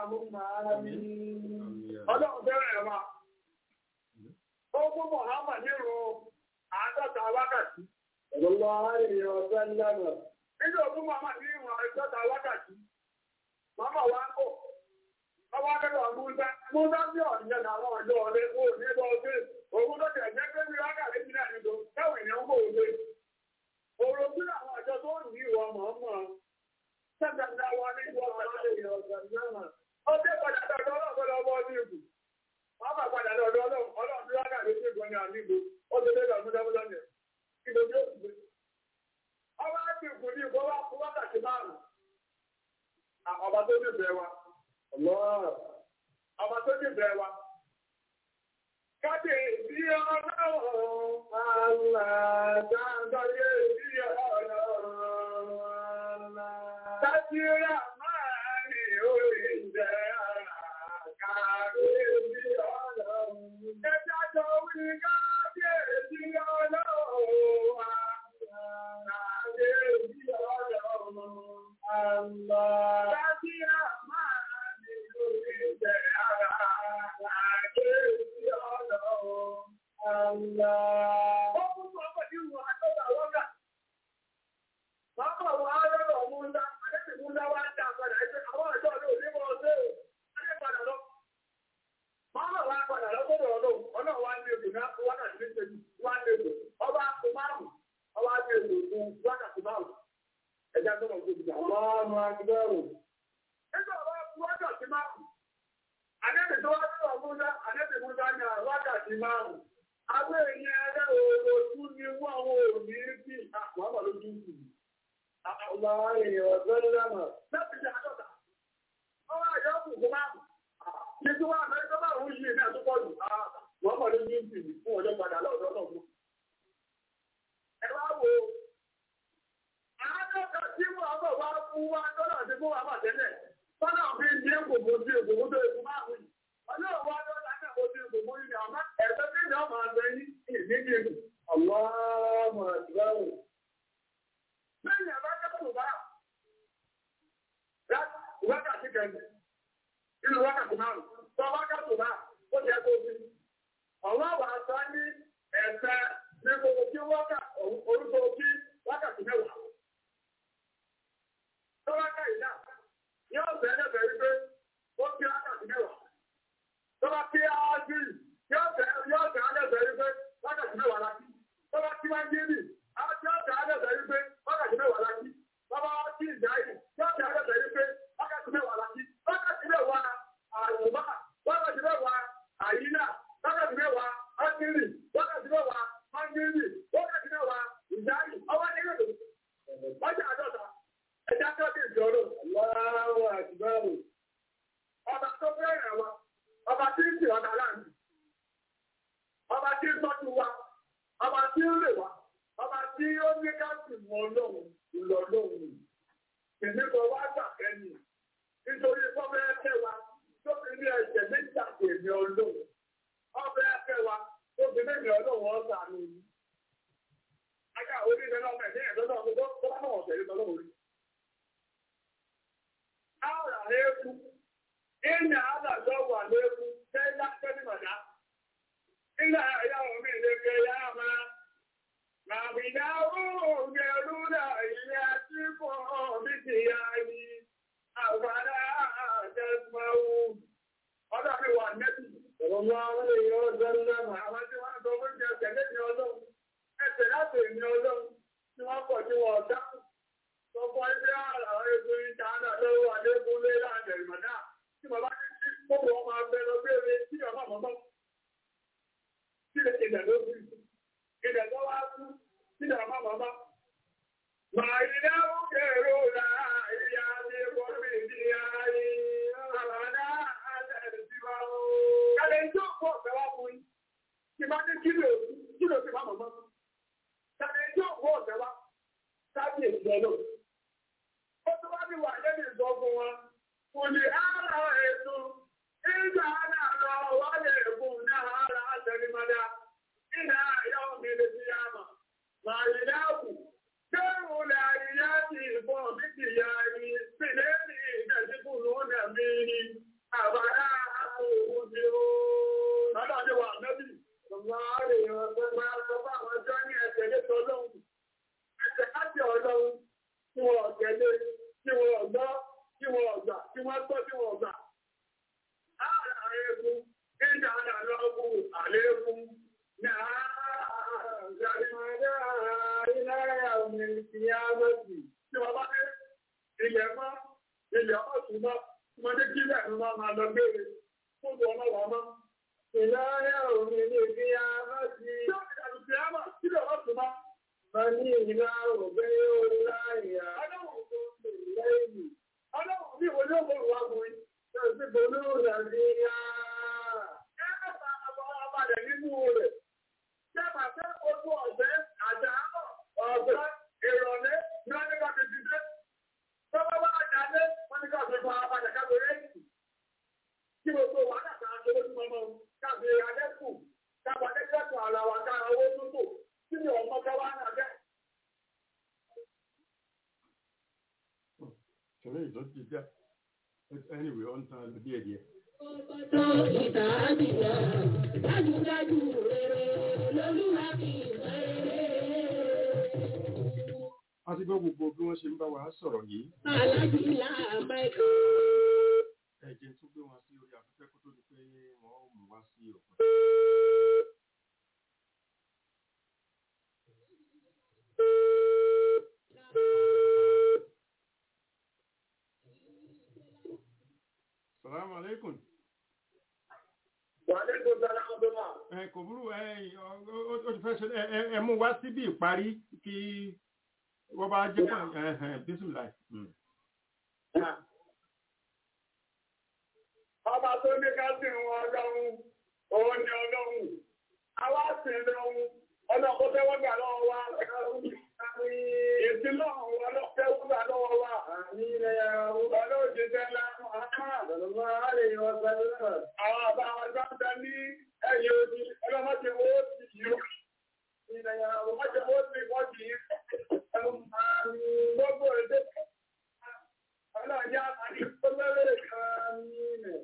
Speaker 5: Ọlọ́run tẹ́rẹ̀ ẹ̀ wa. Ó fún Mọ̀hámà nírun àádọ́ta wákàtí. Ọlọ́lá àárín ọ̀sẹ̀ lẹ́nà. Nínú òfún Mọ̀hámà nírun àádọ́ta wákàtí. Màmá wa ń kò. Ọwọ́ akẹ́kọ̀ọ́ Músá. Músá sí ọ̀nìyàn àwọn ọ̀dọ́ ọ̀lẹ́ kó ní bọ́ sí. Òun ló tẹ̀ jẹ́ pé bí wákàtí ti náà nínú. Káwọn èèyàn kò wọlé. Òrò sí àwọn àjọ tó ń ní ìwọ mọ̀ọ́mọ̀. Sẹ́gbẹ̀dá wa ní ìwọ àlàyé ọ̀sán náà. Ọjọ́ padà dọ̀dọ̀ ọlọ́gbọ́dọ̀ ọmọ ní ìbù. Wọ́n bá padà dọ̀dọ̀ ọlọ́run ọlọ́run tí wọ́n kà ló ṣe gan ní àmìbò. Ó ti dé lọ́múdámúdá ní ẹ̀. Kí ló dé òṣùgbé? Ọba ti kù ní ìbọn wá fún wákàtí márùn-ún. Ọba tó nífẹ̀ẹ́ wa. Ọba tó nífẹ̀ẹ́ wa. Kábíyèsí ọlọ́run, àlá kábíyèsí ọlọ́run, àlá. Kábíyèsí máa ní orí jẹ́ ara, kábíyèsí ọlọ́run. Ẹja jọ wí kábíyèsí ọlọ́run, àlá kábíyèsí ọlọ́run, àlá. Kábíyèsí máa ní orí jẹ́ ara, kábíyèsí ọlọ́run, àlá. Ó kún fún ọkọ̀ tí wọ́n àtọ́ta wọ́gà. Bàbá wa lọ́rọ̀ Múndá, Adébì Múndá wá dá padà ẹgbẹ́ àwọn ọ̀dọ́ ọdún òní mọ́ ọdún ò. Adé padà lọ. Bàbá wa padà lọ sọ́dọ̀ ọdún, ọ̀nà wa ní èdè náà wákàtí ní ṣẹ́jú, wá ní èdè. Ọba kò márùn-ún, ọba ní èdè fún wákàtí márùn-ún. Ẹja tó mọ̀ gbogbo ìjà. Ọba ọmọ agbẹ́rù. Nígbà wá fún wákàtí márùn-ún. Adébì tó wá sọ́dọ̀ Múndá, Adébì Múndá ní wákàtí márùn-ún. Àwọn èèyàn ẹgbẹ́ òòlù ni wọ́n ò ní bí àwọn ọmọ lójú sí i. Allah èèyàn ọ̀gbẹ́ni lẹ́mọ̀. Láti ṣe àjọ́ta. Ọwọ́ àjọ́ kù kó máa. Ní tí wọ́n àmọ́ ẹgbẹ́ máa ń yí ní àtúkọ̀ jù. Wọ́n mọ̀ lójú sí i fún ọjọ́ padà lọ́dọ̀ náà fún. Ẹ wá wo. Àádọ́ta tí wọ́n bọ̀ wá fún wa lọ́dọ̀ tí fún wa bà tẹ́lẹ̀. Fọ́nà fi ń dín kòkó sí òkòkó tó èkó máa wù. Ọjọ́ ìwà lọ́dọ̀ náà kò sí òkòkó yìí ni àmọ́ ẹ̀fẹ́ tí ìjọ máa gbẹ yín ìdíje. Allah mọ̀ ìgbàwò. Lẹ́yìn àbá kẹ́kọ̀ọ́ bá wákàtí kẹ́kẹ́ inú wákàtí márùn-ún tó wákàtí bá ó jẹ́ kó fi. Ọ̀wọ́ wà sá ní ẹ̀sẹ̀ ní gbogbo kí wákà orúkọ kí wákàtí mẹ́wàá. Tó wákà yìí náà yóò bẹ̀rẹ̀ bẹ̀rẹ̀ pé ó kí wákàtí mẹ́wàá. Tó bá kí áájú yóò bẹ̀rẹ̀ bẹ̀rẹ̀ pé wákàtí mẹ́wàá láti. Tó bá kí wájú yìí áájú yóò bẹ̀rẹ̀ bẹ̀rẹ̀ pé wákàtí mẹ́wàá láti. Bàbá wa kí ìjà yìí yóò bẹ̀rẹ̀ bẹ̀rẹ̀ pé wákàtí mẹ́wàá láti. Wákàtí mẹ́wàá àyùbá, wákàtí mẹ́wàá àyínà, wákàtí mẹ́wàá ákírì, wákàtí mẹ́wàá mángírì, wákàtí mẹ́wàá ìjáyì, ọwọ́ ní ìrèlè. Ọjà àdọ́ta, ẹja tó ti di ọdún. Aláwọ̀ àtìbáwò. Ọba tó bẹ̀rẹ̀ wa, ọba tí ń tì ọ̀nà láàrin. Ọba tí ń tọ́jú wa, ọba tí ń lè wa, ọba tí ó ní ká sì mọ ọlọ́run, ìlọ ọlọ́run. Ìníkọ̀ wá gbà kẹ́yìn. Nítorí fọ́fẹ́ ẹ̀kẹ́ wa, tó fi ní ẹ̀jẹ̀ méjì àti èmi ọlọ́run. Ọbẹ̀ ẹ̀kẹ́ wa, tó fi ní èmi ọlọ́run ọ̀sà mi. Ajá oníṣẹ́ náà mẹ̀ ní ẹ̀dọ́ náà tó tó bá náà ọ̀sẹ̀ yìí lọ́wọ́ orí. Áwòrán àlékún, ìyá àdàjọ wà lékún, tẹ́lá tẹ́lí màdá. Ilé ẹ̀yà omi ìlẹ́gbẹ̀ yá máa. Màbìdá ó gẹ̀rú náà ilé àti fún mi ti yá ni. Àgbàdá àjẹsmáwó. Ọjọ́ mi wà nẹ́tì. Ọ̀rọ̀ máa ń lè yọ ọjọ́ ńlá màá. Àwọn tí wọ́n ń sọ fún jẹ tẹ̀lé ní ọlọ́run. Ẹsẹ̀ láti èmi ọlọ́run tí wọ́n pọ̀ tí wọ́n dáhùn. Sọ́kọ́ ẹgbẹ́ àwọn ètò ìdáná lọ́wọ́ Adékúnlé láàrin ìmọ̀dá. Tí bàbá ní kí gbogbo ọmọ abẹ lọ béèrè tí ọmọ àmọ́mọ́. Kí lè ilẹ̀ ló fi? Ilẹ̀ tó wá kú tí ọmọ àmọ́mọ́. Màá yí dáwọ́ kẹrò là ìyá ní bọ́mí ní ayé. Àbàdá àtẹ̀sí wa o. Kàlẹ́ ìjọ pọ̀ fẹ́ wá fún yín. Tí bá ní kílò kílò sí máa mọ̀mọ́. Kàlẹ́ ìjọ pọ̀ fẹ́ wá. Kábíyèsí ọlọ́run. Ó tún wá ní wà lẹ́nu ìsọ fún wọn. Kò ní ara ètò ìgbà náà lọ wálé ẹ̀kún náà ara àtẹnumọ́dá. Ìnà àyà omi lè fi yá mà. Màrí dáàbò. Kẹ́rù lè àyíyá ti ìbọn mi ti yá ni. Sílé ní ìdẹ̀síkù lónà mi ni. Àbáyá àpò òun ti ó. Lọ́dọ̀ ni wà nẹ́bí. Ọ̀gá rẹ̀ ọ̀gbẹ́ máa sọ fún àwọn ọjọ́ ní ẹsẹ̀ lé tọ́lọ́hùn. Ẹsẹ̀ láti ọlọ́run tí wọ́n tẹ̀lé, tí wọ́n gbọ́, tí wọ́n gbà, tí wọ́n gbọ́, tí wọ́n gbà. Ààrẹ àrékún, ìjà àlọ́kùn àlékún, ní àárẹ̀ ìlàrà omi ìyá lọ́sì. Tí wọ́n bá dé ilẹ̀ mọ́, ilẹ̀ ọ̀tún mọ́, tí wọ́n dé kílẹ̀ ní wọ́n máa lọ gbére, fún ọlọ́wọ́ mọ́. Ìlàrà omi ìyá lọ́sì. Tí ó ti dàbí ti á mọ̀, kílẹ̀ ọ̀tún mọ́. Mani ìlà òbẹ́ yóò láyà. Ọlọ́run tó ń lè lẹ́yìn. Ọlọ́run bí ìwé ló mọ̀ wá fún yín. Ṣé o ti bolú rẹ̀ sí yá? Ẹ bá ọba ọba rẹ̀ nínú rẹ̀. Ṣẹ́bà fẹ́ ojú ọ̀sẹ̀ àdáhọ̀ ọ̀sẹ̀ ìrọ̀lẹ́ ní wọ́n ní ká fi ti dé. Tọ́wọ́ bá jáde, wọ́n ní ká fi fa apàdé káàbọ̀ rẹ́ẹ̀kì. Kí gbogbo wàhálà kan ṣe lójú ọmọ káàbí adẹ́kù, káàbọ̀ adẹ́kù ara wa ká owó tútù, kí ni ọmọ ká wá náà bẹ́ẹ̀.
Speaker 4: ṣẹlẹ̀ ìjọ ti dá anyway ọ̀n tán lọ díẹ̀ díẹ̀.
Speaker 1: Ọ̀pọ̀tọ̀ ìtàdìgbà, dájúdájú rere lolúwa fi rere.
Speaker 4: a ti gbọ́ gbogbo bí wọ́n ṣe ń bá wa sọ̀rọ̀ yìí
Speaker 1: Alájìlá Máìkà.
Speaker 4: ẹ jẹ́ n tún gbé wọn sí orí afẹ́fẹ́ kó tó di pé wọ́n ó mú wá sí òpin. salamu alaikum.
Speaker 5: Wàhálà tó dára ọdún náà.
Speaker 4: ẹ kò burú ẹ ọ- ọ- ó ti fẹ́ ṣe ẹ ẹ- ẹ mú wá síbí ìparí kí wọ́n bá jẹ́ pọ̀ ẹ̀hẹ̀n bísímìlà.
Speaker 5: Ọba tó ní ká sì ń wọn ọlọ́run, òun ni ọlọ́run. Àwa sì ń lọ́run, ọlọ́run kó tẹ́wọ́ gbà lọ́wọ́ wa. Èsì lọ́run wa lọ́ tẹ́wọ́ gbà lọ́wọ́ wa. Ọlọ́run ti tẹ́ lánàá. Àwọn àbá wa tó ń bẹ ní ẹ̀yìn odi, ọlọ́run ti wó sí yìí. Wọ́n ti wó sí wọ́n ti yí. Gbogbo èdè ọlọ́run yá àti ọlọ́run kan ní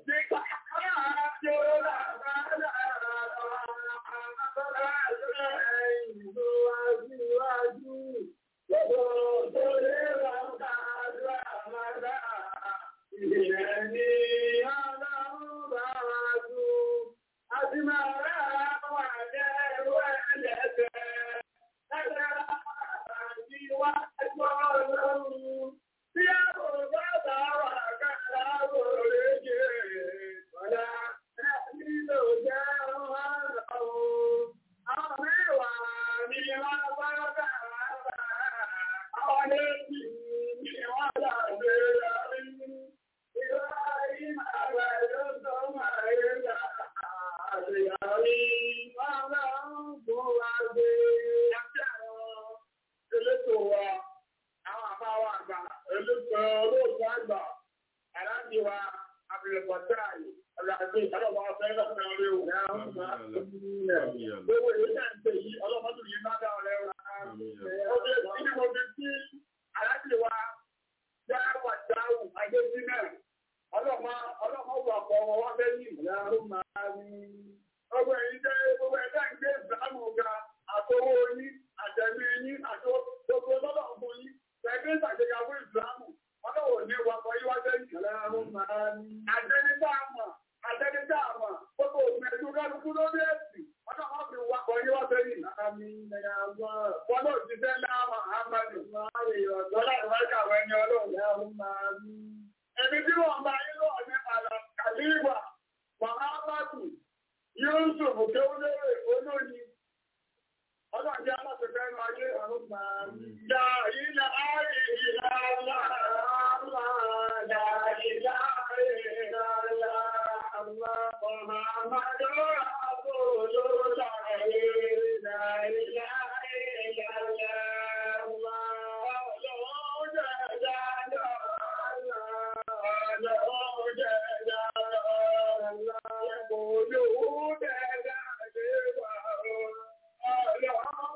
Speaker 5: Tí a kò bá bá wà káàlá wò lè jẹ́ ọ̀la, ẹni ló jẹ́ wọn lọ́wọ́. Àwọn mẹ́wàá ni wọ́n bá bá wà bá, àwọn méjì ni wọ́n là lè rí. Ìwà ìmọ̀ ló tó máa ń gbà àṣeyọrí. Wọ́n bá ń fún wa gbé. Àti àwọn elétò wa àwọn àbáwá àgbà olóògbé olóògbé àgbà aláàbí wa abdulfatai ọlọ́dún ọlọ́wọ́ ọ̀fẹ́ lọ́sẹ̀ orí o. gbogbo èyí náà ń pè yí ọlọ́mọdún yìí bá dá ọ̀rẹ́ wa. ọdún èyí ni mo fi sí aláàbí wa já wàjáwù adébínà ọlọ́mọ ọlọ́mọ wà pọ̀ ọmọ wa bẹ́ẹ̀ ní gbogbo èyí jẹ́ gbogbo ẹ̀dá ń gbé ìsàmù ga àtọwọ́ yín àtẹ̀mí yín àti gbogbo lọ́dọ̀ ọ̀gbọ̀n yín Ẹgbẹ́ ìtàgéga fún ìsìlámù, ọlọ́wọ̀ ní wakọ̀ yíwá sẹ́yìn. Àtẹnidá àmà, àtẹnidá àmà, gbogbo òfin ẹ̀jú kálukú lórí ẹ̀sìn, ọlọ́wọ́ fi wakọ̀ yíwá sẹ́yìn. Bọ́lá òṣìṣẹ́ láàmà àmàlù, lọ́lá ìwájà àwọn ẹni ọlọ́run. Ẹni tí wọ́n bá yín lọ́wọ́ ní àlà kàlíwà, Màhámàtù, Yusuf Kéwúlérè, olóyin, Ọlọ́run jẹ́ aláṣẹ́fẹ́ ẹnu ayé ọ̀run máa ń dá ilẹ̀ ayé ìlà ńlá ńlá dá ilẹ̀ ayé ìlà ńlá ńlá ọmọ àmàjọ́ àbòló láàyè dá ilẹ̀ ayé ìlà ńlá ńlá ọlọ́run jẹ́ dáadáa ọlọ́run jẹ́ dáadáa ẹ̀kọ́ yóò dáadáa lé wà ó.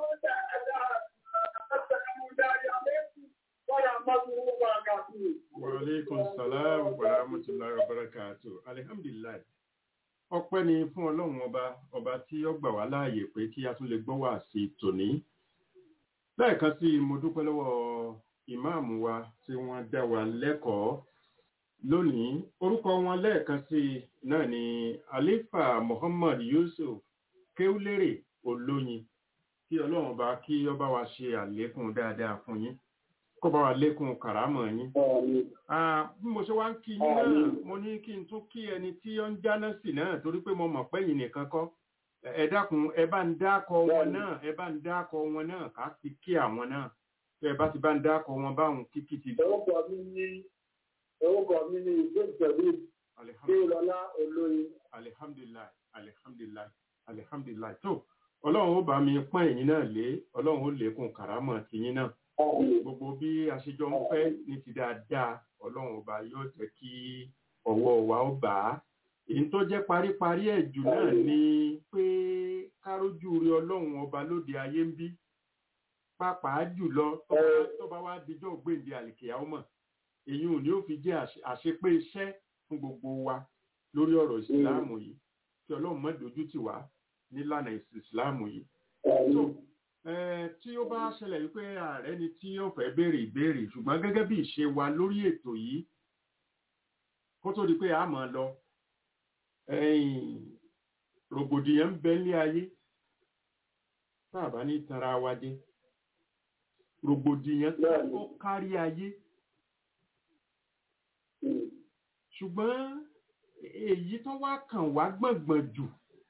Speaker 4: Wa alaikum salam wa rahmatullahi wa barakatuh. Alhamdulillah. Ọpẹ́ ni fún Ọlọ́run ọba, ọba tí ó gbà wá láàyè pé kí a tún lè gbọ́ wá sí tòní. Lẹ́ẹ̀kan sí i, mo dúpẹ́ lọ́wọ́ ìmáàmù wa tí wọ́n dá wa lẹ́kọ̀ọ́ lónìí. Orúkọ wọn lẹ́ẹ̀kan sí i náà ni Alifa Muhammad Yusuf Kéúlérè Olóyin. Kí Ọlọ́run bá kí ó bá wa ṣe àlékún dáadáa fún yín. Kó bá wa lékún kàrámọ̀ yín. Ah, bí mo ṣe wá ń kí yín náà mo ní kí n tún kí ẹni tí ó ń jáná sí náà torí pé mo mọ̀ pé yìí nìkan kọ́ ẹ dákun ẹ bá ń dákọ wọn náà ẹ bá ń dákọ wọn náà ká fi kí àwọn náà tẹ ẹ bá ti bá ń dákọ wọn báwọn kíkí ti
Speaker 5: Orúkọ mi ní orúkọ mi ní ìgbésẹ̀lú
Speaker 4: alihamdulilayi
Speaker 5: Déolọ́lá Olóyin.
Speaker 4: alihamdulilayi alihamdulilayi alihamdulilayi tó ọlọ́run ó bá mi pọ́n ẹ̀yin náà lé ọlọ́run ó lékún kàrámọ̀ tìyín náà gbogbo bí aṣejọ ń fẹ́ ní ti dáadáa ọlọ́run ọba yóò jẹ́ kí ọwọ́ wa ó bà á èyí tó jẹ́ paríparí ẹ̀ jù náà ni pé kárójú rí ọlọ́run ọba lóde ayé ń bí pàápàá jùlọ tó bá- tó bá wá dijọ́ gbèǹde àlìkèyà ọmọ èyí ò ní ó fi jẹ́ àṣe- àṣepé iṣẹ́ fún gbogbo wa lórí ọ̀rọ̀ ìsìláàmù yìí kí ọlọ́run má dojú tì wá nílànà ìsìláàmù yìí so eh, tí ó bá ṣẹlẹ̀ wípé ààrẹ ni tí ó fẹ́ béèrè ìbéèrè ṣùgbọ́n gẹ́gẹ́ bí ìṣe wa lórí ètò yìí kó tó di pé a máa lọ ẹ̀yìn rògbòdìyàn ń bẹ ní ayé tá a bá ní tanra wa jẹ rògbòdìyàn ó kárí ayé ṣùgbọ́n èyí tó wá kàn wá gbọ̀ngbọ̀n jù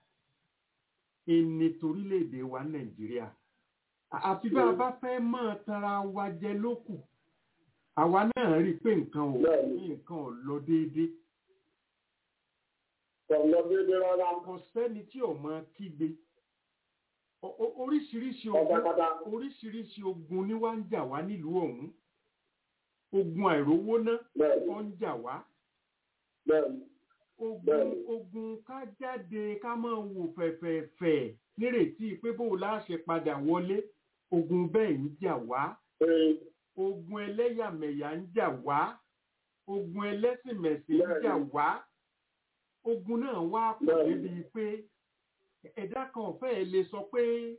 Speaker 4: ìní torílẹ̀-èdè wa nàìjíríà àfi bá a bá fẹ́ mọ́ tara wa jẹ lókù àwa náà rí i pé nǹkan ò nǹkan ò lọ déédéé kò sẹ́ni tí ò mọ kígbe O- o- oríṣiríṣi ogun oríṣiríṣi ogun ni wá ń jà wá nílùú ọ̀hún ogun àìrówó ná ó ń jà wá ogun ogun ká jáde ká máa wò fẹ̀fẹ̀fẹ̀ nírètí pé bó la ṣe padà wọlé ogun bẹ́ẹ̀ ń jà wá ogun ẹlẹ́yàmẹ̀yà ń jà wá ogun ẹlẹ́sìnmẹ̀sìn ń jà wá ogun náà wá pọ̀ débi pé ẹ̀dá kan ọ̀fẹ́ ẹ̀ lè sọ pé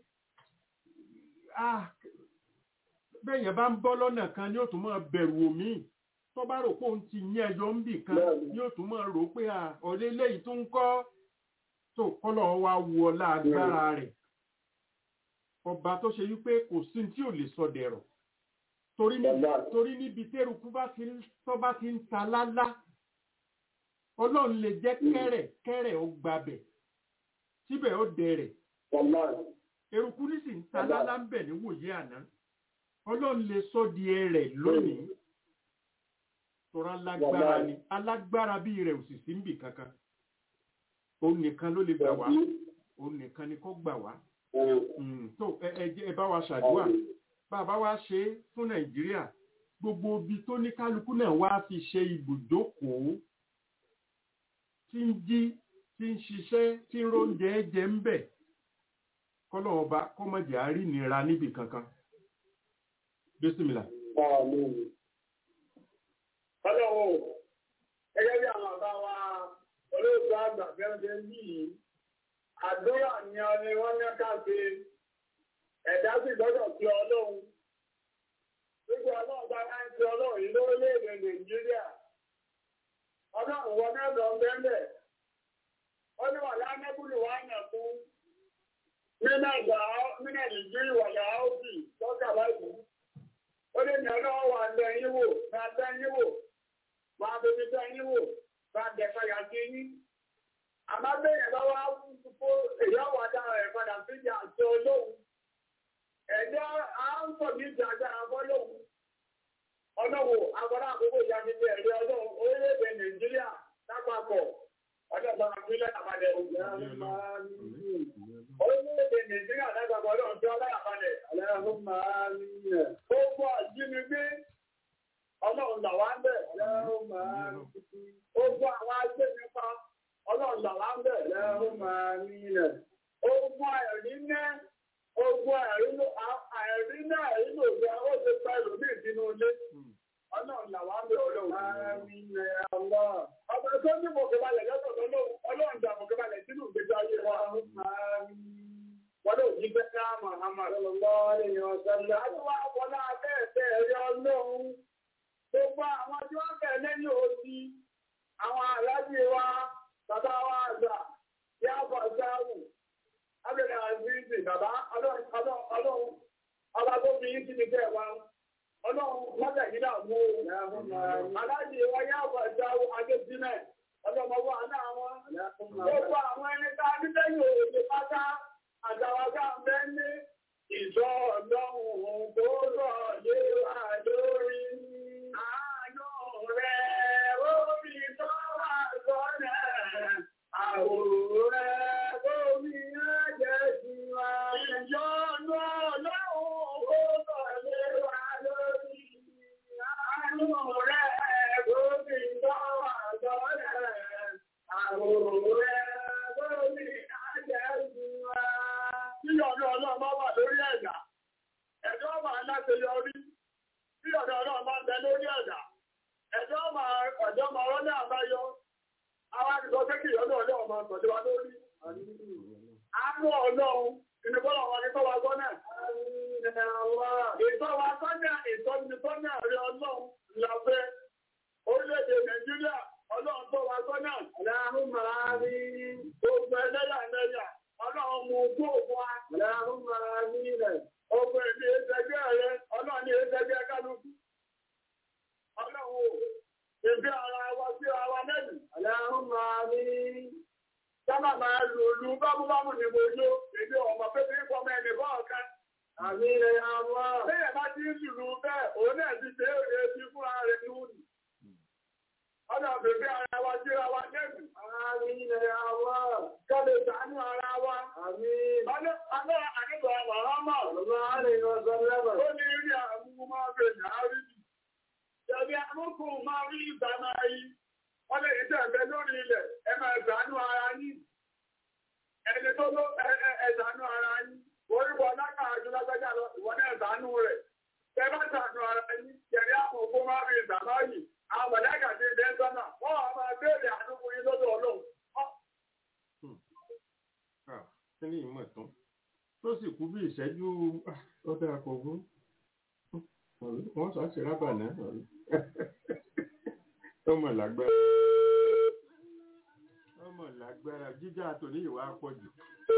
Speaker 4: ah bẹ́ẹ̀yẹn bá ń bọ́ lọ́nà kan ni ó tún máa bẹ̀rù omi tó bá rò pé òun ti yín ẹyọ ń bì kan ni ó tún máa rò pé à ọ̀lẹ́ eléyìí tó ń kọ́ tó kọ́lọ̀ wa wu ọlá agbára rẹ̀ ọba tó ṣe wípé kò sí tí ò lè sọ dẹ̀rọ̀ torí níbi torí níbi tẹ́rùkú bá ti ń tó bá ti ń ta lálá ọlọ́run lè jẹ́ kẹ́rẹ̀ kẹ́rẹ̀ ó gbabẹ̀ síbẹ̀ ó dẹrẹ̀ eruku ní sì ń ta lálá ń bẹ̀ níwòye àná ọlọ́run lè sọ di ẹrẹ̀ lónìí tọ́ra alágbára ni alágbára bíi rẹ̀ ò sì sí níbì kankan òun nìkan ló lè gbà wá òun nìkan ni kó gbà wá Mm, tó ẹ ẹ jẹ́- ẹ bá wa ṣàdúrà bá a bá wa ṣe é fún nàìjíríà gbogbo ibi tó ní kálukú náà wá fi ṣe ibùdókòó tí ń jí tí ń ṣiṣẹ́ tí ń róúnjẹ jẹ ń bẹ̀ kọ́lọ́ ọba kọ́mọ̀jà rí nira níbì kankan bísímìlà.
Speaker 5: Ọlọ́run, gẹ́gẹ́ bí àwọn àbá wa olóògbé àgbà gẹ́gẹ́ bí yìí, àdúrà ni ọ ni wọ́n ní ká ṣe, ẹ̀dá sì gbọ́dọ̀ fi ọlọ́run. Gbogbo ọlọ́run bá máa ń fi ọlọ́run yìí lórílẹ̀-èdè Nàìjíríà. Ọlọ́run wọn náà lọ bẹ́ẹ̀ ó ní wà lánàbùlù wà nà fún nínú ìgbà nínú ìdíjú ìwàlẹ̀ áùsì lọ́kà báyìí. Ó lè ní ọlọ́wọ́ wà lẹ yín wò, máa tẹ́ yín wò, máa bèbí tẹ́ yín wò, máa dẹ̀ka yà sí yín. Àmọ́ bẹ́ẹ̀ bá wá fún èyí ọ̀wọ́ adára rẹ̀ padà sí ìjà àti olóhùn. Ẹ̀jẹ̀ á ń sọ ní ìjà agbára fọ́lóhùn. Ọlọ́wọ́ agbára àkókò ìyá mi ti ẹ̀rí ọlọ́run orílẹ̀-èdè Nàìjíríà lápapọ̀. Ọjọ́ ìbára fílẹ̀ àbálẹ̀ òjò orílẹ̀-èdè Nàìjíríà lágbàgbọ́ ọlọ́run tí ọlá àbálẹ̀ aláàrùn máa ń yẹ̀. Gbogbo àjínigbé ọlọ́run là wá ń bẹ̀ aláàrùn máa ń yẹ̀. Gbogbo àwọn agbé nípa ọlọ́run là wá ń bẹ̀ aláàrùn máa ń yẹ̀. Ogun àìrí náà ogun àìrí náà àìrí lòdì àwọn òṣè pẹ̀lú ní ìdínú ilé. Ọlọ́run là wá ń bẹ̀ ọlọ́run máa ń yẹ̀ ọlọ́. Ọba tó ní mọ̀kẹ́balẹ̀ lọ́sọ̀ ọlọ́run dà mọ̀kẹ́balẹ̀ sínú ìgbésí ayé wa. Wọ́n ló jí bẹ́ẹ̀ náà Muhammad sallallahu alaihi wa sallam. Àdúrà wọlé abẹ́ẹ̀fẹ́ ẹ̀rí ọlọ́run. Gbogbo àwọn tí wọ́n bẹ̀ lẹ́yìn òsì, àwọn aláàjì wa, bàbá wa àgbà, yá bọ̀ sáwù, Abẹ́lẹ̀ Azizi, bàbá ọlọ́run, ọba tó fi yín sí ní bẹ́ẹ̀ wá. Ọlọ́run mọ́tẹ̀ yìí náà mú o. Aláàjì wa yá bọ̀ sáwù, Adébímẹ̀, ọlọ́mọwọ́ àná wọn. Gbogbo àwọn ẹni tá a ní lẹ́yìn òsì pátá àtàwàgá bẹ́ ní ìjọ ọlọ́run tó rọ̀ lé wà lórí àánú rẹ̀ orí tó wà sọ́nà àwòrán rẹ̀ orí àánú ọlọ́run ìnìbọ́lọ̀ wọn ní tọ́wọ́ sọ́nà. Ìtọ́wọ́ sọ́nà ìtọ́nisọ́nà rí ọlọ́run làfẹ́ orílẹ̀-èdè Nàìjíríà ọlọ́run tọ́wọ́ sọ́nà. Láàrún máa rí gbogbo ẹlẹ́yàmẹ̀yà ọlọ́run mú kó fún wa. Láàrún máa rí rẹ̀. Ogun èdè ẹgbẹ́ rẹ̀ ọlọ́run ní ẹgbẹ́ kálukú. Ọlọ́run ò èdè ara wa sí ara mẹ́rin. Láàrún máa rí sábà máa lò lù bámúbámú ní gbogbo èdè ọmọ pé kí fọmọ ẹnì kọ̀ọ̀kan. Àmì rẹ̀ àwọn. Bẹ́ẹ̀ bá ti ń lùlù bẹ́ẹ̀, òun náà ti ṣe é ti fún ara rẹ̀ ní òní. Ọ̀nà bèbè ara wa sí ara wa lẹ́nu. Àmì rẹ̀ àwọn. Kọ́lé sànú ara wa. Àmì. Ọlọ́ àdébọ̀ àwọn ọmọ. Ọ̀rọ̀ àárín ọ̀sán lẹ́wọ̀. Ó ní rí àmú máa bẹ̀ ní àárín. Jẹ̀bi àmúkù máa rí ìgbà máa yí. Wọ́n lè jẹ́ ẹ̀bẹ̀ lórí ilẹ̀, ẹ máa ṣàánú ara yín. Ẹni tó ló ẹ̀ṣàánú ara yín. Orúkọ lákà àjọ lágbájá lọ, ìwọ́n náà ṣàánú rẹ̀. Ẹ bá ṣàánú ara yín, jẹ̀rí àpò ògbó máa rí ìgbàmọ́ yìí. Àwọn mọ̀lẹ́kà ti dẹ́ sọ́nà, wọ́n á máa béèrè àdúgbò yín lọ́dọ̀ Ọlọ́run.
Speaker 4: kí ni ìmọ̀ tán tó sì kú bí ìṣẹ́jú ọ̀dà àkọ́gún wọ́n sọ àti rábà náà ọmọ lágbára ọmọ lágbára jíjà tòní ìwà àpọ̀jù.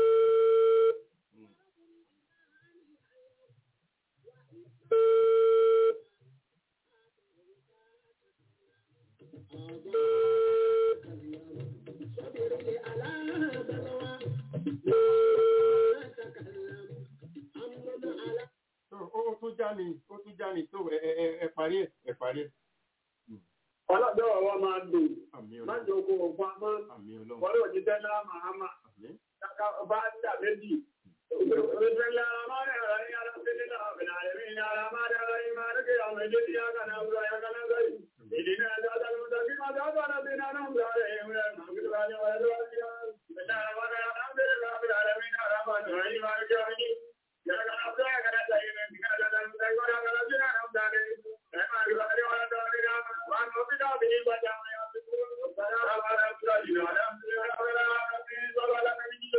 Speaker 4: ó tún já ni ó tún já ni tó ẹ parí ẹ ẹ parí ẹ.
Speaker 5: Ọlọ́dọ̀ ọwọ́ máa dùn.
Speaker 4: àmì
Speaker 5: Má
Speaker 4: ọlọ́run
Speaker 5: jẹ́ oko ọ̀pá mọ́.
Speaker 4: àmì ọlọ́run
Speaker 5: Wọ́n yóò jíjẹ́ náà Màhámà.
Speaker 4: àmì
Speaker 5: Bá dà méjì. بسم الله الرحمن الرحيم الحمد لله رب العالمين الرحمن الرحيم مالك يوم الدين اياك نعبد واياك نستعين اهدنا الصراط المستقيم صراط الذين انعمت عليهم غير المغضوب عليهم ولا الضالين بسم الله الرحمن الرحيم الحمد لله رب العالمين الرحمن الرحيم مالك يوم الدين اياك نعبد واياك نستعين اهدنا الصراط المستقيم صراط الذين انعمت عليهم غير المغضوب عليهم ولا الضالين وان ربنا به وجعل يصفون وسلام على المرسلين والحمد لله رب العالمين صلى الله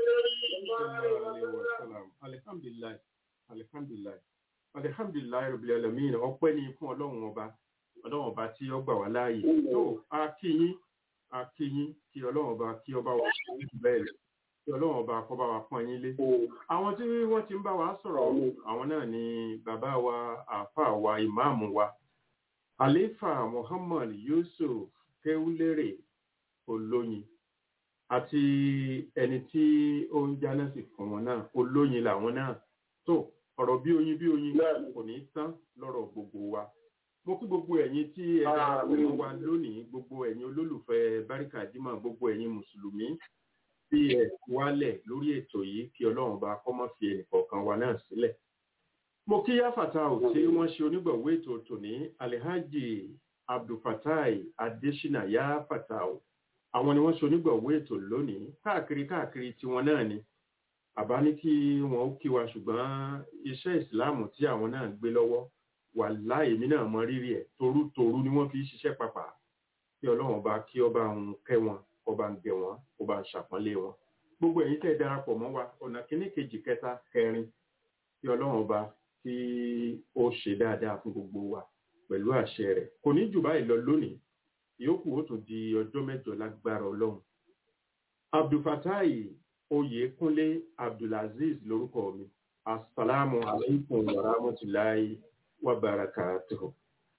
Speaker 5: عليه وسلم
Speaker 4: alihamdulilayi alihamdulilayi alihamdulilayi rabbil alamin ọpẹ́ ni fún Ọlọ́run ọba Ọlọ́run ọba tí ó gbà wá láàyè tó a kí yín a kí yín kí Ọlọ́run ọba kí ọba wa fún yín bẹ́ẹ̀ lọ kí Ọlọ́run ọba kó bá wa pọ́n yín lé àwọn tí wọ́n ti ń bá wa sọ̀rọ̀ àwọn náà ni bàbá wa àáfàá wa ìmáàmù wa àléfà Muhammad Yusuf Kéwúlérè Olóyin àti ẹni tí ó ń jáná sí fún wọn náà olóyin làwọn náà tó ọ̀rọ̀ bí oyin bí oyin kò ní tán lọ́rọ̀ gbogbo wa mo kí gbogbo ẹ̀yin tí ẹ darapọ̀ mọ́ wa lónìí gbogbo ẹ̀yin olólùfẹ́ báríkà jímọ̀ gbogbo ẹ̀yin mùsùlùmí tí ẹ wálẹ̀ lórí ètò yìí kí ọlọ́run bá kọ́ mọ́ fi ẹnìkọ̀ọ̀kan wa náà sílẹ̀ mo kí yáfàtà ò tí wọ́n ṣe onígbọ̀wé ètò tòní alhaji abdulfatai adesina yáfàtà ò àwọn ni wọ́n ṣe onígbọ̀wọ́ ètò lónìí káàkiri káàkiri tiwọn náà ni àbá ní kí wọn ó kí wa ṣùgbọ́n iṣẹ́ ìsìláàmù tí àwọn náà gbé lọ́wọ́ wà láì mí náà mọ rírì ẹ̀ torútorú ni wọ́n fi ṣiṣẹ́ papà kí ọlọ́run ọba kí ọba ń kẹ́ wọn ọba ń gẹ̀ wọn ọba ń ṣàpọ́nlé wọn gbogbo ẹ̀yin tẹ́ darapọ̀ mọ́ wa ọ̀nà kíní kejì kẹta kẹrin kí ọlọ́run ọba kí ó ṣe dáadáa fún gbogbo wa pẹ̀lú àṣẹ rẹ̀ kò ní jù báyìí lọ lónìí ìyókù ó tún di ọjọ́ mẹ́jọ lágbára ọlọ́run abdulfatai oyèkúnlé abdulaziz lórúkọ mi asalaamu alaykum wa rahmatulahi wa barakatuhu.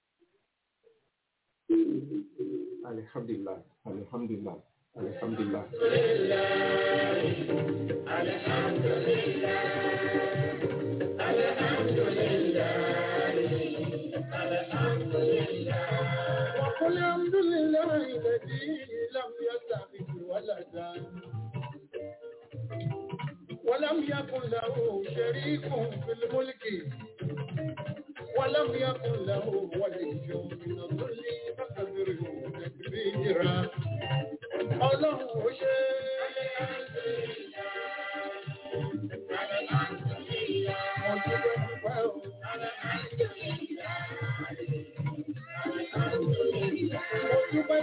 Speaker 4: alhamdulilah alhamdulilah alhamdulilah.
Speaker 1: وقل الحمد لله الذي لم يتخذ ولدا ولم يكن له شريك في الملك ولم يكن له ولي من الظل فكبره تكبيرا الله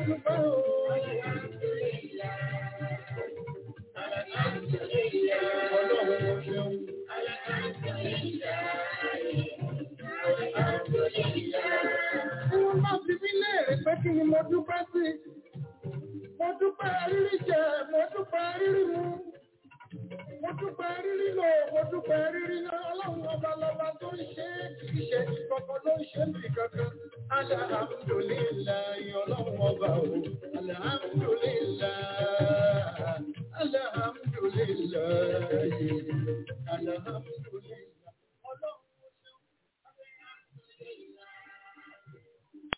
Speaker 1: Thank you.
Speaker 7: kí ni mo dúpẹ́ sí? Mo dúpẹ́ rírí jẹ, mo dúpẹ́ rírí mu. Mo dúpẹ́ rírí lò, mo dúpẹ́ rírí lọ. Ọlọ́run ọba lọba tó ń ṣe é kì í ṣe ìkọ̀kọ̀ ló ń ṣe é bì kankan. Alhamdulillahi ọlọ́run ọba o. Alhamdulillahi. Alhamdulillahi. Alhamdulillahi.